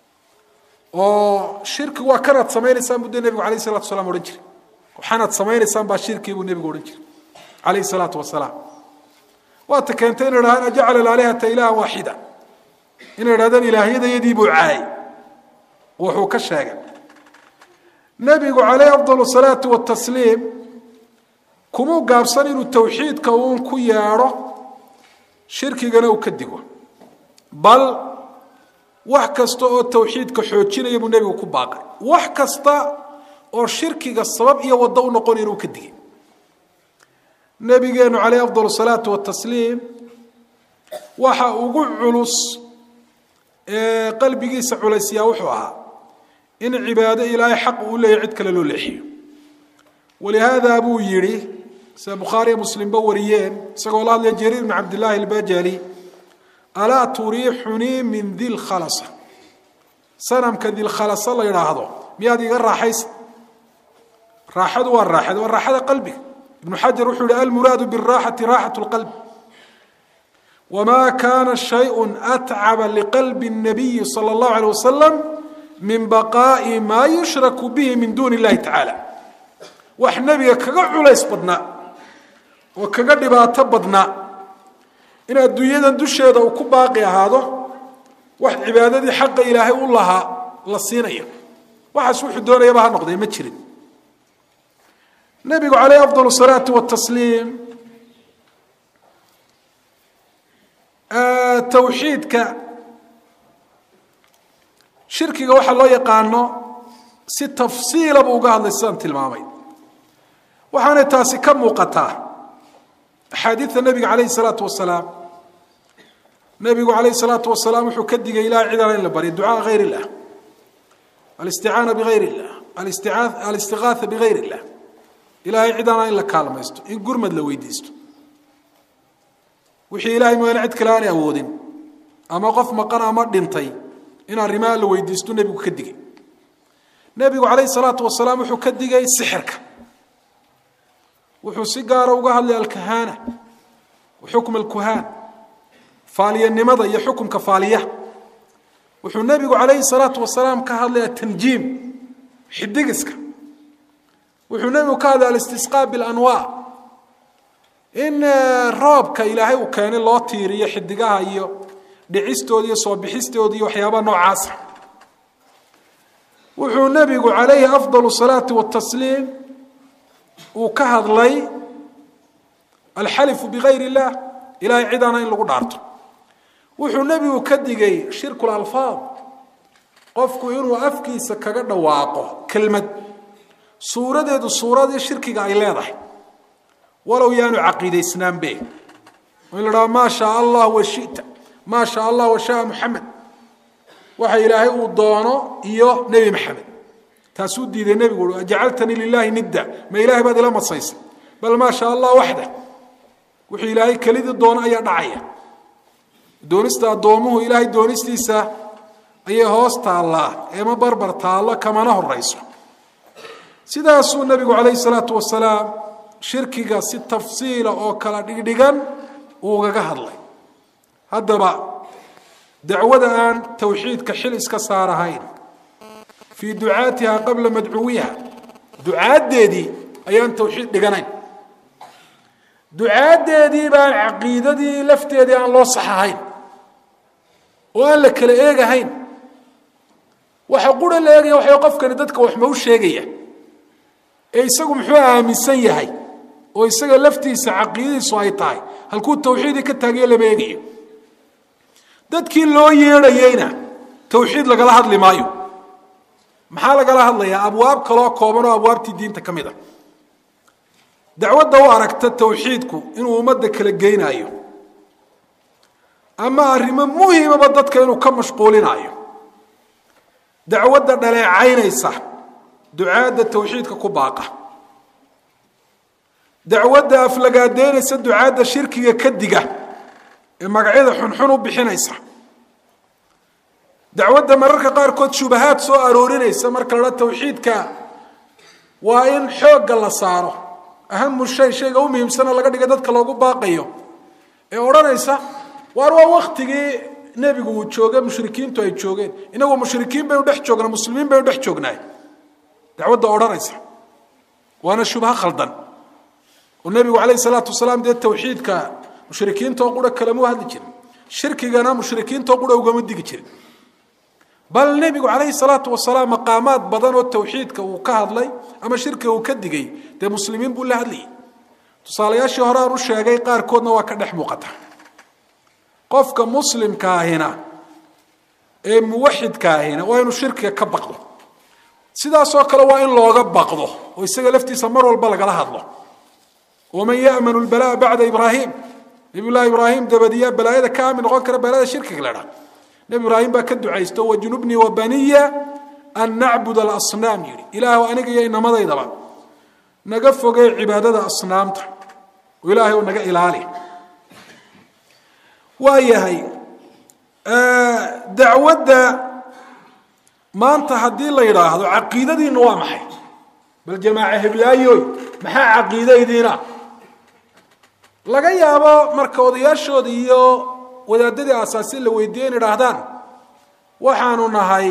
oo shirkigu waa kanaad samaynaysaan buu dee nebigu alayh salatu wasalaam odhan jiray waxaanaad samaynaysaan baa shirkii buu nebigu odhan jiray calayhi salaatu wasalaam waata keentay inay dhahaan ajacala alaalihata ilaahan waaxida inay idhahdaan ilaahyadayadii buu caayay wuxuu ka sheegay nebigu calayhi afdal salaatu watasliim kumuu gaabsan inuu tawxiidka uun ku yeedho shirkigana uu ka digo bal wax kasta oo tawxiidka xoojinaya buu nebigu ku baaqay wax kasta oo shirkiga sabab iyo waddo u noqonaya inuu ka digay nebigeenu calayhi afdal salaatu watasliim waxa ugu culus ee qalbigiisa culaysyaa wuxuu ahaa in cibaado ilaahay xaq uu leeyahy cid kale loo leexiyo walihaada buu yidhi sida bukhaariya muslimba wariyeen isagoo la hadlaya jariir bn cabdillaahi albajali alaa turiixunii min dilkhalasa sanamka dilkhalasa la yidhaahdo miyaad iga raaxaysa raaxadu waa raaxada waa raaxada qalbiga ibnu xajar wuxuu yihi almuraadu biraaxati raaxat lqalb wma kana shayء atcaba liqalbi الnabiyi salى اllahu alيه wasalam min baqaa'i maa yushraku bihi min duuni اllahi tacaala wax nebiga kaga culays badnaa oo kaga dhibaato badnaa in adduunyadan dusheeda uu ku baaqi ahaado wax cibaadadii xaqa ilaahay u lahaa la siinayo waxaas wuxuu doonayaba ha noqdee ma jirin nebigu calayh afضal الsalaati watasliim tawxiidka shirkiga waxaa loo yaqaano si tafsiila buu uga hadlay sidaan tilmaamay waxaanay taasi ka muuqataa axaadiidta nebiga calayhi salaatu wasalaam nebigu calayhi salaatu wasalaam wuxuu ka digay ilahay cidana in la baryo ducaa hayr illah alisticaana bigayr illah alistigaatha bigayr illah ilahay cidana in la kaalmaysto in gurmad la weydiisto wixii ilahay mooyaane cid kale aanay awoodin ama qof maqan ama dhintay in arrimaha la weydiisto nebigu ka digay nebigu calayhi salaatu wasalaam wuxuu ka digay sixirka wuxuu si gaara uga hadlay alkahaana xukm alkuhaan faaliyanimada iyo xukumka faaliyaha wuxuu nebigu calayhi salaatu wasalaam ka hadlay atanjiim xidigiska wuxuu nebigu ka hadlay alistisqaa bilanwaa in roobka ilaahay uu keenay loo tiiriyo xidigaha iyo dhicistooda iyo soo bixistooda iyo waxyaabaha noocaasa wuxuu nebigu calayhi afdal salaati watasliim uu ka hadlay alxalifu bigayr illah ilahay cidaana in lagu dhaarto wuxuu nebigu ka digay shirku lalfaad qofku inuu afkiisa kaga dhawaaqo kelmad suuradeedu suuradii shirkiga ay leedahay walow yaanu caqiidaysnaanbe in la dhaha maa shaa allah wa shita maa shaa allah wa shaa muxamed waxa ilaahay uu doono iyo nebi maxamed taasuu diiday nebigu ui ajacaltanii lilaahi nidda ma ilahay baad ila madsaysay bal maa shaa allah waxda wuxuu ilaahay kelidii doono ayaa dhacaya doonista addoomuhu ilaahay doonistiisa ayay hoos taallaa eema barbar taallo kamana horayso sidaasuu nebigu calayhi salaatu wasalaam shirkiga si tafsiila oo kala dhigdhigan uugaga hadlay haddaba dacwada aan towxiidka xil iska saarahayn fii ducaatiha qabla madcuwiha ducaaddeedii ayaan towxiid dhiganayn ducaaddeedii baan caqiidadii lafteedii aan loo saxahayn oo aan la kala eegahayn waxa qura la eegaya waxay qofkani dadka wax ma u sheegaya ee isagu muxuu aaminsan yahay oo isaga laftiisa caqiidadiisu ay tahay halkuu tawxiidii ka taagayo lama eegayo dadkii loo yeedhayeyna tawxiid lagala hadli maayo maxaa lagala hadlayaa abwaab kaloo kooban oo abwaabtii diinta ka mid a dacwadda u aragta tawxiidku inuu ummadda kala geynaayo ama arrimo muhimaba dadka inuu ka mashquulinaayo dacwadda dhaleecaynaysa ducaadda tawxiidka ku baaqa dacwadda aflagaadeynaysa ducaadda shirkiga ka diga ee magacyada xunxun u bixinaysa dacwadda mararka qaarkood shubahaad soo aroorinaysa marka la dha tawxiidka waa in xoogga la saaro ahamu shay shayga u muhiimsana laga dhiga dadka loogu baaqayo ee odhanaysa waar waa waktigii nebigu uu jooge mushrikiintu ay joogeen inagoo mushrikiin baynu dhex joognaa muslimiin baynu dhex joognaay dacwadda odhanaysa waana shubha khaldan oo nebigu calayhi salaatu wasalaam dee tawxiidka mushrikiintoo qura kalama hadli jirin shirkigana mushrikiintoo qura ugama digi jirin bal nebigu calayhi salaatu wasalaam maqaamaad badan oo tawxiidka uu ka hadlay ama shirkiga uu ka digay dee muslimiin buu la hadlayay tusaalayaashii hore aan u sheegay qaarkoodna waa ka dhex muuqata qofka muslimkaahina ee muwaxidkaahina waa inuu shirkiga ka baqdo sidaasoo kale waa in looga baqdo oo isaga laftiisa mar walba lagala hadlo waman ya'manu lbalaa bacda ibraahim nebiy llahi ibraahim dabadiyaa balaayada ka aamin noqon kara balaayada shirkiga la dhaa nebi ibraahim baa ka ducaysto wajnubnii wabaniya an nacbud alasnaam yidhi ilaahu aniga iyo inamadaydaba naga fogey cibaadada asnaamta oo ilaahay oo naga ilaali waa yahay dacwadda maanta haddii la yidhaahdo caqiidadiinna waa maxay bal jamaaca heblaayoy maxaa caqiidaydiina laga yaabo marka odayaashooda iyo wadaadadii asaasi la weydiiye in idhaahdaan waxaanu nahay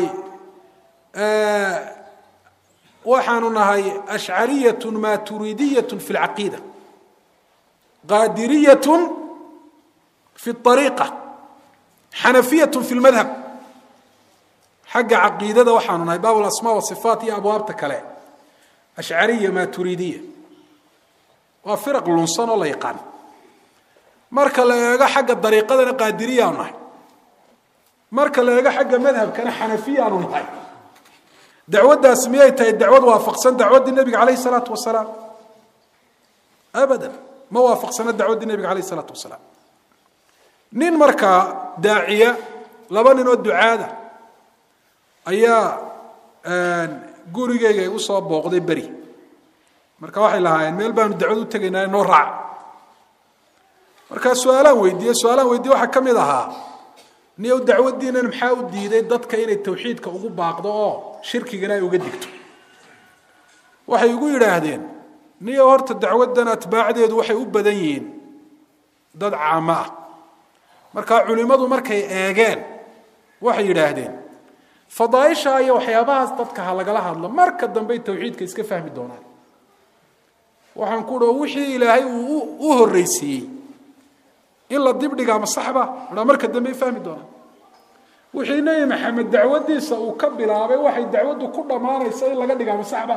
waxaanu nahay ashcariyat maturidiyat fi lcaqiida qaadiriyat fi ariiqa xanafiyat fi lmadhab xagga caqiidada waxaanu nahay baab alasmaa wasifaat iyo abwaabta kale ashcariya maturidiya waa firaq lunsan oo la yaqaan marka la eego xagga dariiqadana qaadiriyaanu nahay marka la eego xagga madhabkana xanafiyaanu nahay dacwaddaas miyay tahay dacwad waafaqsan dacwaddii nebiga calayh isalaatu wasalaam abadan ma waafaqsana dacwaddii nebiga calayh isalaatu wasalaam nin markaa daaciya laba nin oo ducaada ayaa gurigeyga igu soo booqday beri marka waxay lahaayeen meel baanu dacwad u tegaynaa noo raaca markaa su-aalaan weydiiye su-aalaan weydiye waxaa ka mid ahaa niyow dacwaddiinan maxaa u diiday dadka inay tawxiidka ugu baaqdo oo shirkigana ay uga digto waxay igu yidhaahdeen niyo horta dacwaddan atbaacdeedu waxay u badan yihiin dad caamo ah markaa culimmadu markay eegeen waxay yidhaahdeen fadaaisha iyo waxyaabahaas dadka ha lagala hadlo marka dambey tawxiidka iska fahmi doonaan waxaan ku dho wixii ilaahay uu u horreysiiyey in la dibdhigaa ma saxba aa marka dambey fahmi doonaan wixii nebi maxamed dacwadiisa uu ka bilaabay waxay dacwaddu ku dhammaanaysa in laga dhigaa ma saxba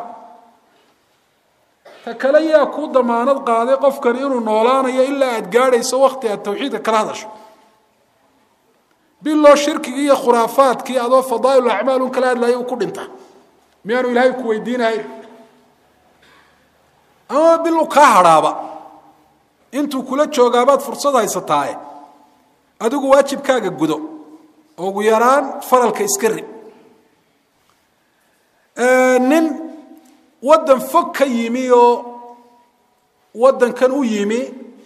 ta kale yaa kuu damaanad qaaday qofkan inuu noolaanayo ilaa aad gaadhayso wakti aad tawxiidka kala hadasho biloo shirkigii iyo khuraafaadkii adoo fadaail acmaal un kala hadlaya uu ku dhinta miyaanu ilaahay ku weydiinahayn ama bil u kaa hadhaaba intuu kula joogaabaad fursad haysataaye adigu waajibkaaga gudo oo ugu yaraan faralka iska rib nin waddan fog ka yimi oo waddankan u yimi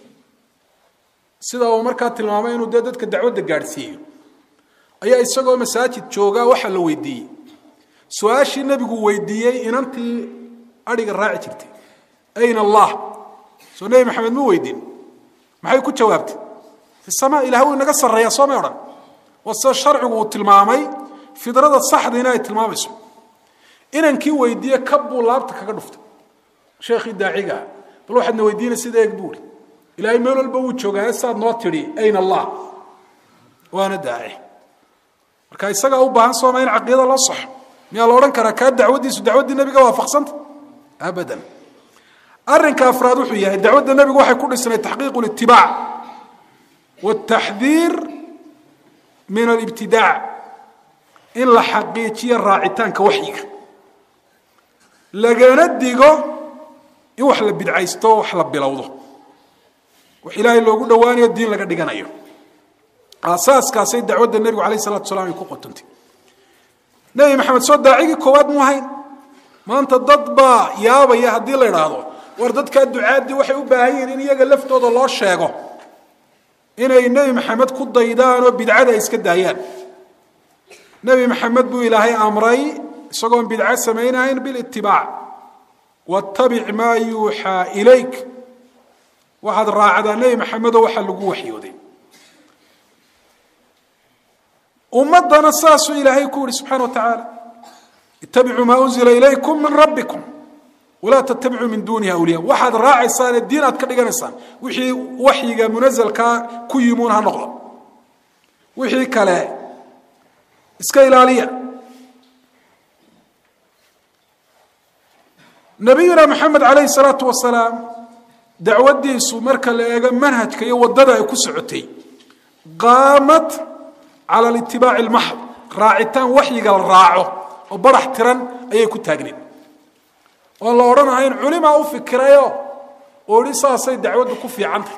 sida uu markaa tilmaamay inuu dee dadka dacwadda gaadhsiiyo ayaa isagoo masaajid joogaa waxaa la weydiiyey su-aashii nebigu weydiiyey inantii adhiga raaci jirtay ayna allah soo nebi maxamed mu weydiin maxay ku jawaabtay fi sama ilaah wuu inaga sarreeyaa soo may odhan waa sida sharcigu uu tilmaamay fidrada saxdiina ay tilmaamayso inankii weydiiye kab buu laabta kaga dhuftay sheekhii daacigaa bal waxaadna weydiina sida eeg buuri ilaahay meel walba wuu joogaa saad noo tidhi ayna allah waana daaci marka isagaa u baahan sooma in caqiida loo saxo miyaa la odhan karaa kaa dacwaddiisu dacwaddii nebiga waafaqsanta abadan arrinka afraad wuxuu yahay dacwadda nebigu waxay ku dhisnay taxqiiqu litibaac wataxdiir min alibtidaac in la xaqiijiyo raacitaanka waxyiga lagana digo in wax la bidcaysto wax la bilowdo wax ilaahay loogu dhowaanayo diin laga dhiganayo aasaaskaasay dacwadda nebigu alayh salatu salam ay ku qotantay nebi maxamed soo daacigii koowaad mu ahayn maanta dad baa yaabaya haddii la idhaahdo war dadkaa ducaaddii waxay u baahan yihiin in iyaga laftooda loo sheego inay nebi maxamed ku daydaan oo bidcada ay iska daayaan nebi maxamed buu ilaahay amray isagoon bidco samaynahayn bilitibaac wattabic maa yuuxaa ilayk waxaad raacdaa nebi maxamedoo waxaa lagu waxyooday ummadana saasuu ilaahay ku yihi subxana wa tacaala ittabicuu maa unzila ilaykum min rabbikum walaa tattabicuu min duunihi awliya waxaad raacaysaane diin aad ka dhiganaysaan wixii waxyiga munasalkaa ku yimuun ha noqdo wixii kale iska ilaaliya nabiyuna maxamed calayhi salaatu wasalaam dacwaddiisu marka la eego manhajka iyo waddada ay ku socotay qaamad cala litibaaci lmaxd raacitaan waxyiga la raaco oo barax tiran ayay ku taagneed oon la odhanahayn culimaa u fikirayo oo idhi saasay dacwaddu ku fiicantahy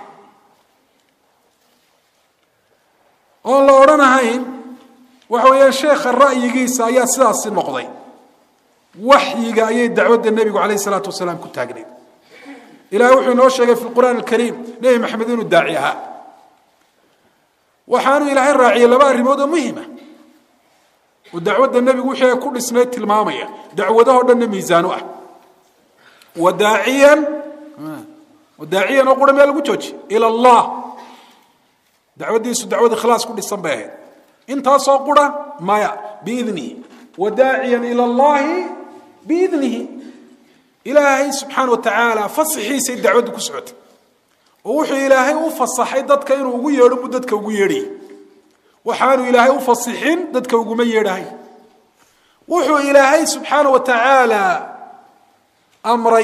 oon la odhanahayn waxa weeyaan sheekha ra'yigiisa ayaa sidaasi noqday waxyiga ayay dacwadda nebigu calayh isalaatu wasalaam ku taagneed ilahay wuxuu inoo sheegay fi lqur'aan alkariim nebi maxamed inuu daaci ahaa waxaanu ilaahay raaciyey laba arrimood oo muhima oo dacwadda nebigu wixii ay ku dhisnayd tilmaamaya dacwadahoo dhanna miisaanu ah wadaaciyan wadaaciyan oo qura meel lagu jooji ila allah dacwaddiisu dacwad ikhlaas ku dhisan bay ahayd intaasoo qura maya biidnihi wadaaciyan ila allahi biidnihi ilaahay subxaana wa tacaala fasaxiisay dacwaddu ku socotay oo wuxuu ilaahay u fasaxay dadka inuu ugu yeedho mu dadka ugu yeedhayay waxaanu ilaahay u fasixin dadka uguma yeedhahay wuxuu ilaahay subxaana wa tacaala amray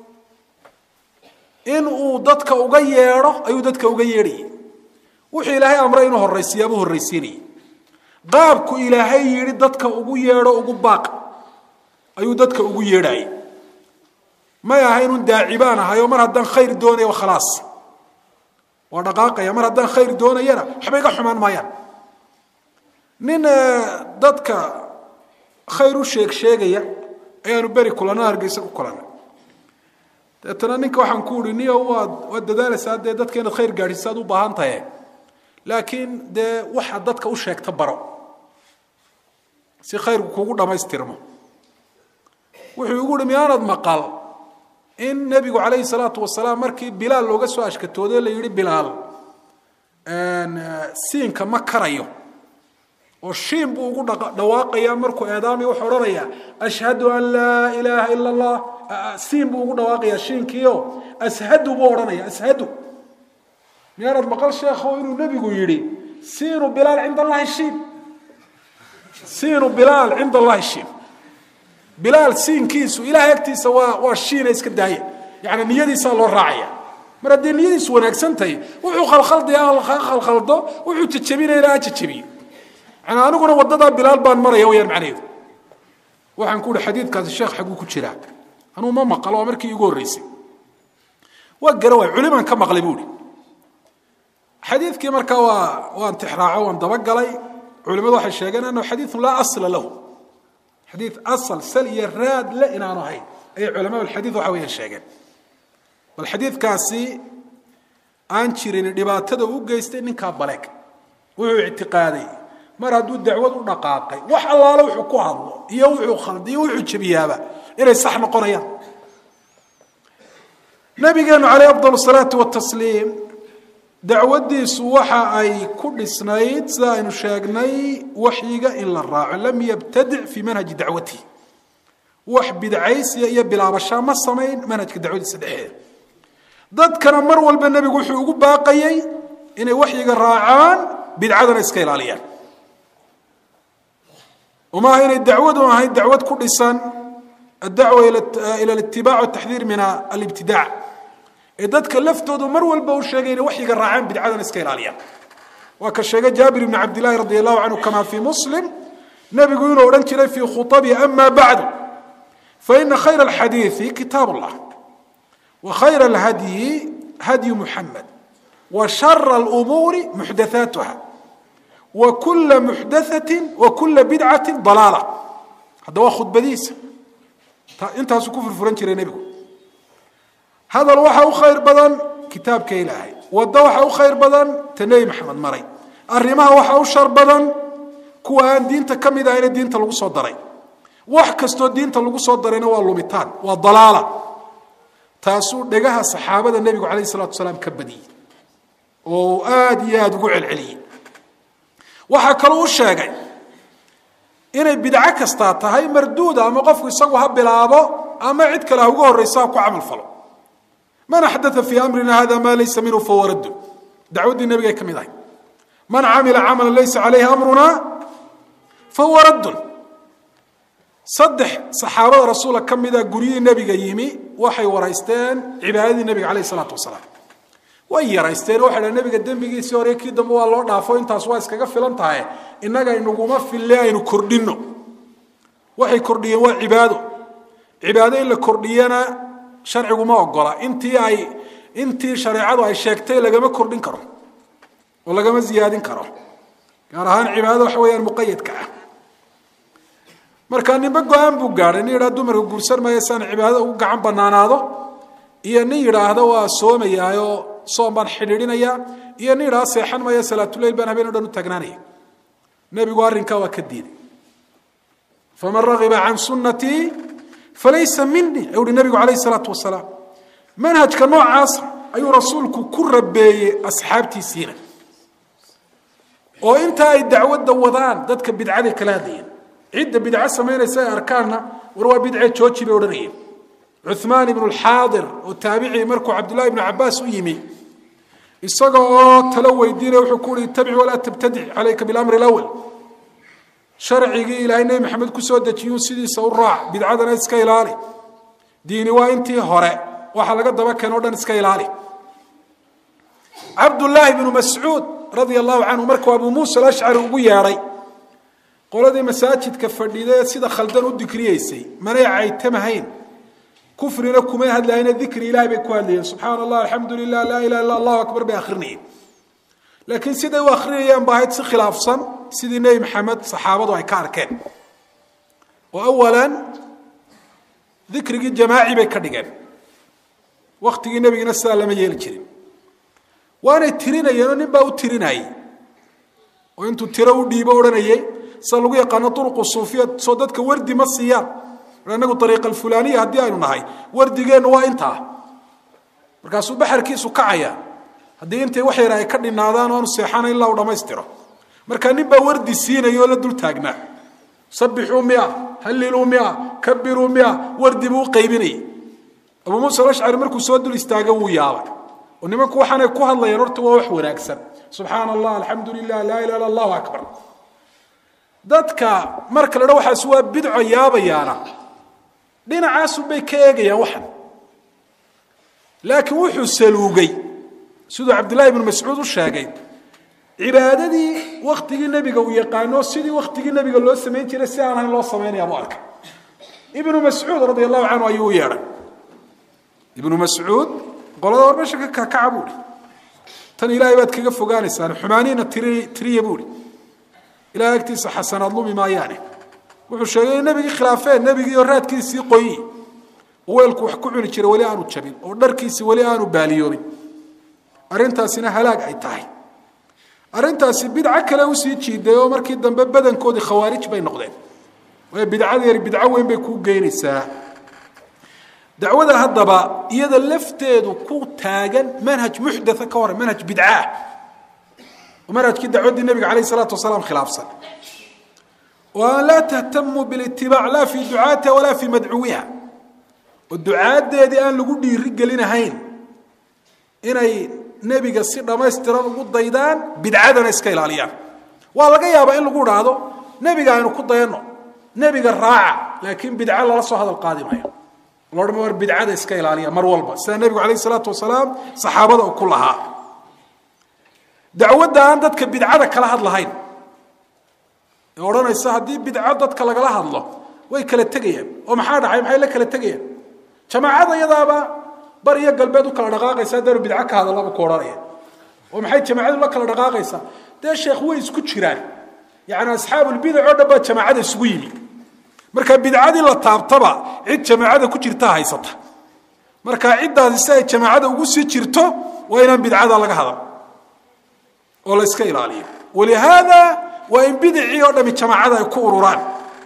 in uu dadka uga yeedho ayuu dadka uga yeedhayay wuxuu ilaahay amray inuu horraysiyaabuu horraysiinayay qaabku ilaahay yidhi dadka ugu yeedho ugu baaq ayuu dadka ugu yeedhayay may aha inun daaci baan ahay oo mar haddaan khayr doonaya khalaas waa dhaqaaqaya mar haddaan khayr doonayana waxba iga xumaan maayaan nin dadka khayr u sheeg sheegaya ayaanu beri kulana hargeysa ku kulana deetana ninka waxaan ku uhi niyo waad waad dadaalaysaa dee dadka inaad khayr gaadhisa ad u baahan tahe laakiin dee waxaad dadka u sheegta baro si khayrku kugu dhammaystirmo wuxuu igu uhi miyaanad maqal in nebigu calayhi salaatu wasalaam markii bilaal looga soo ashkatooday la yidhi bilaal siinka ma karayo oo shiin buu ugu dhawaaqaya markuu eedaamay wuxuu odhanayaa ashhadu an laa ilaaha ila allah siin buu ugu dhawaaqayaa shiinkiio ashadu buu odhanaya ashadu miyaanad maqal sheekho inuu nebigu yidhi siinu bilaal cinda allahi shiin siinu bilaal cinda allahi shiin bilaal siinkiisu ilahay agtiisa waa waa shiina iska daaya yani niyadiisaa loo raacaya mar haddii niyadiisu wanaagsan tahay wuxuu khalkhaldaya khalkhaldo wuxuu jajabinayna ha jajabiyo yani aniguna wadadaa bilaal baan maraya wayaan macnaheedu waxaan ku uhi xadiidkaasi sheekh xaguu ku jiraa anuu ma maqalo waa markii igu horreysay waa gara waay culimaan ka maqlay buu ihi xadiidkii markaa waa waan tixraaco waan dabagalay culimadu waxay sheegeen annahu xadiidun laa asla lahu xadiid asal sal iyo raad le inaanu ahayn ayay culamaa alxadiid waxa weeyaan sheegeen bal xadiidkaasi aan jirin dhibaatada u geystay ninkaa baleeg wuxuu ictiqaaday mar hadduu dacwad u dhaqaaqay wax allaale wuxuu ku hadlo iyo wuxuu khaldiyo wuxuu jebiyaaba inay sax noqonayaan nabigeenu caleyh afdal salaatu watasliim dacwadiisu waxa ay ku dhisnayd sida aynu sheegnay waxyiga in la raaco lam yabtadic fii manhaji dacwatihi wax bidcaysiya iyo bilaabashaa ma samayn manhajka dacwadiisa dhexeeda dadkana mar walba nebigu wuxuu ugu baaqayey inay waxyiga raacaan bidcadana iska ilaaliyaan umaaha inay dacwadu ahayd dacwad ku dhisan addacwa ila alitibaac wataxdiir min alibtidaac ee dadka laftoodu mar walba u sheegay inay waxyiga raacaan bidcadana iska ilaaliyaan waa ka sheegay jaabir ibni cabdillahi radi allahu canhu kama fii muslim nebigu inuu odhan jiray fii khutabi ama bacdu faina khayra alxadiidi kitaab allah wa khayra alhadyi hadyu muxamed wa shara alumuuri muxdathaatuha wa kula muxdathatin wa kula bidcatin dalaala hadda waa khudbadiisa intaasuu ku furfuran jiray nebigu hadal waxa u khayr badan kitaabka ilaahay waddo waxa u khayr badan ta nebi maxamed maray arrimaha waxa u shar badan kuwa aan diinta ka mid ahayna diinta lagu soo daray wax kastoo diinta lagu soo darayna waa lumitaan waa dalaala taasuu dhegaha saxaabada nebigu calayh salatu salaam ka badiyey oo aada iyo aada ugu celceliyey waxaa kaloo u sheegay inay bidco kastaa tahay marduuda ama qofku isagu ha bilaabo ama cid kale ha uga horreysa ha ku camal falo man axdaa fii amrina hada maa laysa minhu fahuwa raddu dacwaddii nebigay ka mid ahay man camila camalan laysa calayhi amruna fahuwa raddun saddex saxaabada rasuula ka mida guryihii nebiga yimi waxay waraysteen cibaadadii nebiga calayh isalaatu wasalaam way yaraysteen waxay dhahen nebiga dembigiisii hore kii dambe waa loo dhaafo intaas waa iskaga filan tahay innaga inaguma fille aynu kordhinno waxay kordhiyeen waa cibaado cibaado in la kordhiyana sharcigu ma ogola intii ay intii shareecadu ay sheegtay lagama kordhin karo oo lagama ziyaadin karo gaar ahaan cibaadada waxa weeyaan muqayadka ah marka ninba go-aan buu gaadhay nin yidhaha dumarka guursan maayo saan cibaadada ugu gacan banaanaado iyo nin yidhaahda waa soomayaayo soom baan xidhiidhinaya iyo nin yidhahda seexan maayo salaatuleyl baan habeen o dhan u taagnaanaya nebigu arrinkaa waa ka diiday faman ragiba can sunnatii falaysa minii ayuu uhi nebigu calayh isalaatu wasalaam manhajka noocaasa ayuu rasuulku ku rabeeyey asxaabtiisiina oo inta ay dacwadda wadaan dadka bidcaday kala hadlayeen cidda bidco samaynaysa ay arkaanna war waa bidce jooji bay odhanayeen cuثmaan ibnu lxaadir oo taabicii markuu cabdullahi ibnu cabaas u yimi isaga oo talo weydiinaya wuxuu ku uhi ittabic walaa tabtadic calayka bilamri اlawal sharcigii ilaahay nebi maxamed kusoo dejiyuu sidiisa u raac bidcadana iska ilaali diini waa intii hore waxa laga daba keen o dhan iska ilaali cabdullaahi bnu mascuud radia allahu canhu markuu abuu muusa alashcari ugu yeedhay qoladii masaajidka fadhidae sida khaldan u dikriyeysay manay caytamahayn kufrina kumay hadlayne dikri ilahay bay ku hadlayeen subxaana allah alxamdu lilah laa ilaha illa allahu akbar bay akrinayeen laakiin siday u akrinayaan ba ahayd si khilaafsan sidii nebi maxamed saxaabadu ay ka arkeen oo awalan dikrigii jamaaci bay ka dhigeen waktigii nebigina sidaa lama yeeli jirin waanay tirinayeenoo nin baa u tirinayey oo intuu tiro u dhiibo odhanayey sida lagu yaqaano uruqu suufiya soo dadka wardi ma siiyaan inagu ariiqa alfulaniya haddii aynu nahay wardigeennu waa intaa markaasuu baxarkiisu kacaya haddii intay wax yar ay ka dhinaadaan oanu seexana ilaa uu dhammaystiro markaa nin baa wardi siinaya oo la dul taagnaa sabixuu mia halliluu mia kabiruu mia wardi buu u qaybinayay abuu muusa alashcari markuu soo dul istaaga wuu yaabay oo nimanku waxaanay ku hadlayaan horta waa wax wanaagsan subxaana allah alxamdu lilah laa ilaha illa allahu akbar dadka marka la dha waxaas waa bidco yaabayaana dhinacaasunbay ka eegayaan waxan laakiin wuxuu saluugay siduu cabdillahi ibnu mascuud u sheegay cibaadadii waktigii nebiga uu yaqaano sidii waktigii nebiga loo samayn jiray si aan ahayn loo samaynaya buu arkay ibnu mascuud radia allahu canhu ayuu u yeedhay ibnu mascuud qolada war meesha ka kakaca buu hi tan ilaahay baad kaga fogaanaysaan xumaaniina tiri tiriya buu hi ilahay agtiisa xasanaad lumi maayaane wuxuu sheegay in nebigii khilaafeen nebigiioo raadkiisii qoyi oo weelku wax ku cuni jiray weli aanu jabin oo dharkiisi weli aanu baaliyoobin arrintaasina halaag ay tahay arrintaasi bidco kale usii jiiday oo markii dambe badankoodii khawaarij bay noqdeen waayo bidcada yar bidco weyn bay kuu geynaysaa dacwada haddaba iyada lafteedu ku taagan manhaj muxdatha ka hore manhaj bidcaah oo manhajkii dacwaddii nebiga calayh isalaatu wasalaam khilaafsan oo aan laa tahtamu bilitibaac laa fii ducaatiha walaa fii madcuwiha oo ducaaddeedii aan lagu dhiiri gelinahayn inay nebiga si dhammaystiran ugu daydaan bidcadana iska ilaaliyaan waa laga yaabaa in lagu dhaahdo nebiga aynu ku dayanno nebiga raaca laakiin bidco lala soo hadal qaadi maayo loodhan war bidcada iska ilaaliya mar walba sida nebigu calayh isalaatu wasalaam saxaabada uu ku lahaa dacwadda aan dadka bidcada kala hadlahayn ee odhanaysa haddii bidco dadka lagala hadlo way kala tegayaan oo maxaa dhacay maxay la kala tegayaan jamaacada iyadaaba bar iyo galbeed u kala dhaqaaqaysa haddaanu bidco ka hadallaba ku odhanaya oo maxay jamaacadu la kala dhaqaaqaysaa dee sheekh way isku jiraan yacni asxaabulbidac oo dhan baa jamaacada isugu yimi marka bidcadii la taabtaba cid jamaacada ku jirta haysata marka ciddaasi si ay jamaacada ugu sii jirto waa inaan bidcada laga hadal oo la iska ilaaliyo walihaada waa in bidicii oo dhami jamaacada ay ku ururaan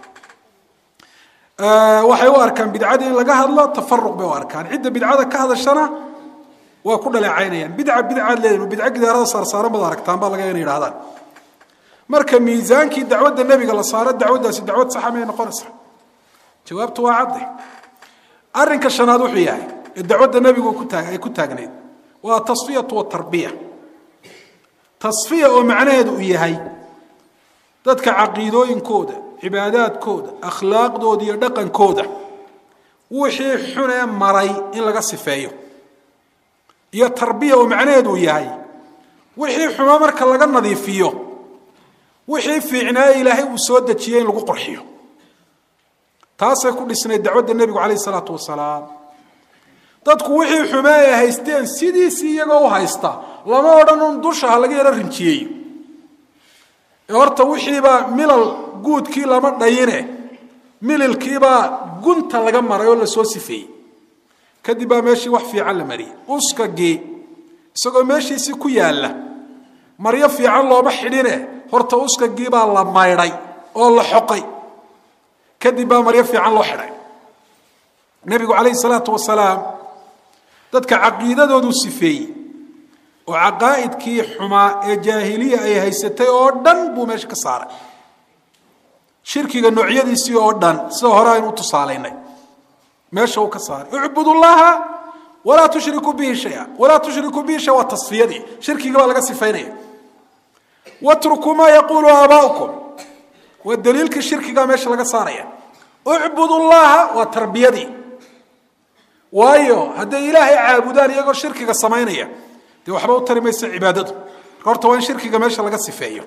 waxay u arkaan bidcadii in laga hadlo tafaruq bay u arkaan cidda bidcada ka hadashana waa ku dhaleecaynayaan bidca bidcaad leedahin bidco gidaarada saarsaaran baad aragtaan baa laga ina yidhahdaan marka miisaankii dacwadda nebiga la saaro dacwaddaasi dacwad saxa may noqonaysaa jawaabtu waa cadde arrinka shanaad wuxuu yahay ee dacwadda nebigu ay ku taagnayd waa tasfiyatu watarbiya tasfiya oo macnaheedu uu yahay dadka caqiidooyinkooda cibaadaadkooda akhlaaqdooda iyo dhaqankooda wixii xunee maray in laga sifeeyo iyo tarbiya oo macnaheedu uu yahay wixii xumo marka laga nadiifiyo wixii fiicnaaye ilaahay uu soo dejiyey in lagu qorxiyo taasay ku dhisnayd dacwadda nebigu calayh isalaatu wasalaam dadku wixii xume ay haysteen sidiisii iyagoo u haysta lama odhan un dusha ha laga yaro rinjiyeeyo ee horta wixiibaa milal guudkii lama dhayine mililkiibaa gunta laga maray oo lasoo sifeeyey kadib baa meeshii wax fiican la mariyey uskagii isagoo meeshiisii ku yaalla maryo fiican looma xidhine horta uskagiibaa la maydhay oo la xoqay kadib baa maryo fiican loo xidhay nebigu calayhi salaatu wasalaam dadka caqiidadoodu sifeeyey oo caqaa'idkii xumaa ee jaahiliya ay haysatay oo dhan buu meesha ka saaray shirkiga noocyadiisii oo dhan sida hore aynu u tusaalaynay meesha uu ka saaray ucbud llaha walaa tushrikuu bihi shaya walaa tushrikuu bihi shaya waa tasfiyadii shirkiga baa laga sifaynaya watrukuu maa yaquulu aabaa'ukum waa daliilkii shirkigaa meesha laga saaraya ucbud llaha waa tarbiyadii waayo hadday ilaahay caabudaan iyagoo shirkiga samaynaya dee waxba u tari maysa cibaadadu marka horta waa in shirkiga meesha laga sifeeyo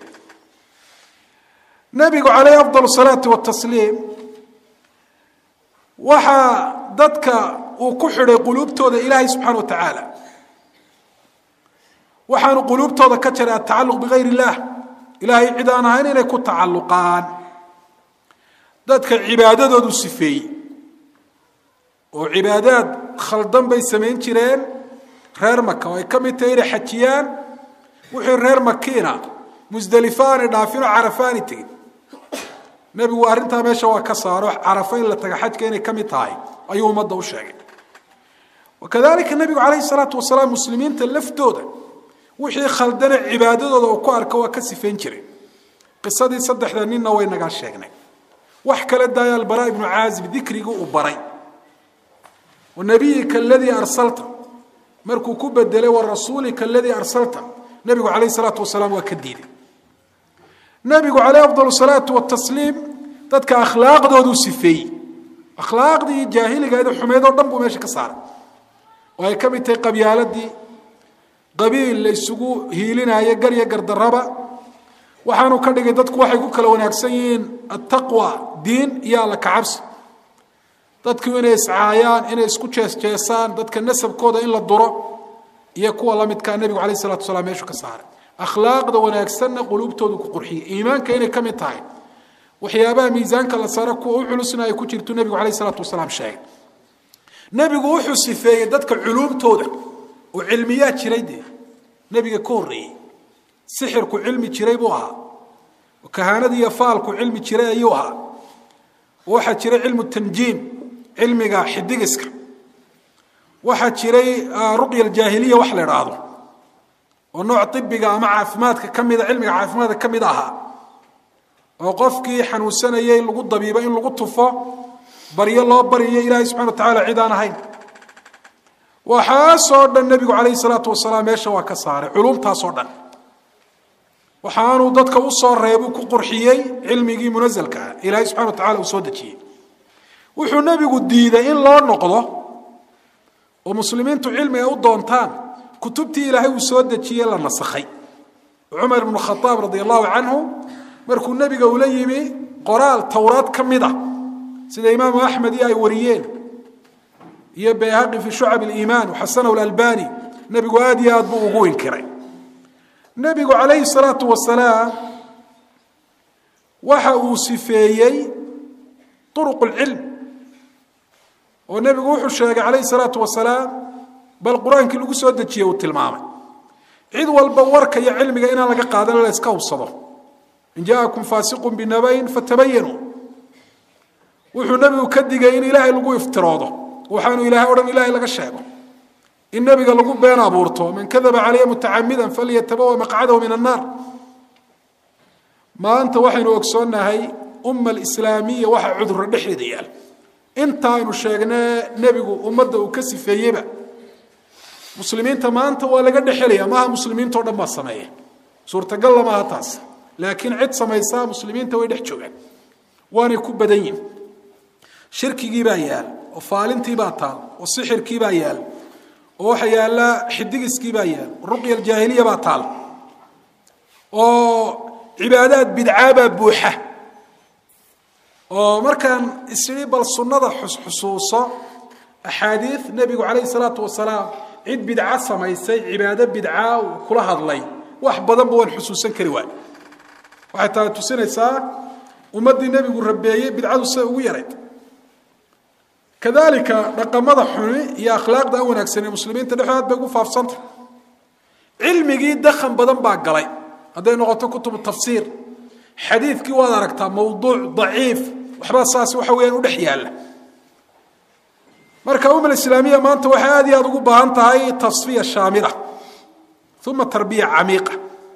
nabigu calayhi afdal salaati watasliim waxaa dadka uu ku xidhay quluubtooda ilaahay subxana wa tacaala waxaanu quluubtooda ka jaray atacaluq bigayr illah ilaahay cid aan ahayn inay ku tacalluqaan dadka cibaadadoodu sifeeyey oo cibaadaad khaldan bay samayn jireen reer maka oo ay ka mid tahay inay xajiyaan wixii reer makiina musdelifo aanay dhaafin oo carafa aanay tegin nebigu arrintaa meesha waa ka saaro carafo in la taga xajka inay ka mid tahay ayuu ummadda u sheegay wakadalika nebigu calayhi salaatu wasalaam muslimiinta laftooda wixii khaldane cibaadadooda uu ku arko waa ka sifayn jiray qisadii saddexda ninna way nagaa sheegnay wax kale daaya albara ibnu caazib dikrigii uu baray wanabiyika aladii arsalta markuu ku bedelay wa rasuulika aladii arsalta nebigu calayhi salaatu wasalaam waa ka diiday nebigu calayh afdal salaatu watasliim dadka akhlaaqdooduu sifeeyey akhlaaqdii jaahiligeeda xumeyd oo dhan buu meesha ka saaray oo ay ka mid tahay qabyaaladii qabiil la isugu hiilinaayo garya gardaraba waxaanu ka dhigay dadku waxay ku kala wanaagsan yihiin attaqwa diin iyo alla kacabsi dadku inay iscaayaan inay isku jeesjeesaan dadka nasabkooda in la duro iyo kuwa la midkaa nebigu calayh salatu wasalaam meeshu ka saaray akhlaaqda wanaagsanna quluubtoodu ku qurxiyey iimaanka inay ka mid tahay waxyaabaha miisaanka la saaro kuwa u culusna ay ku jirtu nebigu calayh salaatu wasalaam sheegay nebigu wuxuu sifeeyey dadka culuumtooda oo cilmiyaa jiray dee nebiga ka horreeyey sixirku cilmi jiray buu ahaa oo kahaanada iyo faalku cilmi jiray ayuu ahaa oo waxaa jiray cilmu tanjiim cilmiga xidigiska waxaa jiray ruqya aljaahiliya wax la idhaahdo oo nooc ibiga ama caafimaadka ka mida cilmiga caafimaadka ka mid ahaa oo qofkii xanuunsanayay lagu dabiibo in lagu tufo baryo loo baryayo ilaahay subxana wa tacala cid aan ahayn waxaasoo dhan nebigu calayhi salaatu wasalaam meesha waa ka saaray culumtaasoo dhan waxaanuu dadka u soo reebuu ku qurxiyey cilmigii munasalka ah ilaahay subxana wa tacala uu soo dejiyey wuxuu nebigu diiday in loo noqdo oo muslimiintu cilmi ay u doontaan kutubtii ilaahay uu soo dejiyey la nasakhay cumar ibnu khadaab radi allahu canhu markuu nebiga ula yimi qoraal towraad ka mid a sida imaamu axmed iyo ay wariyeen iyo bayhaqi fi shucab aliimaan waxasanahu lalbani nebigu aada iyo aad buu ugu inkiray nebigu calayhi salaatu wasalaam waxa uu sifeeyey uruq lcilm oo nebigu wuxuu sheegay calayhi salaatu wasalaam bal qur-aankii lagu soo dejiyey uu tilmaamay cid walba warka iyo cilmiga inaan laga qaadan la iska hubsado in jaakum faasiqun binabayin fatabayanuu wuxuu nebigu ka digay in ilaahay lagu iftiroodo waxaanu ilahay o dhan ilahay laga sheego in nebiga lagu been abuurto man kadaba calaya mutacamidan falyatabawa maqcadahu min annaar maanta waxaynu ogsoonnahay umma alislaamiya waxa cudurro dhexdeeda yaal inta aynu sheegnee nebigu ummadda uu ka sifeeyeyba muslimiinta maanta waa laga dhexelaya maaha muslimiintao dhan baa sameeya suurtagalla maaha taas laakiin cid samaysaa muslimiinta way dhex joogaan waanay ku badan yihin shirkigii baa yaal oo faalintii baa taal oo sixirkii baa yaal oo waxa yaalla xidigiskii baa yaal ruqya aljaahiliya baa taal oo cibaadaad bidcaa baa buuxa oo markaan isii bal sunnada xusxusuuso axaadiid nebigu calayhi salaatu wasalaam cid bidca samaysay cibaado bidcaa uu kula hadlay wax badanba waan xusuusan kari waay waxay tahay tusinaysaa ummaddii nebigu rabeeyey bidcadu siday ugu yarayd kadalika dhaqamada xuni iyo akhlaaqda aan wanaagsan ee muslimiinta dhexdood bay ugu faafsanta cilmigii dakhan badan baa galay hadday noqoto kutubu tafsiir xadiidkii waad aragtaa mawduuc daciif waxbaa saas waxa weyaan u dhex yaalla marka umma islaamiya maanta waxay aad iyo aada ugu baahan tahay tasfiya shaamila uma tarbiya camiiqa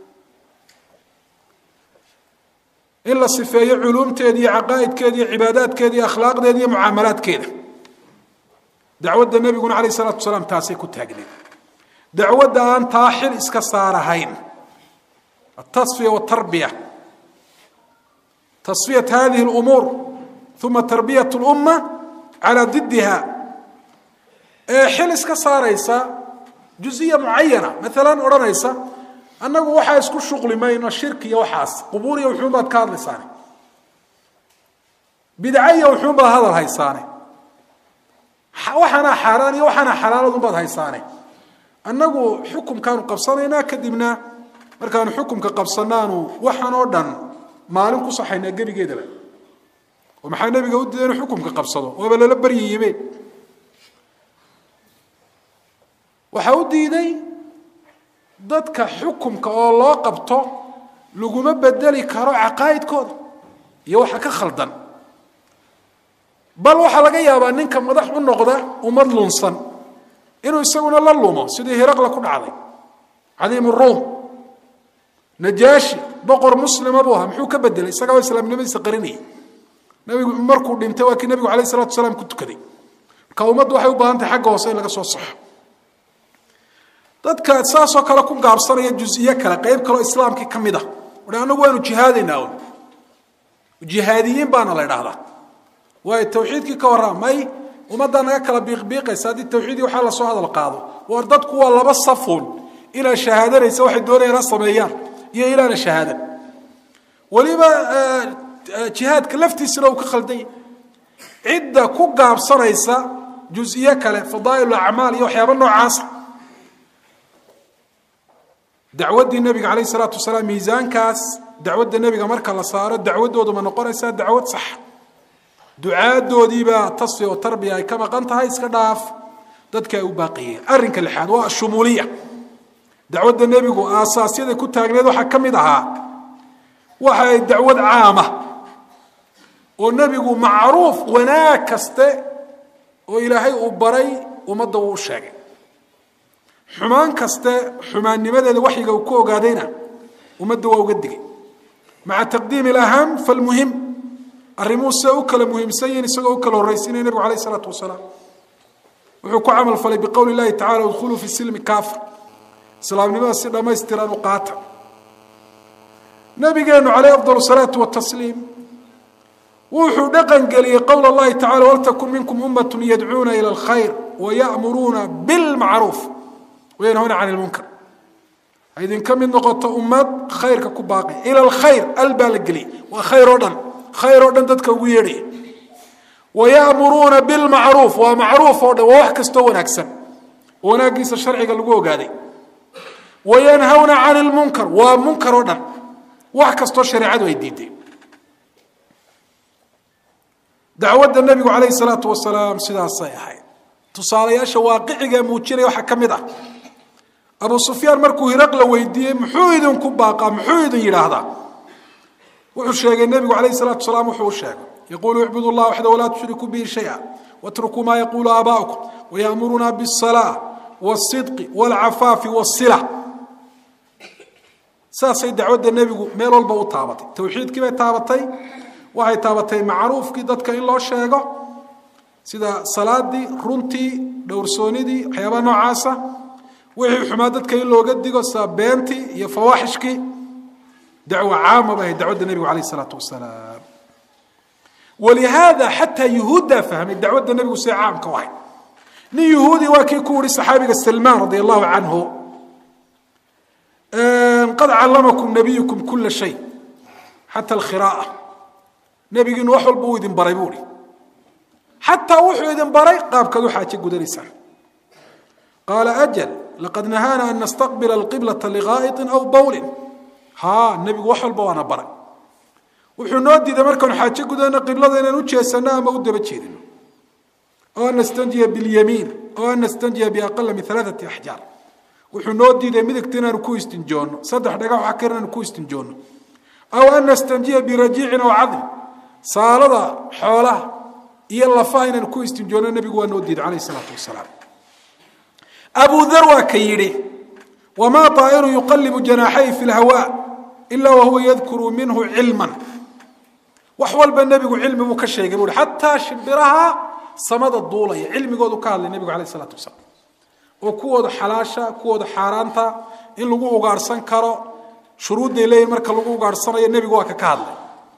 in la sifeeyo culuumteeda iyo caqaa'idkeeda iyo cibaadaadkeeda iyo akhlaaqdeeda iyo mucaamalaadkeeda dacwadda nebiguna calayh isalaatu wasalaam taasay ku taagneed dacwadda aan taa xil iska saarahayn atasfiya watarbiya tasfiyat hadihi lumuur uma tarbiyat lumma calaa didiha ee xil iska saaraysa juziya mucayana maalan odhanaysa annagu waxaa isku shuqli mayno shirki iyo waxaas qubuur iyo wuxuun baad ka hadlaysaane bidca iyo wuxuun baad hadal haysaane waxaanaa xaaraan iyo waxaanaa xalaaladun baad haysaane annagu xukumkaanu qabsanaynaa kadibna markaanu xukumka qabsanaanu waxaan oo dhan maalin ku saxaynaa gebigeedaba oo maxaa nebiga u diiday inuu xukumka qabsado waaba lala baryayibe waxaa u diiday dadka xukumka oo loo qabto laguma bedeli karo caqaa'idkooda iyo waxa ka khaldan bal waxaa laga yaabaa ninka madax u noqda ummad lunsan inuu isaguna la lumo sidii hiraqla ku dhacday cadiim ruum najaashi boqor muslima buu ahaa muxuu ka bedelay isagaba islaamnimadiisa qarinayay nabigu markuu dhintay waa kii nabigu alayh salatu wasalaam ku tukaday marka ummaddu waxay u baahan tahay xagga hoose in laga soo saxo dadka saasoo kale ku gaabsanaya juziye kale qayb kaleo islaamkii ka mid ah ui anagu waanu jihaadaynaa un jihaadiyiin baana la idhaahdaa waayo tawxiidkii ka warrama may ummaddaa naga kala biiqbiiqaysa haddii tawxiidii waxaa lasoo hadal qaado war dadku waa laba safuun inaad shahaadanaysa waxay doonayaan ha sameeyaan iyo inaana shahaadan weliba jihaadka laftiisana uu ka khaldanya cidda ku gaabsanaysa juziye kale fadaa'il acmaal iyo waxyaaba noocaasa dacwaddii nebiga calayh isalaatu wasalaam miisaankaas dacwadda nebiga marka la saaro dacwaddoodu ma noqonaysaa dacwad sax ducaadoodiibaa tasfi oo tarbiya ay ka maqan tahay iska dhaaf dadka ay u baaqiyeen arrinka lixaad waa shumuuliya dacwadda nebigu aasaasyada ku taagneed waxaa ka mid ahaa waxa ay dacwad caama oo nebigu macruuf wanaag kaste oo ilaahay uu baray ummadda wuu u sheegay xumaan kaste xumaannimadeeda waxyiga uu ku ogaadayna ummadda waa uga digay maca taqdiimi alaham falmuhim arrimuhu siday u kala muhiimsan yihiin isagoo u kala horraysinaya nebigu alayh isalaatu wasalaam wuxuu ku camal falay biqowli illahi tacala udkhuluu fi silmi kaafa islaamnimada si dhammaystiran u qaata nabigeenu calayh afdal salaatu watasliim wuxuu dhaqan geliyey qowl allahi tacala waltakun minkum ummatun yadcuuna ila alkhayr wayamuruuna bilmacruuf wayanhuna can ilmunkar ha idinka mid noqoto ummad khayrka ku baaqi ila alkhayr al baa la geliyay waa khayr oo dhan khayr oo dhan dadka ugu yeedhaya wayamuruuna bilmacruuf waa macruuf oo dhan waa wax kastoo wanaagsan oo wanaaggiisa sharciga lagu ogaaday wayanhawna can ilmunkar waa munkar oo dhan wax kastoo shareecadu ay diiday dacwadda nebigu calayhi salaatu wasalaam sidaasay ahayd tusaalayaasha waaqiciga muujinaya waxaa ka mid ah abu sufyaan markuu hiraqla weydiiyey muxuu idinku baaqaa muxuu idin yidhaahdaa wuxuu sheegay nebigu calayhi salaatu wasalaam wuxuu u sheegay yaquulu icbudu llah waxda walaa tushrikuu bihi shaya watrukuu maa yaquulu aabaa'ukum wayamuruna biاsalaa wاsidqi wاlcafaafi wاsila saasay dacwadda nebigu meel walba u taabatay towxiidkii bay taabatay waxay taabatay macruufkii dadka in loo sheego sida salaadii runtii dhowrsoonidii waxyaabaha noocaasa wixii xumaa dadka in looga digo sida beentii iyo fawaaxishkii dacwo caama bay ahayd dacwadda nebigu calayh isalaatu wasalaam walihaada xataa yuhuuddaa fahmay dacwadda nebigu see caamka u ahayd nin yuhuudi waa kii ku yihi saxaabiga salmaan radi allahu canhu qad callamakum nabiyukum kula shay xata alkhira'a nebigiinu wax walba uu idin baray buu ihi xataa wuxuu idin baray qaabkaad u xaaje gudanaysaan qaala ajal laqad nahaana an nastaqbila alqiblata ligaa'iطin aw bawlin haa nebigu wax walba waana baray wuxuu noo diiday markaanu xaaje gudano qiblada inaan u jeesano ama u daba jeedino oo an nastanjiya biاlyamiin oo an nastanjiya biaqala min alaaثati axjaar wuxuu noo diiday midigta inaanu ku istinjoonno saddex dhagax wax kar inaanu ku istinjoonno aw an nastanjiya birajiicin aw cadl saalada xoolaha iyo lafaha inaanu ku istinjoonno nebigu waa noo diiday calayh isalaatu wasalaam abu dar waa ka yidhi wamaa طaa'iru yuqalibu janaaxay fi lhawaa ila wahuwa yadkuru minhu cilman wax walba nebigu cilmi buu ka sheegay buu hi xataa shimbiraha samada duulaya cilmigoodu ka hadlay nebigu alayh isalaatu wasalaam oo kuwooda xalaasha kuwooda xaaraanta in lagu ugaarhsan karo shuruudday leeyihin marka lagu ugaarhsanayo nebigu waa ka ka hadlay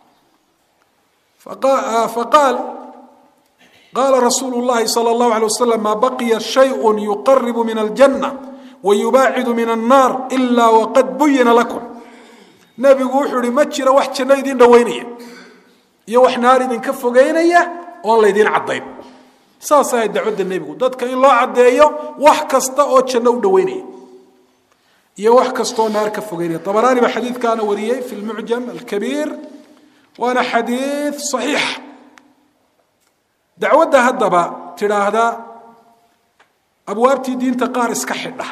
faqaal qaala rasuulu llahi sala allahu alay wasalam maa baqiya shayun yuqaribu min aljanna wayubaacidu min annaar ilaa waqad buyina lakum nebigu wuxuu ihi ma jira wax janno idin dhoweynaya iyo wax naar idinka fogeynaya oon laydin caddayn saas ahayd dacwadda nebigu dadka in loo caddeeyo wax kasta oo janno u dhoweynaya iyo wax kastaoo naar ka fogeynaya abaraani baa xadiidkaana wariyey fi lmucjam alkabiir waana xadiid saxiixa dacwadda haddaba tidhaahda abwaabtii diinta qaar iska xidha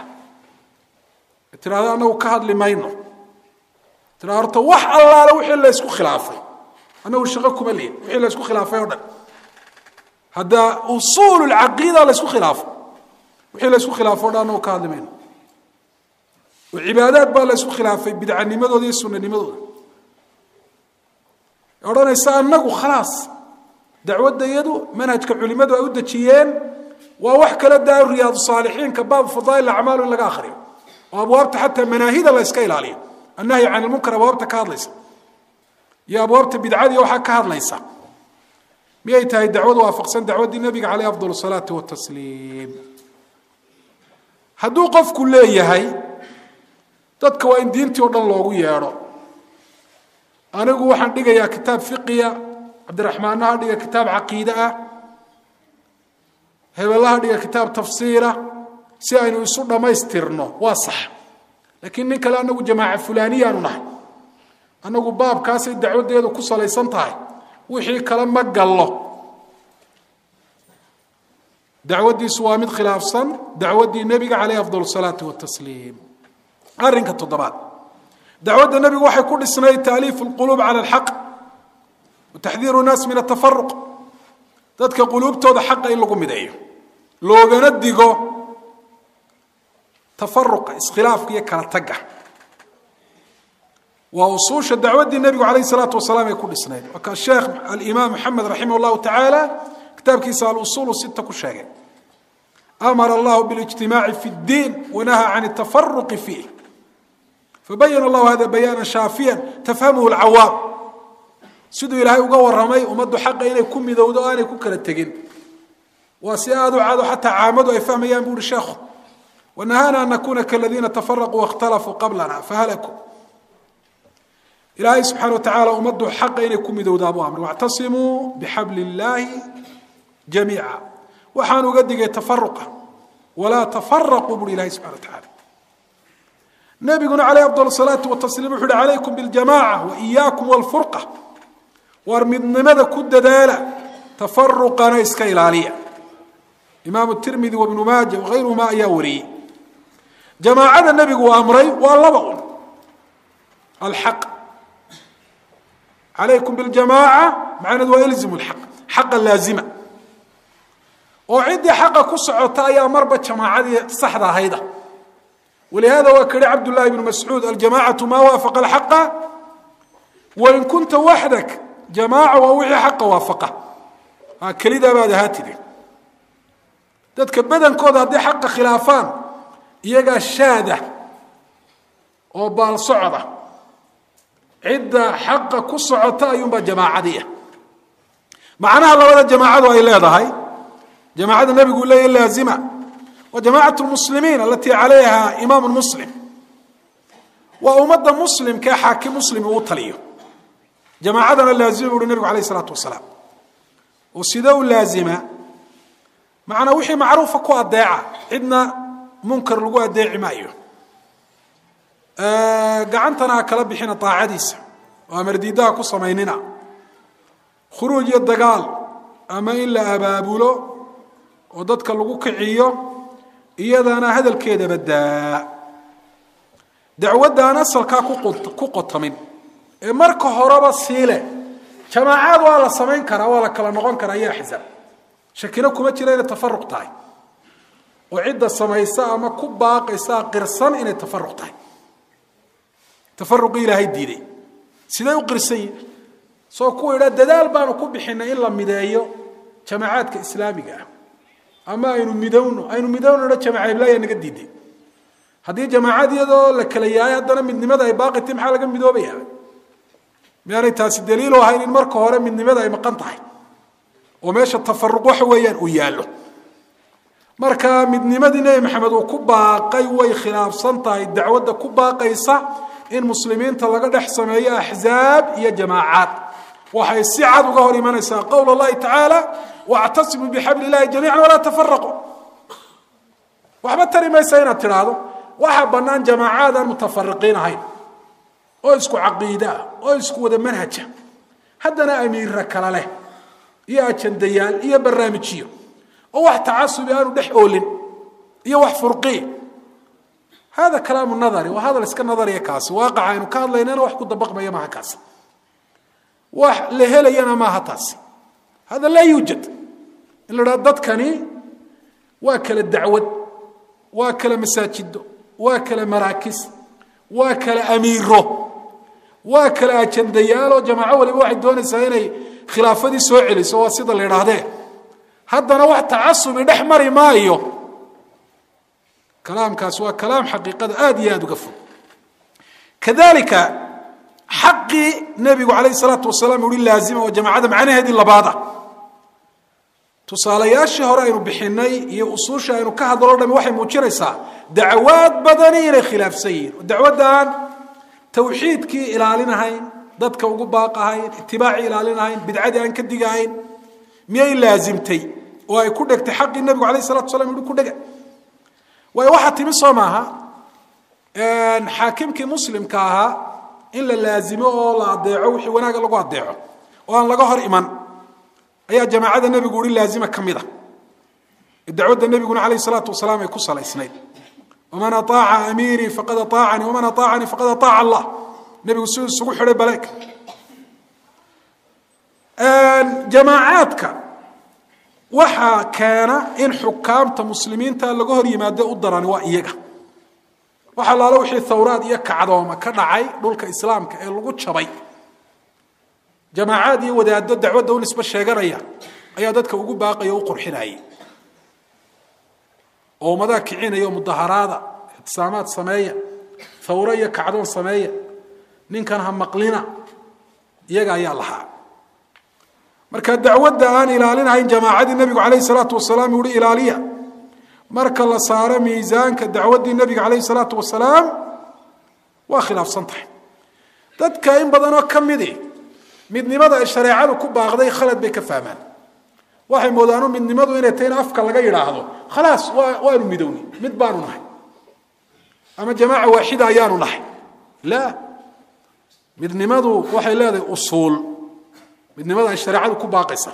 tidhahda anagu ka hadli mayno tidhahda horta wax allaale wixii la ysku khilaafay annagu shaqo kuma lihin wixii la isku khilaafay o dhan hadda usuul lcaqiida la isku khilaafo wixii la isku khilaafo o dhan annagu ka hadli mayno oo cibaadaad baa la isku khilaafay bidcanimadooda iyo sunanimadooda odhanaysa annagu khalaas dacwadda iyadu manhajka culimadu ay u dejiyeen waa wax kala daa riyaad saalixiinka baab fadaa'il acmaal in laga akhriyo oo abwaabta xataa manaahida la iska ilaaliyo annahyi can ilmunkar abwaabta ka hadlaysa iyo abwaabta bidcadiiyo waxaa ka hadlaysa miyay tahay dacwadu waafaqsan dacwaddii nabiga caleyh afdal salaati watasliim hadduu qofku leeyahay dadka waa in diintii o dhan loogu yeedho anigu waxaan dhigayaa kitaab fiqiya cabdiraxmaanna ha dhiga kitaab caqiide ah hebelaha dhiga kitaab tafsiira si aynu isu dhammaystirno waa sax laakiin nin kale anagu jamaaca fulaniyaanu nahay annagu baabkaasay dacwaddeedu ku salaysan tahay wixii kale ma gallo dacwaddiisu waa mid khilaafsan dacwaddii nebiga caleyh afdal salaati watasliim arrinka toddobaad dacwadda nebigu waxay ku dhisnayd taaliifu lquluub cala alxaq wa taxdiiru nnaas min atafaruq dadka quluubtooda xaqa in lagu mideeyo loogana digo tafaruqa iskhilaafka iyo kala tagga waa usuusha dacwaddii nebigu calayh salaatu wasalaam ay ku dhisnayd waa ka sheekh alimaam maxamed raximah llahu tacaala kitaabkiisa alusuulu sita ku sheegay amara allahu bilijtimaaci fi ddiin wanahaa can atafaruqi fiih fabayana allahu hada bayaana shaafiyan tafhamuhu lcawaam siduu ilaahay uga waramay ummaddu xaqa inay ku midowdo o aanay ku kala tegin waa si aada u cado xataa caamadu ay fahmayaan bu uhi sheekhu wanahaana an nakuna kaladiina tafaraquu waاkhtalafuu qablana fahalakuu ilaahay subxana wa tacaala ummaddu xaqa inay ku midowdaabuu amray wاctasimuu bixabli illaahi jamiica waxaan uga digay tafaruqa walaa tafaraquu buhi ilahay subxana wa tacala nabiguna caleyh afdal salaati watasliim wuxu uhi calaykum biljamaca wa iyaakum wlfurqa war midnimada ku dadaala tafaruqana iska ilaaliya imaamu tirmidi wabnu maaja wagayruhuma ayaa wariyey jamaacada nebigu uu amray waa laba un alxaq calaykum biljamaaca macnahedu waa ilzimu lxaq xaqa laazima oo ciddii xaqa ku socota ayaa marba jamaacadii saxda ahayda walihada waa ka yihi cabdullahi bnu mascuud aljamacatu maa waafaqa alxaqa wain kunta waxdak jamaaca waa wixii xaqa waafaqa kelidaa baad ahaatide dadka badankooda hadday xaqa khilaafaan iyagaa shaada oo baal socda cidda xaqa ku socota ayuunbaa jamaacadiia macnaha labada jamaacadu ay leedahay jamaacada nebigu leeya laazima wa jamacat lmuslimiin alatii calayha imaamu muslim waa ummadda muslimkae xaakim muslim uu taliyo jamaacadana laazima bu uhi nebigu alayh isalaatu wasalaam oo sidee u laazima macnaa wixii macruufa ku adeeca cidna munkar lagu adeeci maayo gacantana ha kala bixina daacadiisa oo amardiidaha ku samaynina khuruuj iyo dagaal ama in la abaabulo oo dadka lagu kiciyo iyadana hadalkeeda badaa dacwadda aan asalkaa ku qotamin ee marka horeba siile jamaacaad waa la samayn karaa waa la kala noqon karaa iyo axzaab shakino kuma jira inay tafaruq tahay oo cidda samaysa ama ku baaqaysa qirsan inay tafaruq tahay tafaruqii ilaahay diiday siday u qirsan yihin soo kuwa idhaa dadaal baanu ku bixinay in la mideeyo jamaacaadka islaamiga ah ama aynu midowno aynu midownona jamaaca iblaayaa naga diiday haddii jamaacad iyadoo la kala yahay haddana midnimada ay baaqitay maxaa laga midoobaya miyaanay taasi daliilu ahayn in marka hore midnimada ay maqan tahay oo meesha tafaruq waxa weeyaan uu yaallo marka midnimadii nebi maxamed uu ku baaqay way khilaafsan tahay dacwadda ku baaqaysa in muslimiinta laga dhex sameeyo axzaab iyo jamaacaad waxay si cad uga hor imanaysaa qowl اllahi tacaala wاctasimuu bixabli اllahi jamiica walaa tafaraquu waxba tari maysa inaad tidhaahdo waxaa bannaan jamaacaad aan mutafariqiin ahayn oo isku caqiide ah oo isku wada manhaja haddana amiira kala leh iyo ajandayaal iyo barnaamijyo oo wax tacasubi aanu dhex oolin iyo wax furqii hada kalaamu nadari waa hadal iska nadariya kaasi waaqaca aynu ka hadlaynana wax ku dabaqmaya maha kaasi wax la helayana maaha taasi hada laa yuujad in la dhaha dadkani waa kala dacwad waa kala masaajido waa kala maraakis waa kala amiiro waa kala ajandayaaloo jamaaco waliba waxay doonaysaa inay khilaafadii soo celiso waa sida la idhaahdee haddana wax tacasubi dhex mari maayo kalaamkaas waa kalaam xaqiiqada aada iyo aada uga fog kadalika xaqii nebigu calayhi salaatu wasalaam uhi laazima oo jamaacada macnaheedii labaada tusaalayaashii hore aynu bixinay iyo usuusha aynu ka hadlo dhami waxay muujinaysaa dacwaad badani inay khilaafsan yihiin oo dacwadda aan tawxiidkii ilaalinahayn dadka ugu baaqahayn itibaacii ilaalinahayn bidcadii aan ka digahayn miyay laazimtay oo ay ku dhegtay xaqii nebigu alayh salatu waslam yihi ku dhega waayo waxaa timi soo maaha xaakimkii muslimka ahaa in la laazimo oo la adeeco wixii wanaaga lagu adeeco oo aan laga hor iman ayaa jamaacada nebigu uhi laazima ka mid a dacwadda nebiguna calayh salaatu wasalaam ay ku salaysnayd waman aaaca amiirii faqad aacanii waman aacanii faqad aaaca allah nebigu siduu isugu xidhay baleeg jamaacaadka waxaa keena in xukaamta muslimiinta laga hor yimaado u darani waa iyaga waxa laalo wixii thawraad iyo kacdooma ka dhacay dhulka islaamka ee lagu jabay jamaacaad iyo wadaado dacwadda u nisbe sheeganaya ayaa dadka ugu baaqaya o u qurxinayay oo ummadaha kicinaya oo mudaharaada ixtisaamaad sameeya thawro iyo kacdoon sameeya ninkan ha maqlina iyaga ayaa lahaa marka dacwadda aan ilaalinahayn jamaacadii nebigu calayh salaatu wasalaam uhi ilaaliya marka la saaro miisaanka dacwaddii nebiga calayh salaatu wasalaam waa khilaafsan tahay dadka in badanoo ka midi midnimada ay shareecadu ku baaqday khalad bay ka fahmaan waxay moodaanu midnimadu inay tahay in afka laga yidhaahdo khalaas waa waanu midowni mid baanu nahay ama jamaaca waaxida ayaanu nahay la midnimadu waxay leedahay usuul midnimada ay shareecadu ku baaqaysa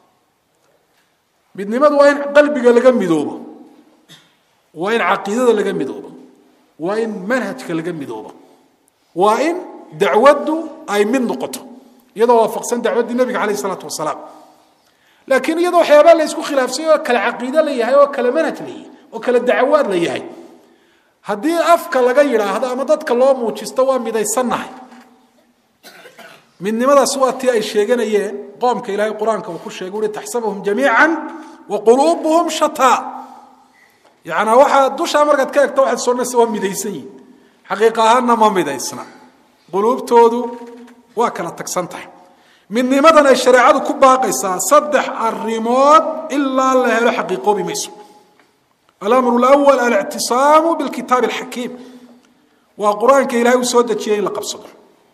midnimadu waa in qalbiga laga midoobo waa in caqiidada laga midoobo waa in manhajka laga midoobo waa in dacwaddu ay mid noqoto iyadoo waafaqsan dacwaddii nebiga calayh isalaatu wasalaam laakiin iyadoo waxyaabaa la isku khilaafsay oo kale caqiide la yahay oo kale manhaj la yahay oo kale dacawaad la yahay haddii afka laga yidhaahdo ama dadka loo muujisto waa midaysannahay midnimadaas waa tii ay sheeganayeen qoomka ilaahay qur-aanka uu ku sheegay uhi taxsabuhum jamiica wa quluubuhum shataa yacnaa waxaa dushaa markaad ka egto waxaad soonaysa waa midaysan yihin xaqiiqa ahaanna ma midaysna quluubtoodu waa kala tagsan tahay midnimadan ay shareecadu ku baaqaysaa saddex arimood ilaa la helo xaqiiqoobi mayso alamru lawal alictisaamu bilkitaabi alxakiim waa qur-aanka ilahay uu soo dejiyay in la qabsado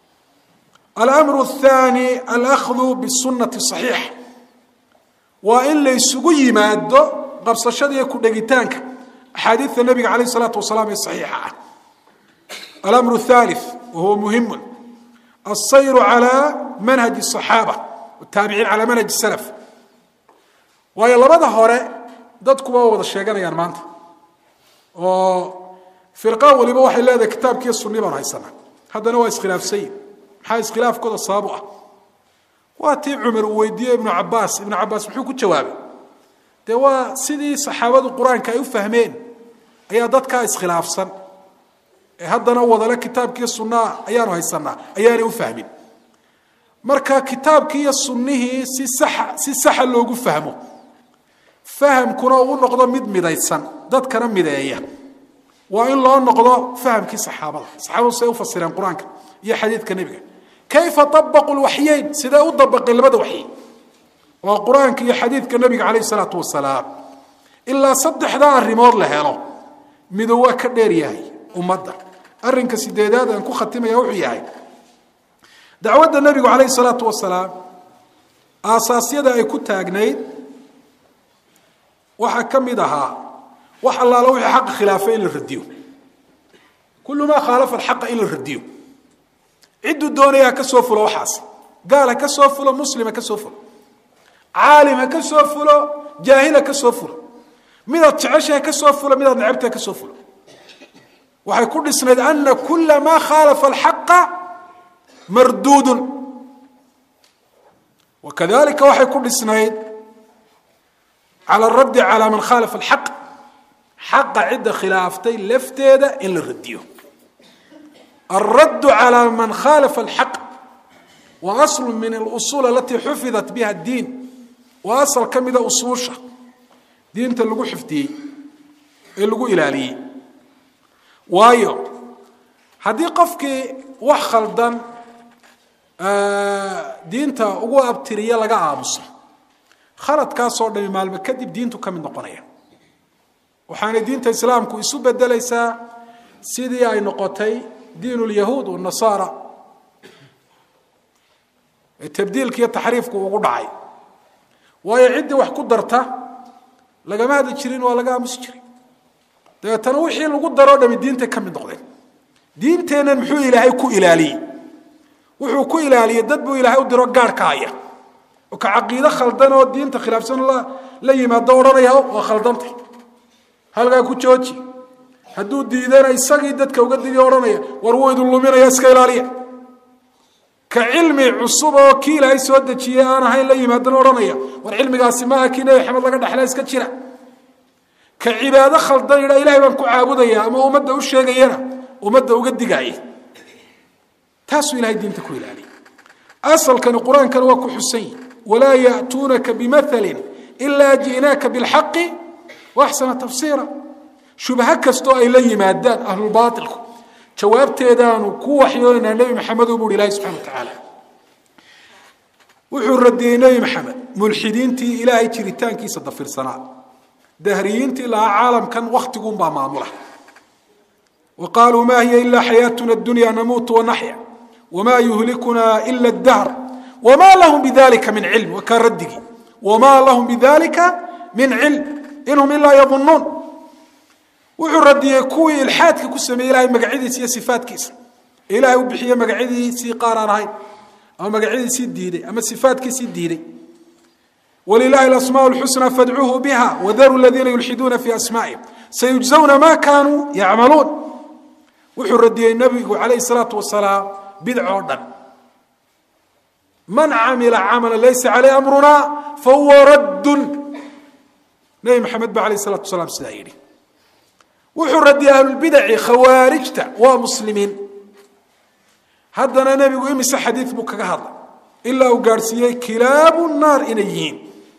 alamru athani alahdu bisunati saxiixa waa in la ysugu yimaado qabsashada iyo ku-dhegitaanka axaadiidta nabiga calayh isalaatu wasalaam ee saxiixa ah alamru thalith wahuwa muhimun alsayru calaa manhaji asaxaaba wataabiciin calaa manhaji salaf waayo labada hore dadkuba wada sheeganayaan maanta oo firqa waliba waxay leedahay kitaabkiiyo sunni baanu haysanaa haddana waa iskhilaafsayin maxaa iskhilaafkooda sababu ah waa tii cumar uu weydiiyey ibnu cabaas ibnu cabaas muxuu ku jawaabay dee waa sidii saxaabadu qur-aanka ay u fahmeen ayaa dadkaa iskhilaafsan ee haddana wadale kitaabkiiyo sunnaha ayaanu haysanaa ayaanay u fahmin marka kitaabkii iyo sunnihii si saxa si saxa loogu fahmo fahamkuna uu noqdo mid midaysan dadkana mideeya waa in loo noqdo fahamkii saxaabada saxaabadu siday u fasireen qur-aanka iyo xadiidka nebiga kayfa abaquu lwaxyeyn sidee u dabaqeen labada waxyi waa qur-aanka iyo xadiidka nebiga calayh isalaatu wasalaam ilaa saddexdaa arrimood la helo midow waa ka dheer yahay ummadda arrinka sideedaad aan ku khatimaya wuxuu yahay dacwadda nebigu calayh salaatu wasalaam aasaasyada ay ku taagnayd waxaa ka mid ahaa wax allaala wixii xaqa khilaafay in la radiyo kullu maa khaalafa alxaqa in la radiyo cidduu doonaya ha ka soo fulo waxaas gaal ha ka soo fulo muslim ha ka soo fulo caalim ha ka soo fulo jaahil ha ka soo fulo midaad jecesha ha ka soo fulo midaad necabta ha ka soo fulo waxay ku dhisnayd ana kula maa khaalafa alxaqa marduudun wakadalika waxay ku dhisnayd cala araddi calaa man khaalafa alxaq xaqa cidda khilaaftay lafteeda in la radiyo alraddu calaa man khaalafa alxaq wa aslu min alusuul alatii xufidat biha addiin waa asal ka mida usuusha diinta lagu xifdiyey ee lagu ilaaliyey waayo haddii qofkii wax khaldan diinta ugu abtiriya laga aamuso khaladkaasoo dhami maalmo kadib diintu ka mid noqonaya waxaanay diinta islaamku isu bedelaysaa sidii ay noqotay diin lyahuud wanasaara ee tabdiilka iyo taxriifku ugu dhacay waayo ciddii wax ku darta lagama hadli jirin waa laga aamusi jiray dabeetana wixii lagu daroo dhami diintay ka mid noqdeen diinteennan muxuu ilaahay ku ilaaliyey wuxuu ku ilaaliyey dad buu ilaahay u diro gaarhka haya oo ka caqiide khaldan oo diinta khilaafsan la yimaado odhanaya waa khaldantay halkaa ku jooji hadduu diidana isagii dadka uga didi odhanaya war wuu idin luminaya iska ilaaliya ka cilmi cusub oo kii ilaahay soo dejiyey aan ahayn la yimaadana odhanaya war cilmigaasi maaha kii nebi maxamed laga dhexla iska jira ka cibaado khaldan yidha ilahay baan ku caabudaya ama ummadda u sheegayana ummadda uga digaaya taasuu ilahay diinta ku ilaaliyay asalkani qur-aankana waa ku xusan yihi walaa ya'tuunaka bimathalin ilaa ji'naaka bilxaqi waaxsana tafsiira shubha kastoo ay la yimaadaan ahlulbaailku jawaabteedaanu ku waxyoonaynaa nebi maxamed u buuhi ilahi subxana wa tacaala wuxuu radiyey nebi maxamed mulxidiintii ilaahay jiritaankiisa dafirsanaa dahriyiintii lahaa caalamkan wakhtigunbaa maamula wa qaaluu ma hiya ila xayaatuna dunya namuutu wanaxya wma yuhlikuna ila dahr wma lahum bidalika min cilm waa kaa raddigii wma lahum bidalika min cilm inhum ilaa yadunuun wuxuu radiyey kuwii ilxaadka ku sameeyey ilahay magacyadiisa iyo sifaatkiisa ee ilahay u bixiye magacyadiisii qaar aan ahayn ama magacyadiisii diiday ama sifaatkiisii diiday wlilahi asmaa lxusna fadcuuhu biha wdaruu ladiina yulxiduuna fi asmaa'ihim sayujzawna ma kanuu yacmaluun wuxuu radiyey nabigu calayh salaatu wasalaam bidcoo dhan man camila camala laysa caleyh amruna fahuwa raddun nebi maxamed ba alayh salatu wasalaam sidaa yidhi wuxuu radiyey ahlulbidaci khawaarijta waa muslimiin haddana nebigu imise xadiid buu kaga hadlay ilaa uu gaadhsiiyey kilaabu naar inay yihiin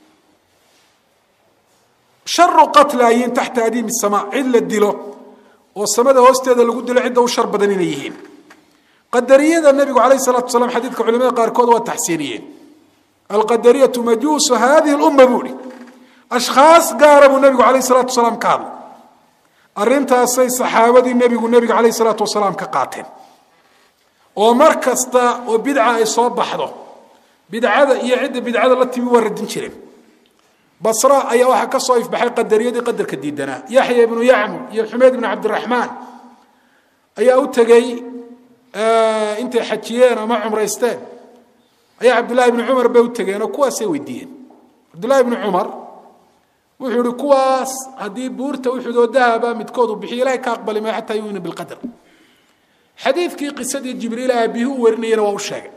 sharu qatla yihiin taxta adiimi sama cid la dilo oo samada hoosteeda lagu dilo cidda u shar badan inay yihiin qadariyada nebigu alayh salatu wasalaam xadiidka culimada qaarkood waa taxsiiniyeen alqadariyatu majuusu hadihi lumma buu ihi ashkhaas gaara buu nebigu alayh salatu wasalaam ka hadlay arrintaasay saxaabadii nebigu nebiga alayh salaatu wasalaam ka qaateen oo mar kasta oo bidca ay soo baxdo bidcada iyo cidda bidcada la timi waa radin jireen basra ayaa waxaa ka soo ifbaxay qadariyadii qadarka diidanaa yaxya ibnu yacmur iyo xumeyd ibnu cabdiraxmaan ayaa u tegey intay xajiyeen ama cumraysteen ayaa cabdullahi ibni cumar bay u tegeen oo kuwaasay weydiiyeen cabdullahi ibni cumar wuxuu ihi kuwaas haddii buurta uxudoo dahaba midkood uu bixiyo ilahay ka aqbali maayo xataa yuumina bilqadar xadiidkii qisadii jibriil aabihi u warinayana waa u sheegay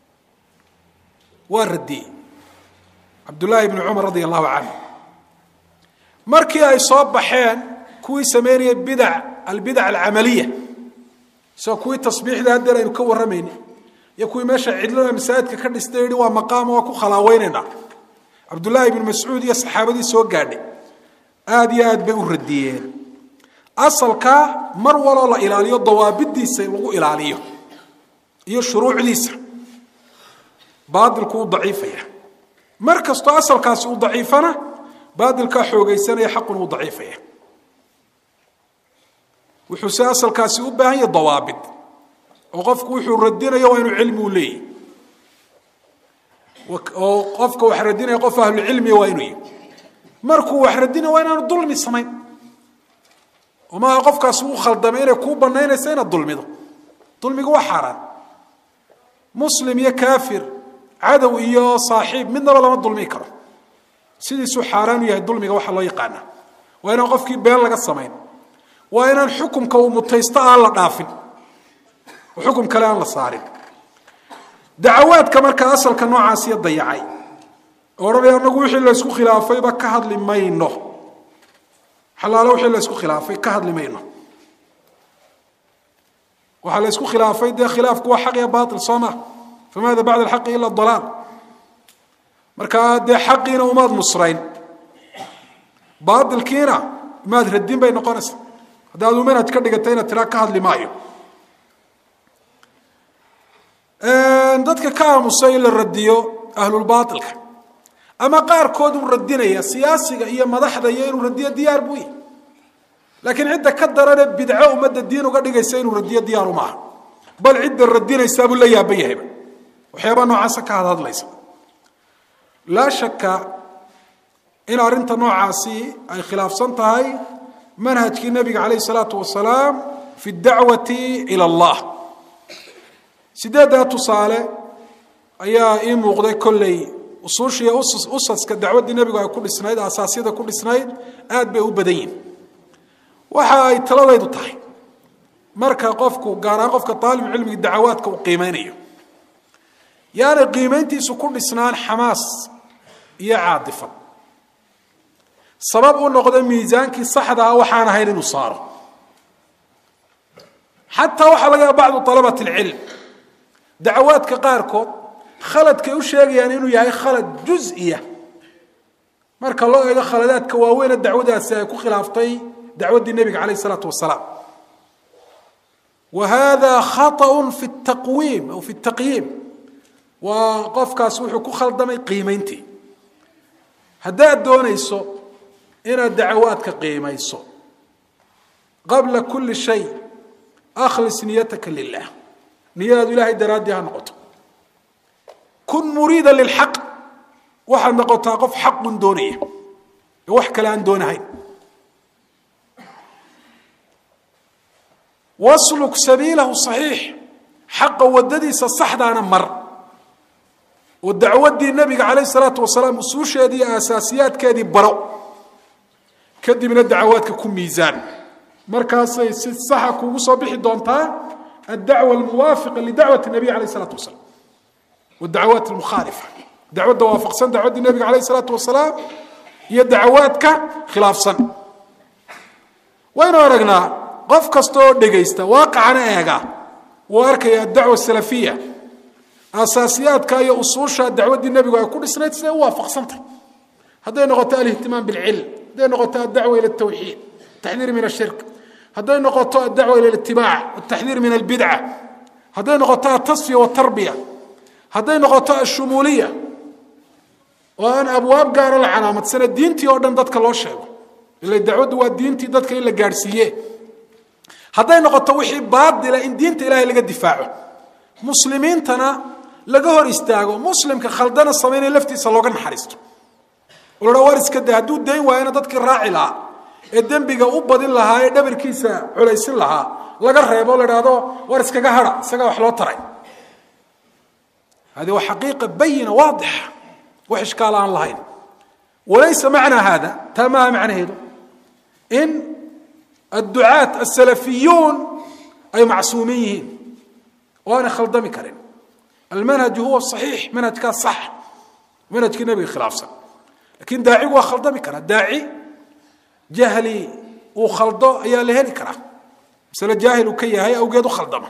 waa radiyey cabdullaahi ibni cumar radia allahu canhu markii ay soo baxeen kuwii sameynaya bidac albidac alcamaliya isagoo kuwii tasbiixda haddeer aynu ka warramayna iyo kuwii meesha cidlada masaajidka ka dhistay yihi waa maqaama waa ku khalaaweynayna cabdullaahi ibnu mascuud iyo saxaabadii soo gaadhay aada iyo aad bay u radiyeen asalka mar waloo la ilaaliyo dawaabidiisa lagu ilaaliyo iyo shuruucdiisa baadilku uu daciifaya mar kastoo asalkaasi uu daciifana baadilkaa xoogaysanaya xaquna uu daciifaya wuxuu se asalkaasi u baahan yahay dawaabid oo qofku wuxuu radinayo waa inuu cilmi u leeyahy oo qofka wax radinaya qof ahlucilmiya waa inuu yahy markuu wax radinayo waa inaanu dulmi samayn oo maaha qofkaasi uu khaldamay inay kuu banaynaysa inaad dulmido dulmiga waa xaaraan muslim iyo kaafir cadow iyo saaxiib midnaba lama dulmi karo sidiisuu xaaraan u yahay dulmiga waxaa loo yaqaana waa inaan qofkii been laga samayn waa inaan xukumka uu mutaysto aan la dhaafin oo xukum kale aan la saarin dacawaadka markaa asalka noocaasiya dayacay odhanaya anagu wixii laysku khilaafayba ka hadli mayno xalaalo wixii laysku khilaafay ka hadli mayno waxaa la ysku khilaafay dee khilaafku waa xaq iyo bail soo ma famaada bacda alxaqi ila dalaal markaa dee xaqiina umaad nusrayn baailkiina maad radin bay noqonaysaa haddaad u manhaj ka dhigatay inaad tiraa ka hadli maayo dadka ka aamusay in la radiyo ahlulbaailka ama qaarkood uu radinaya siyaasiga iyo madaxda iyo inuu radiyo diyaar buu yahy laakiin cidda ka darane bidco ummadda diin uga dhigaysa inuu radiyo diyaaru maaha bal cidda radinaysaabuu la yaaban yahayba waxyaabaa noocaasa ka hadhadlaysa laa shaka in arrinta noocaasi ay khilaafsan tahay manhajkii nabiga calayh salaatu wasalaam fi dacwati ila allah sideeddaa tusaale ayaa ii muuqday kolley usuushiiyo usaska dacwaddii nebigu ay ku dhisnayd asaasyada ku dhisnayd aad bay u badan yihin waxa ay taladaydu tahay marka qofku gaar ahaan qofka aalib cilmiga dacawaadka uu qiimeynayo yaanay qiimeyntiisu ku dhisnaan xamaas iyo caadifad sabab u noqda miisaankii saxda ah waxaan ahayn inuu saaro xataa waxaa laga yaaba bacdu alabat alcilm dacawaadka qaarkood khaladkay u sheegayaan inuu yahay khalad juziya marka loo eego khaladaadka waaweyne dacwadaasi ay ku khilaaftay dacwaddii nebiga calayh isalaatu wasalaam wa hada khaطأ fi taqwiim aw fi taqyiim waa qofkaas wuxuu ku khaldamay qiimeyntii haddaad doonayso inaad dacawaadka qiimayso qabla kuli shay akhlis niyataka lilah niyadaadu ilahay daraaddii ha noqoto kun muriida lilxaq waxaad noqotaa qof xaqun doonaya ee wax kale aan doonahayn wasluk sabiilahu saxiix xaqa wadadiisa saxdaana mar oo dacwaddii nebiga calayh salaatu wasalaam usuusheedii iyo aasaasiyaadkeedii baro kadibna dacawaadka ku miisaan markaasay si saxa kuugu soo bixi doontaa addacwa almuwaafiqa lidacwati nabiy calayh isalaatu wasalaam wadacawaat almukhaalifa dacwadda waafaqsan dacwaddii nebiga calayh isalaatu wasalaam iyo dacawaadka khilaafsan waynu aragnaa qof kasta oo dhegaysta waaqicana eega wuu arkaya adacwa salafiya asaasiyaadka iyo usuusha dacwaddii nebigu ay ku dhisnayd siday u waafaqsantay hadday noqoto alihtimaam bilcilm hadday noqoto addacwa ila altawxiid ataxdiir min ashirk hadday noqoto addacwa ila alitibaac ataxdiir min albidca hadday noqoto altasfiya waltarbiya hadday noqoto ashumuuliya oo aan abwaab gaara la calaamadsana diintii oo dhan dadka loo sheego ila dacwaddu waa diintii dadka in la gaadhsiiye hadday noqoto wixii baadila in diinta ilahay laga difaaco muslimiintana laga hor istaago muslimka khaldana samaynaya laftiisa looga naxariisto oo la war iska da hadduu dayn waayana dadkii raaci lahaa ee dembiga u badin lahaa ee dhabarkiisa culaysin lahaa laga reebo la idhaahdo war iskaga hada isagaa wax loo taray hadi waa xaqiiqa bayina waadixa wax ishkaal aan lahayn walaysa macnaa hada taa maaha macnaheedu in adducaat asalafiyuun ay macsuumin yihiin oo aanay khaldami karin almanhaju huwa saxiix manhajkaa sax manhajkii nebiga khilaafsan lakin daacigu waa khaldami karaa daaci jahli uu khaldo ayaa la heli karaa masale jaahil uu ka yahay awgeed u khaldama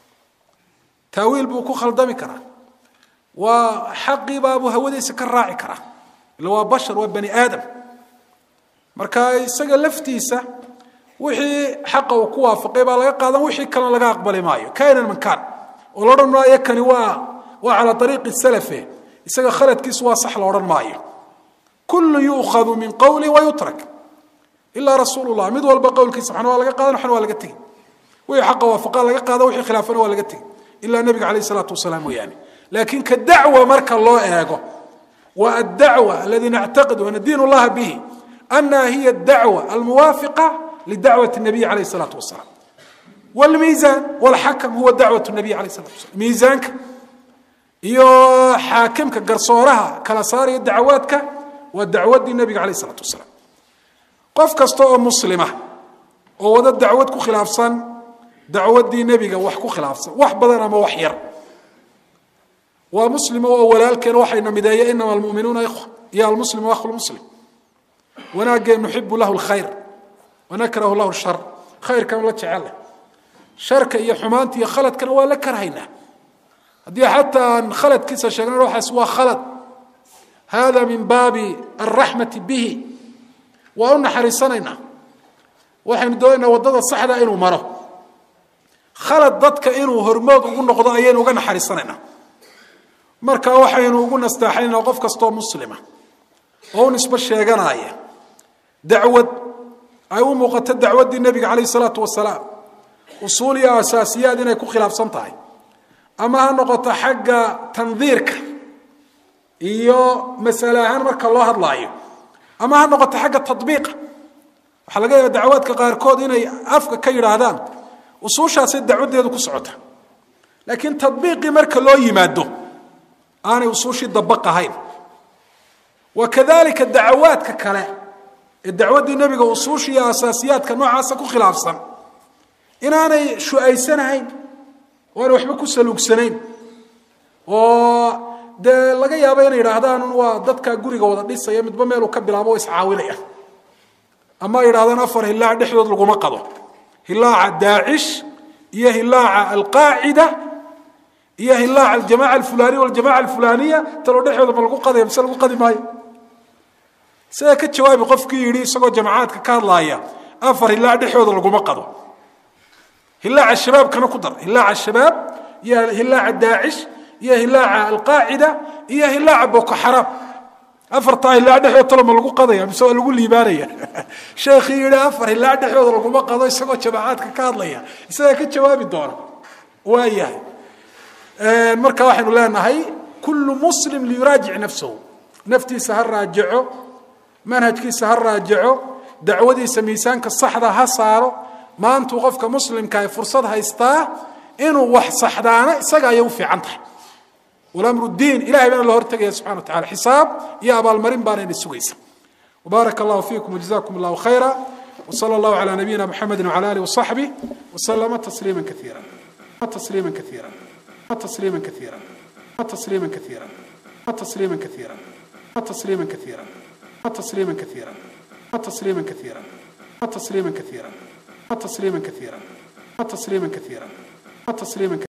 taawiil buu ku khaldami karaa waa xaqiibaabuu hawadiisa ka raaci karaa ila waa bashar waa bani aadam marka isaga laftiisa wixii xaqa uu ku waafaqay baa laga qaadan wixii kalena laga aqbali maayo kainan man kaan oo la odhan maayo kani waa waa calaa ariiqi salafe isaga khaladkiisu waa sax la odhan maayo kullu yuukhadu min qowli wayutrak ilaa rasuul llah mid walba qowlkiisa waxna waa laga qaadan waxna waa laga tegi wixii xaqa waafaqa laga qaada wixii khilaafana waa laga tegi ilaa nebiga calayh isalaatu wasalaam mooyaane laakiin ka dacwa marka loo eego wa addacwa aladi nactaqid wanadiin llaha bihi annaha hiya adacwa almuwaafiqa lidacwati nabiy calayh isalaatu wasalaam wlmiisaan wlxakam huwa dacwat nabiy calayh salatu wasalaam miisaanka iyo xaakimka garsooraha kala saaraya dacwaadka waa dacwaddii nebiga calayh isalaatu wasalaam qof kasta oo muslima oo wada dacwad ku khilaafsan dacwaddii nebiga wax ku khilaafsan wax badan ama wax yar waa muslimo oo walaalkeen waxayna mideeya inama almu'minuuna ikhwa iyo almuslimu akhu lmuslim wanaageen nuxibu lahu lkhayr wanakrahu lahu shar khayrkan la jecelleh sharka iyo xumaanta iyo khaladkana waa la karhaynaa haddii xataa aan khaladkiisa sheegnan waxaas waa khalad hada min baabi alraxmati bihi waa u naxariisanaynaa waxaynu doonaynaa waddada saxda inuu maro khalad dadka inuu hormood ugu noqdo ayaynu uga naxariisanaynaa marka waxaynu ugu nastaaxaynaa qof kastoo muslima oo u nisbo sheeganaya dacwad ay u muuqato dacwaddii nebiga calayh isalaatu wasalaam usuul iyo asaasiyaad inay ku khilaafsan tahay ama ha noqoto xagga tandiirka iyo masale ahaan marka loo hadlaayo ama ha noqoto xagga tadbiiqa waxaa laga yaaba dacwaadka qaarkood inay afka ka yidhaahdaan usuushaasay dacwaddeedu ku socota laakiin tadbiiqii marka loo yimaado aanay usuushii dabaq ahayn wa kadalika dacawaadka kale ee dacwaddii nebiga usuusha iyo asaasiyaadka noocaasa ku khilaafsan inaanay shu-aysanahayn oo aanay waxba ku saluugsanayn oo dee laga yaabo inay yidhaahdaan waa dadkaa guriga wada dhisaya midba meeluu ka bilaabo oo iscaawinaya ama ay yidhahdaan afar hilaac dhexdood laguma qado hilaaca daacish iyo hilaaca alqaacida iyo hilaaca aljamaca alfulaniya waljamaca alfulaniya taloo dhexdooda ma lagu qadaya mise lagu qadi maayo sidaa ka jawaabi qofkii yidhi isagoo jamacaadka ka hadlaaya afar hilaac dhexdooda laguma qado hilaaca shabaabkana ku dar hilaaca shabaab iyo hilaaca daacish iyo hilaaca alqaacida iyo hilaaca boko xaraam afartaa hilaac dhexdood talo ma lagu qadaya mise waa lagu liibaanaya sheekhii yidhi afar hilaac dhexdooda laguma qado isagoo jamacaadka ka hadlaya isagaa ka jawaabi doona waayahay marka waxaynu leenahay kullu muslim liyuraajic nafsahu naftiisa ha raajaco manhajkiisa ha raajaco dacwadiisa miisaanka saxda ha saaro maantuu qofka muslimka ay fursad haystaa inuu wax saxdaana isaga ayay u fiican tahay walamru diin ilahay baana la hortegaya subxana wa tacala xisaab iyo abaalmarin baanayna sugaysa وبارك الله فيكم وجزاكم الله خيرا وصلى الله على نبينا محمد وعلى آله وصحبه وسلم تسليما كثيرا تسليما كثيرا تسليما كثيرا تسليما كثيرا تسليما كثيرا تسليما كثيرا تسليما كثيرا تسليما كثيرا تسليما كثيرا تسليما كثيرا تسليما كثيرا تسليما كثيرا